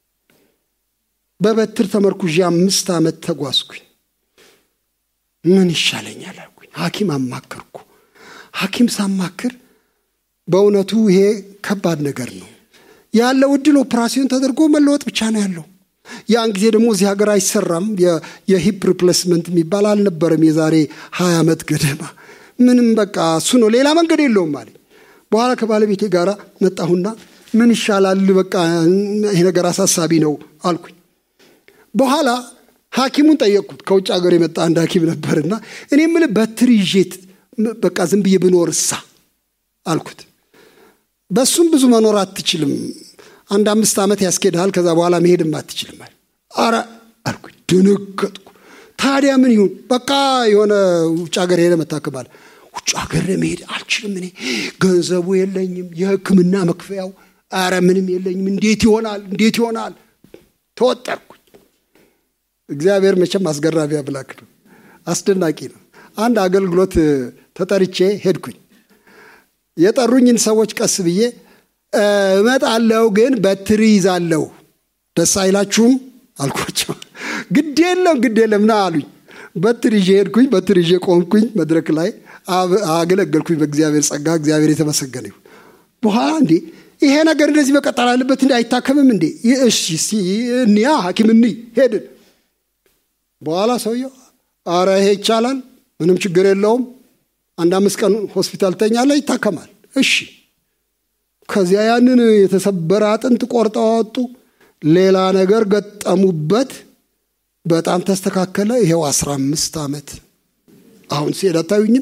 በበትር ተመርኩዤ አምስት ዓመት ተጓዝኩኝ። ምን ይሻለኛል አልኩኝ። ሐኪም አማከርኩ። ሐኪም ሳማክር በእውነቱ ይሄ ከባድ ነገር ነው ያለው እድል ኦፕራሲዮን ተደርጎ መለወጥ ብቻ ነው ያለው። ያን ጊዜ ደግሞ እዚህ ሀገር አይሰራም የሂፕ ሪፕሌስመንት የሚባል አልነበረም። የዛሬ ሀያ ዓመት ገደማ ምንም በቃ እሱ ነው፣ ሌላ መንገድ የለውም አለኝ። በኋላ ከባለቤቴ ጋር መጣሁና ምን ይሻላል፣ በቃ ይሄ ነገር አሳሳቢ ነው አልኩኝ። በኋላ ሐኪሙን ጠየቅኩት። ከውጭ ሀገር የመጣ አንድ ሐኪም ነበርና እኔ የምልህ በትር ይዤት በቃ ዝም ብዬ ብኖር እሳ አልኩት። በሱም ብዙ መኖር አትችልም፣ አንድ አምስት ዓመት ያስኬድሃል፣ ከዛ በኋላ መሄድም አትችልም። አረ አልኩኝ። ደነገጥኩ። ታዲያ ምን ይሁን? በቃ የሆነ ውጭ ሀገር ሄደ መታከማል። ውጭ ሀገር መሄድ አልችልም፣ እኔ ገንዘቡ የለኝም፣ የሕክምና መክፈያው አረ ምንም የለኝም። እንዴት ይሆናል? እንዴት ይሆናል? ተወጠርኩኝ። እግዚአብሔር መቼም አስገራሚ አምላክ ነው። አስደናቂ ነው። አንድ አገልግሎት ተጠርቼ ሄድኩኝ። የጠሩኝን ሰዎች ቀስ ብዬ እመጣለሁ፣ ግን በትር ይዛለሁ፣ ደስ አይላችሁም አልኳቸው። ግድ የለም ግድ የለም ና አሉኝ። በትር ይዤ ሄድኩኝ። በትር ይዤ ቆምኩኝ። መድረክ ላይ አገለገልኩኝ። በእግዚአብሔር ጸጋ እግዚአብሔር የተመሰገነ ይሁን። በኋላ እንዴ ይሄ ነገር እንደዚህ መቀጠል አለበት እንዴ? አይታከምም እንዴ? እሺ እንያ ሐኪም እንይ ሄድን። በኋላ ሰውየው አረ ይሄ ይቻላል፣ ምንም ችግር የለውም፣ አንድ አምስት ቀን ሆስፒታል ተኛለ፣ ይታከማል። እሺ ከዚያ ያንን የተሰበረ አጥንት ቆርጠው አወጡ፣ ሌላ ነገር ገጠሙበት፣ በጣም ተስተካከለ። ይሄው አስራ አምስት ዓመት አሁን ሲሄድ አታዩኝም?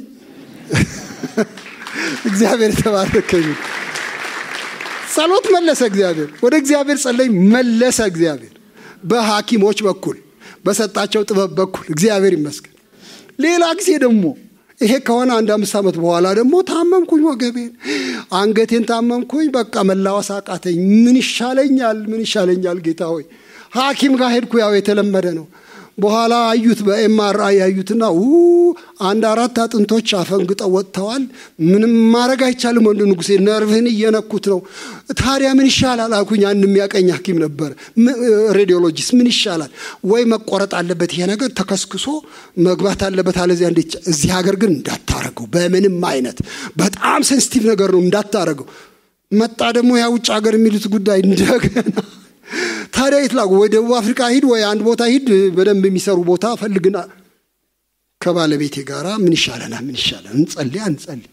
እግዚአብሔር የተባረከ ይሁን። ጸሎት መለሰ እግዚአብሔር። ወደ እግዚአብሔር ጸለይ መለሰ እግዚአብሔር በሐኪሞች በኩል በሰጣቸው ጥበብ በኩል እግዚአብሔር ይመስገን። ሌላ ጊዜ ደግሞ ይሄ ከሆነ አንድ አምስት ዓመት በኋላ ደግሞ ታመምኩኝ፣ ወገቤን አንገቴን ታመምኩኝ። በቃ መላወስ አቃተኝ። ምን ይሻለኛል? ምን ይሻለኛል? ጌታ ሆይ ሐኪም ጋር ሄድኩ። ያው የተለመደ ነው። በኋላ አዩት፣ በኤምአርአይ ያዩትና አንድ አራት አጥንቶች አፈንግጠው ወጥተዋል። ምንም ማድረግ አይቻልም። ወንድ ንጉሴ ነርቭህን እየነኩት ነው። ታዲያ ምን ይሻላል አልኩኝ። አንድ የሚያቀኝ ሐኪም ነበር፣ ሬዲዮሎጂስት። ምን ይሻላል? ወይ መቆረጥ አለበት ይሄ ነገር ተከስክሶ መግባት አለበት፣ አለዚያ እንዴት። እዚህ ሀገር ግን እንዳታረገው፣ በምንም አይነት በጣም ሴንሲቲቭ ነገር ነው፣ እንዳታረገው። መጣ ደግሞ ያ ውጭ ሀገር የሚሉት ጉዳይ እንደገና ታዲያ የት ላኩ? ወይ ደቡብ አፍሪካ ሂድ፣ ወይ አንድ ቦታ ሂድ፣ በደንብ የሚሰሩ ቦታ ፈልግና ከባለቤቴ ጋር ምን ይሻለናል? ምን ይሻለናል? እንጸልይ እንጸልይ።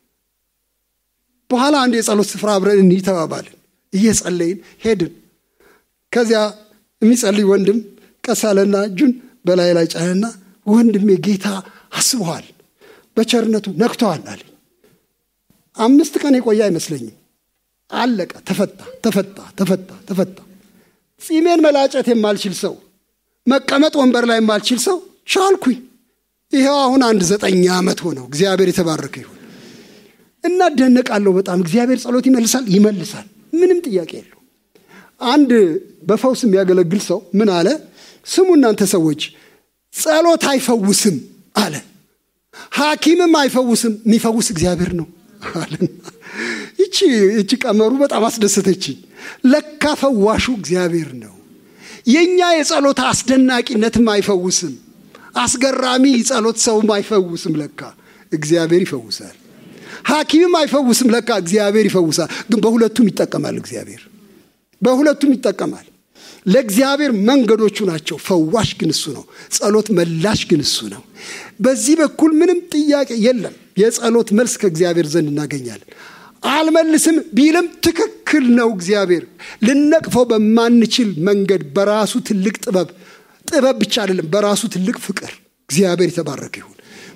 በኋላ አንድ የጸሎት ስፍራ አብረን እንሂድ ተባባልን። እየጸለይን ሄድን። ከዚያ የሚጸልይ ወንድም ቀስ አለና እጁን በላይ ላይ ጫነና ወንድሜ ጌታ አስበዋል፣ በቸርነቱ ነክተዋል አለኝ። አምስት ቀን የቆየ አይመስለኝም። አለቀ። ተፈታ፣ ተፈታ፣ ተፈታ፣ ተፈታ። ጺሜን መላጨት የማልችል ሰው፣ መቀመጥ ወንበር ላይ የማልችል ሰው ቻልኩኝ። ይኸው አሁን አንድ ዘጠኝ ዓመት ሆነው። እግዚአብሔር የተባረከ ይሁን። እናደነቃለሁ በጣም እግዚአብሔር ጸሎት ይመልሳል፣ ይመልሳል። ምንም ጥያቄ የለው። አንድ በፈውስ የሚያገለግል ሰው ምን አለ? ስሙ እናንተ ሰዎች፣ ጸሎት አይፈውስም አለ። ሐኪምም አይፈውስም፣ የሚፈውስ እግዚአብሔር ነው አለና ይቺ ይቺ ቀመሩ በጣም አስደሰተችኝ። ለካ ፈዋሹ እግዚአብሔር ነው። የእኛ የጸሎት አስደናቂነትም አይፈውስም። አስገራሚ ጸሎት ሰውም አይፈውስም። ለካ እግዚአብሔር ይፈውሳል። ሐኪምም አይፈውስም። ለካ እግዚአብሔር ይፈውሳል። ግን በሁለቱም ይጠቀማል። እግዚአብሔር በሁለቱም ይጠቀማል። ለእግዚአብሔር መንገዶቹ ናቸው። ፈዋሽ ግን እሱ ነው። ጸሎት መላሽ ግን እሱ ነው። በዚህ በኩል ምንም ጥያቄ የለም። የጸሎት መልስ ከእግዚአብሔር ዘንድ እናገኛለን። አልመልስም ቢልም ትክክል ነው። እግዚአብሔር ልነቅፈው በማንችል መንገድ በራሱ ትልቅ ጥበብ ጥበብ ብቻ አይደለም፣ በራሱ ትልቅ ፍቅር እግዚአብሔር የተባረከ ይሁን።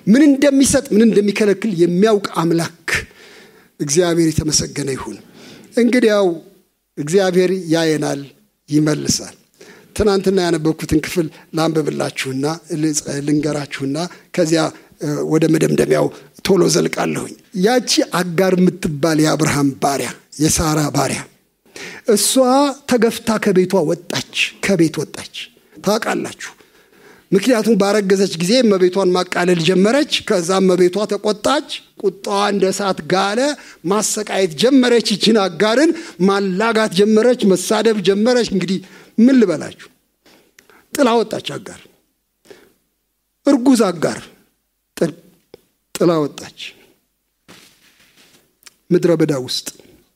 ምን እንደሚሰጥ ምን እንደሚከለክል የሚያውቅ አምላክ እግዚአብሔር የተመሰገነ ይሁን። እንግዲያው እግዚአብሔር ያየናል፣ ይመልሳል። ትናንትና ያነበብኩትን ክፍል ላንብብላችሁና ልንገራችሁና ከዚያ ወደ መደምደሚያው ቶሎ ዘልቃለሁኝ። ያቺ አጋር የምትባል የአብርሃም ባሪያ የሳራ ባሪያ እሷ ተገፍታ ከቤቷ ወጣች፣ ከቤት ወጣች። ታውቃላችሁ። ምክንያቱም ባረገዘች ጊዜ እመቤቷን ማቃለል ጀመረች። ከዛ እመቤቷ ተቆጣች፣ ቁጣዋ እንደ እሳት ጋለ፣ ማሰቃየት ጀመረች። ይችን አጋርን ማላጋት ጀመረች፣ መሳደብ ጀመረች። እንግዲህ ምን ልበላችሁ፣ ጥላ ወጣች አጋር፣ እርጉዝ አጋር ጥላ ወጣች ምድረ በዳ ውስጥ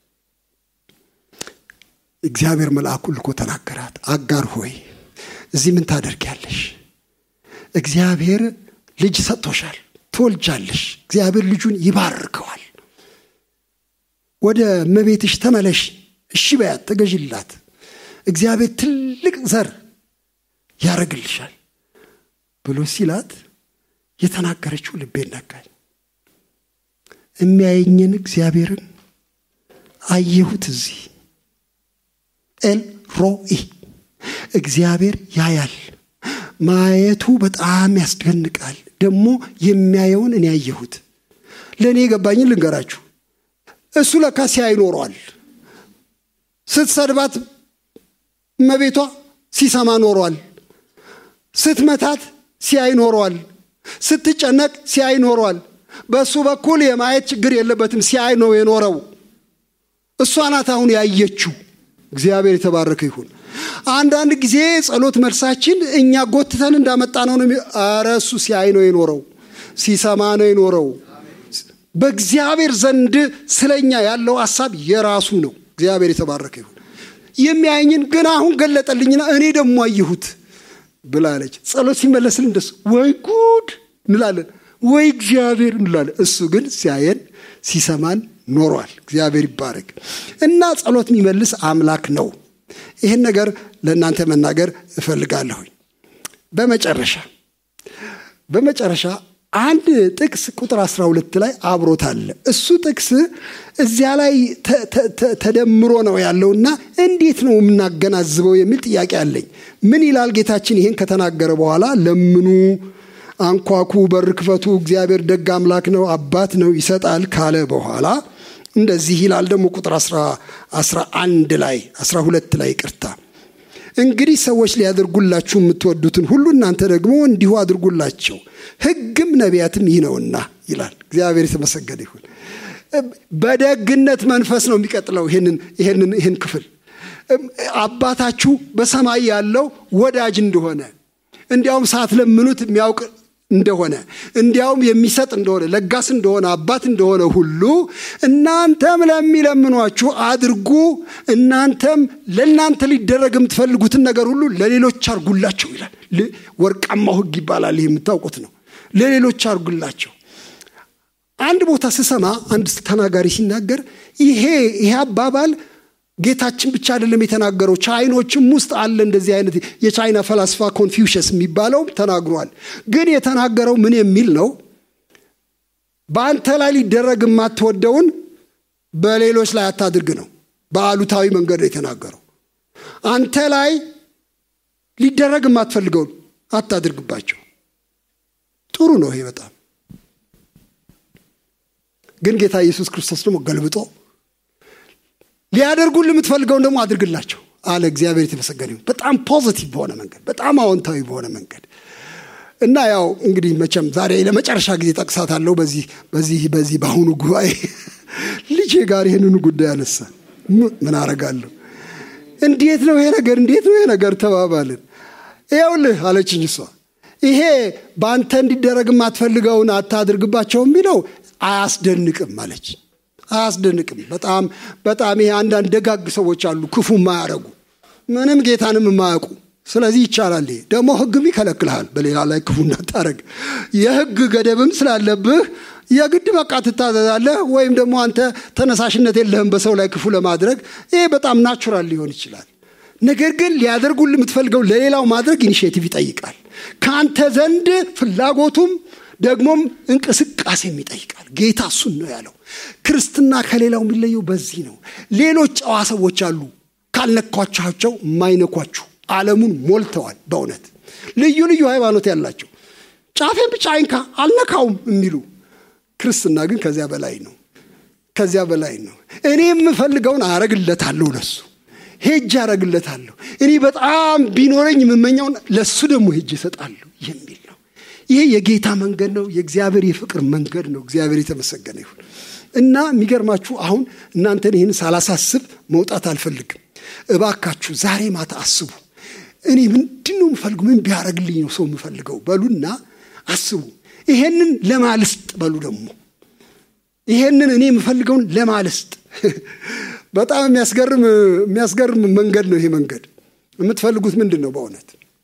እግዚአብሔር መልአኩን ልኮ ተናገራት። አጋር ሆይ እዚህ ምን ታደርጊያለሽ? እግዚአብሔር ልጅ ሰጥቶሻል፣ ትወልጃለሽ። እግዚአብሔር ልጁን ይባርከዋል። ወደ እመቤትሽ ተመለሽ፣ እሺ በያት፣ ተገዥላት። እግዚአብሔር ትልቅ ዘር ያደርግልሻል ብሎ ሲላት የተናገረችው ልቤን ነካኝ። የሚያየኝን እግዚአብሔርን አየሁት እዚህ ኤል ሮኢ እግዚአብሔር ያያል። ማየቱ በጣም ያስደንቃል። ደግሞ የሚያየውን እኔ ያየሁት ለእኔ የገባኝን ልንገራችሁ። እሱ ለካ ሲያይ ኖሯል። ስትሰድባት እመቤቷ ሲሰማ ኖሯል። ስትመታት ሲያይ ኖሯል። ስትጨነቅ ሲያይ ኖሯል። በእሱ በኩል የማየት ችግር የለበትም። ሲያይ ነው የኖረው። እሷ ናት አሁን ያየችው። እግዚአብሔር የተባረከ ይሁን። አንዳንድ ጊዜ ጸሎት መልሳችን እኛ ጎትተን እንዳመጣ ነው ነው። ኧረ እሱ ሲያይ ነው የኖረው፣ ሲሰማ ነው የኖረው። በእግዚአብሔር ዘንድ ስለኛ ያለው ሀሳብ የራሱ ነው። እግዚአብሔር የተባረከ ይሁን። የሚያየኝን ግን አሁን ገለጠልኝና እኔ ደግሞ አየሁት ብላለች። ጸሎት ሲመለስልን እንደሱ ወይ ጉድ እንላለን፣ ወይ እግዚአብሔር እንላለን። እሱ ግን ሲያየን ሲሰማን ኖሯል። እግዚአብሔር ይባረክ እና ጸሎት የሚመልስ አምላክ ነው። ይህን ነገር ለእናንተ መናገር እፈልጋለሁኝ። በመጨረሻ በመጨረሻ አንድ ጥቅስ ቁጥር 12 ላይ አብሮት አለ። እሱ ጥቅስ እዚያ ላይ ተደምሮ ነው ያለውና እንዴት ነው የምናገናዝበው የሚል ጥያቄ አለኝ። ምን ይላል ጌታችን ይህን ከተናገረ በኋላ ለምኑ፣ አንኳኩ፣ በር ክፈቱ፣ እግዚአብሔር ደግ አምላክ ነው፣ አባት ነው፣ ይሰጣል ካለ በኋላ እንደዚህ ይላል ደግሞ ቁጥር 11 ላይ 12 ላይ ቅርታ እንግዲህ ሰዎች ሊያደርጉላችሁ የምትወዱትን ሁሉ እናንተ ደግሞ እንዲሁ አድርጉላቸው፣ ሕግም ነቢያትም ይህ ነውና ይላል። እግዚአብሔር የተመሰገነ ይሁን። በደግነት መንፈስ ነው የሚቀጥለው ይህን ክፍል አባታችሁ በሰማይ ያለው ወዳጅ እንደሆነ እንዲያውም ሳትለምኑት የሚያውቅ እንደሆነ እንዲያውም የሚሰጥ እንደሆነ ለጋስ እንደሆነ አባት እንደሆነ ሁሉ እናንተም ለሚለምኗችሁ አድርጉ። እናንተም ለእናንተ ሊደረግ የምትፈልጉትን ነገር ሁሉ ለሌሎች አርጉላቸው ይላል። ወርቃማው ሕግ ይባላል። ይህ የምታውቁት ነው። ለሌሎች አርጉላቸው። አንድ ቦታ ስሰማ አንድ ተናጋሪ ሲናገር ይሄ ይሄ አባባል ጌታችን ብቻ አይደለም የተናገረው፣ ቻይኖችም ውስጥ አለ እንደዚህ አይነት የቻይና ፈላስፋ ኮንፊውሽስ የሚባለው ተናግሯል። ግን የተናገረው ምን የሚል ነው? በአንተ ላይ ሊደረግ የማትወደውን በሌሎች ላይ አታድርግ ነው። በአሉታዊ መንገድ ነው የተናገረው። አንተ ላይ ሊደረግ የማትፈልገውን አታድርግባቸው። ጥሩ ነው ይሄ በጣም ግን ጌታ ኢየሱስ ክርስቶስ ደግሞ ገልብጦ ሊያደርጉን የምትፈልገውን ደግሞ አድርግላቸው አለ። እግዚአብሔር የተመሰገነ ይሁን። በጣም ፖዚቲቭ በሆነ መንገድ፣ በጣም አዎንታዊ በሆነ መንገድ እና ያው እንግዲህ መቼም ዛሬ ለመጨረሻ ጊዜ ጠቅሳታለሁ። በዚህ በዚህ በዚህ በአሁኑ ጉባኤ ልጄ ጋር ይህንኑ ጉዳይ አነሳ። ምን አረጋለሁ? እንዴት ነው ይሄ ነገር? እንዴት ነው ይሄ ነገር ተባባልን። ይኸውልህ አለችኝ እሷ ይሄ በአንተ እንዲደረግ የማትፈልገውን አታድርግባቸው የሚለው አያስደንቅም አለች። አያስደንቅም። በጣም በጣም ይሄ አንዳንድ ደጋግ ሰዎች አሉ፣ ክፉ የማያረጉ ምንም ጌታንም የማያውቁ። ስለዚህ ይቻላል። ይሄ ደግሞ ሕግም ይከለክልሃል በሌላ ላይ ክፉ እንዳታረግ። የሕግ ገደብም ስላለብህ የግድ በቃ ትታዘዛለህ፣ ወይም ደግሞ አንተ ተነሳሽነት የለህም በሰው ላይ ክፉ ለማድረግ። ይሄ በጣም ናቹራል ሊሆን ይችላል። ነገር ግን ሊያደርጉል የምትፈልገው ለሌላው ማድረግ ኢኒሽቲቭ ይጠይቃል። ከአንተ ዘንድ ፍላጎቱም ደግሞም እንቅስቃሴም ይጠይቃል። ጌታ እሱን ነው ያለው። ክርስትና ከሌላው የሚለየው በዚህ ነው። ሌሎች ጨዋ ሰዎች አሉ፣ ካልነኳቻቸው የማይነኳችሁ ዓለሙን ሞልተዋል። በእውነት ልዩ ልዩ ሃይማኖት ያላቸው ጫፌን ብቻ አይንካ አልነካውም የሚሉ ክርስትና ግን ከዚያ በላይ ነው። ከዚያ በላይ ነው። እኔ የምፈልገውን አረግለታለሁ ለሱ ሄጅ አረግለታለሁ። እኔ በጣም ቢኖረኝ የምመኘውን ለሱ ደግሞ ሄጅ እሰጣለሁ የሚል ነው። ይሄ የጌታ መንገድ ነው። የእግዚአብሔር የፍቅር መንገድ ነው። እግዚአብሔር የተመሰገነ ይሁን እና የሚገርማችሁ አሁን እናንተን ይህን ሳላሳስብ መውጣት አልፈልግም። እባካችሁ ዛሬ ማታ አስቡ። እኔ ምንድን ነው የምፈልገው? ምን ቢያደርግልኝ ነው ሰው የምፈልገው? በሉና አስቡ። ይሄንን ለማልስጥ በሉ ደግሞ ይሄንን እኔ የምፈልገውን ለማልስጥ በጣም የሚያስገርም የሚያስገርም መንገድ ነው። ይሄ መንገድ የምትፈልጉት ምንድን ነው? በእውነት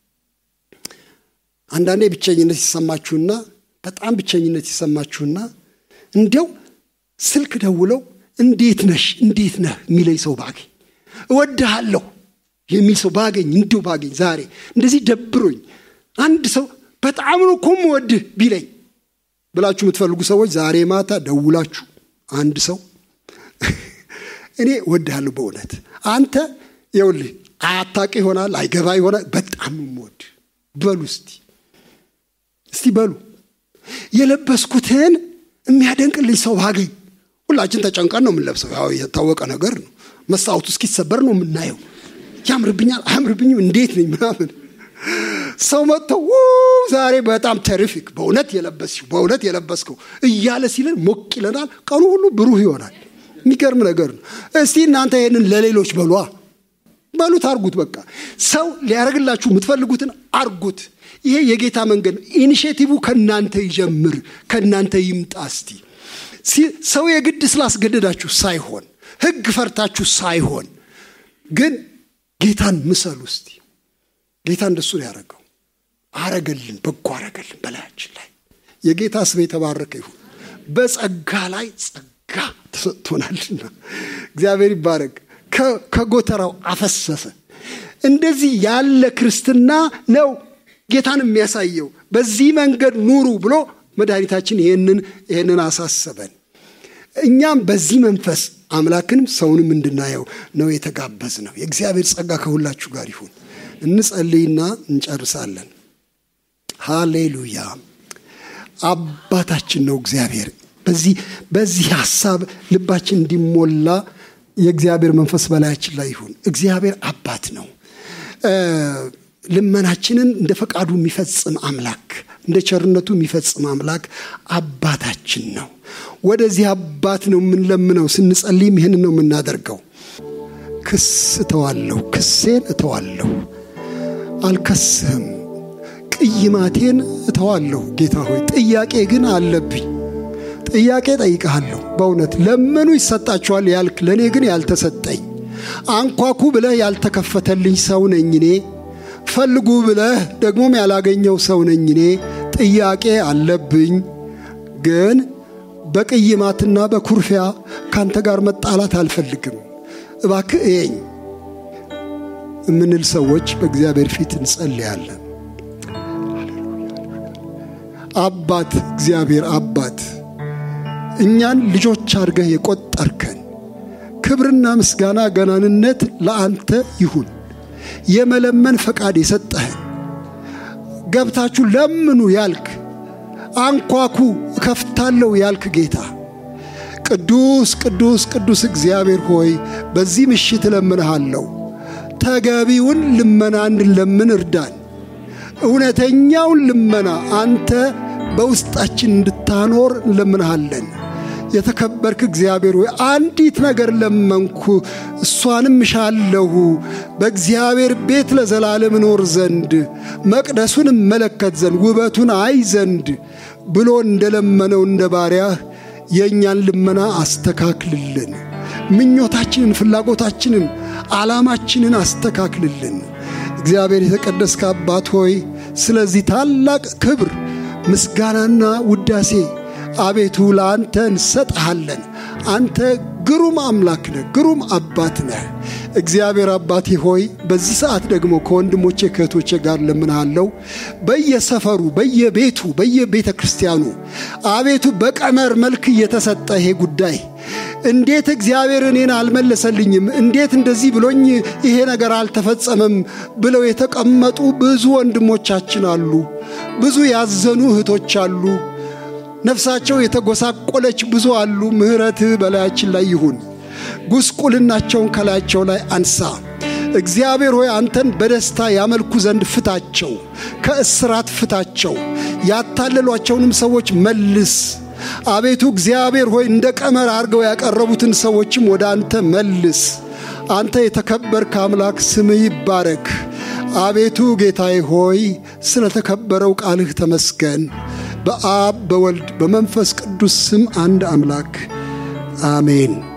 አንዳንዴ ብቸኝነት ይሰማችሁና በጣም ብቸኝነት ይሰማችሁና እንዲያው ስልክ ደውለው እንዴት ነሽ እንዴት ነህ የሚለኝ ሰው ባገኝ እወድሃለሁ የሚል ሰው ባገኝ እንዲሁ ባገኝ ዛሬ እንደዚህ ደብሮኝ አንድ ሰው በጣም ነው እኮ የምወድህ ቢለኝ ብላችሁ የምትፈልጉ ሰዎች ዛሬ ማታ ደውላችሁ አንድ ሰው እኔ እወድሃለሁ በእውነት አንተ ይኸውልህ አያታቅ ይሆናል አይገባ ይሆናል በጣም ነው የምወድህ በሉ እስቲ እስቲ በሉ የለበስኩትን የሚያደንቅልኝ ሰው ባገኝ ሁላችን ተጨንቀን ነው የምንለብሰው ያው የታወቀ ነገር ነው መስታወቱ እስኪሰበር ነው የምናየው ያምርብኛል አያምርብኝም እንዴት ነኝ ምናምን ሰው መጥተው ዛሬ በጣም ተሪፊክ በእውነት የለበስሽው በእውነት የለበስከው እያለ ሲለን ሞቅ ይለናል ቀኑ ሁሉ ብሩህ ይሆናል የሚገርም ነገር ነው እስቲ እናንተ ይህንን ለሌሎች በሏ በሉት አርጉት በቃ ሰው ሊያደርግላችሁ የምትፈልጉትን አርጉት ይሄ የጌታ መንገድ ነው ኢኒሽቲቭ ከእናንተ ይጀምር ከእናንተ ይምጣ እስቲ ሰው የግድ ስላስገደዳችሁ ሳይሆን ህግ ፈርታችሁ ሳይሆን ግን ጌታን ምሰሉ እስቲ ጌታ እንደሱ ነው ያደረገው አረገልን በጎ አረገልን በላያችን ላይ የጌታ ስም የተባረከ ይሁን በጸጋ ላይ ጸጋ ተሰጥቶናልና እግዚአብሔር ይባረክ ከጎተራው አፈሰሰ እንደዚህ ያለ ክርስትና ነው ጌታን የሚያሳየው በዚህ መንገድ ኑሩ ብሎ መድኃኒታችን ይህንን ይህንን አሳሰበን እኛም በዚህ መንፈስ አምላክንም ሰውንም እንድናየው ነው የተጋበዝ ነው የእግዚአብሔር ጸጋ ከሁላችሁ ጋር ይሁን እንጸልይና እንጨርሳለን ሃሌሉያ አባታችን ነው እግዚአብሔር በዚህ በዚህ ሀሳብ ልባችን እንዲሞላ የእግዚአብሔር መንፈስ በላያችን ላይ ይሁን እግዚአብሔር አባት ነው ልመናችንን እንደ ፈቃዱ የሚፈጽም አምላክ እንደ ቸርነቱ የሚፈጽም አምላክ አባታችን ነው ወደዚህ አባት ነው የምንለምነው ስንጸልይም ይህን ነው የምናደርገው ክስ እተዋለሁ ክሴን እተዋለሁ አልከስህም ቅይማቴን እተዋለሁ ጌታ ሆይ ጥያቄ ግን አለብኝ ጥያቄ ጠይቀሃለሁ በእውነት ለምኑ ይሰጣችኋል ያልክ ለእኔ ግን ያልተሰጠኝ አንኳኩ ብለህ ያልተከፈተልኝ ሰው ነኝ እኔ ፈልጉ ብለህ ደግሞም ያላገኘው ሰው ነኝ እኔ ጥያቄ አለብኝ ግን በቅይማትና በኩርፊያ ካንተ ጋር መጣላት አልፈልግም እባክህ እየኝ የምንል ሰዎች በእግዚአብሔር ፊት እንጸልያለን አባት እግዚአብሔር አባት እኛን ልጆች አድርገህ የቆጠርከን ክብርና ምስጋና ገናንነት ለአንተ ይሁን የመለመን ፈቃድ የሰጠህን ገብታችሁ ለምኑ ያልክ አንኳኩ እከፍታለሁ ያልክ ጌታ ቅዱስ ቅዱስ ቅዱስ እግዚአብሔር ሆይ በዚህ ምሽት እለምንሃለሁ ተገቢውን ልመና እንድንለምን እርዳን እውነተኛውን ልመና አንተ በውስጣችን እንድታኖር እንለምንሃለን የተከበርክ እግዚአብሔር ሆይ አንዲት ነገር ለመንኩ እሷንም እሻለሁ በእግዚአብሔር ቤት ለዘላለም እኖር ዘንድ መቅደሱን እመለከት ዘንድ ውበቱን አይ ዘንድ ብሎ እንደለመነው እንደ ባሪያህ የእኛን ልመና አስተካክልልን ምኞታችንን ፍላጎታችንን ዓላማችንን አስተካክልልን እግዚአብሔር የተቀደስከ አባት ሆይ ስለዚህ ታላቅ ክብር ምስጋናና ውዳሴ አቤቱ ለአንተ እንሰጥሃለን አንተ ግሩም አምላክ ነህ ግሩም አባት ነህ እግዚአብሔር አባቴ ሆይ በዚህ ሰዓት ደግሞ ከወንድሞቼ ከእህቶቼ ጋር ለምንሃለው በየሰፈሩ በየቤቱ በየቤተ ክርስቲያኑ አቤቱ በቀመር መልክ እየተሰጠ ይሄ ጉዳይ እንዴት እግዚአብሔር እኔን አልመለሰልኝም፣ እንዴት እንደዚህ ብሎኝ ይሄ ነገር አልተፈጸመም ብለው የተቀመጡ ብዙ ወንድሞቻችን አሉ። ብዙ ያዘኑ እህቶች አሉ። ነፍሳቸው የተጎሳቆለች ብዙ አሉ። ምሕረትህ በላያችን ላይ ይሁን። ጉስቁልናቸውን ከላያቸው ላይ አንሳ። እግዚአብሔር ሆይ አንተን በደስታ ያመልኩ ዘንድ ፍታቸው፣ ከእስራት ፍታቸው፣ ያታለሏቸውንም ሰዎች መልስ። አቤቱ እግዚአብሔር ሆይ እንደ ቀመር አድርገው ያቀረቡትን ሰዎችም ወደ አንተ መልስ። አንተ የተከበርክ አምላክ ስምህ ይባረክ። አቤቱ ጌታዬ ሆይ ስለ ተከበረው ቃልህ ተመስገን። በአብ በወልድ በመንፈስ ቅዱስ ስም አንድ አምላክ አሜን።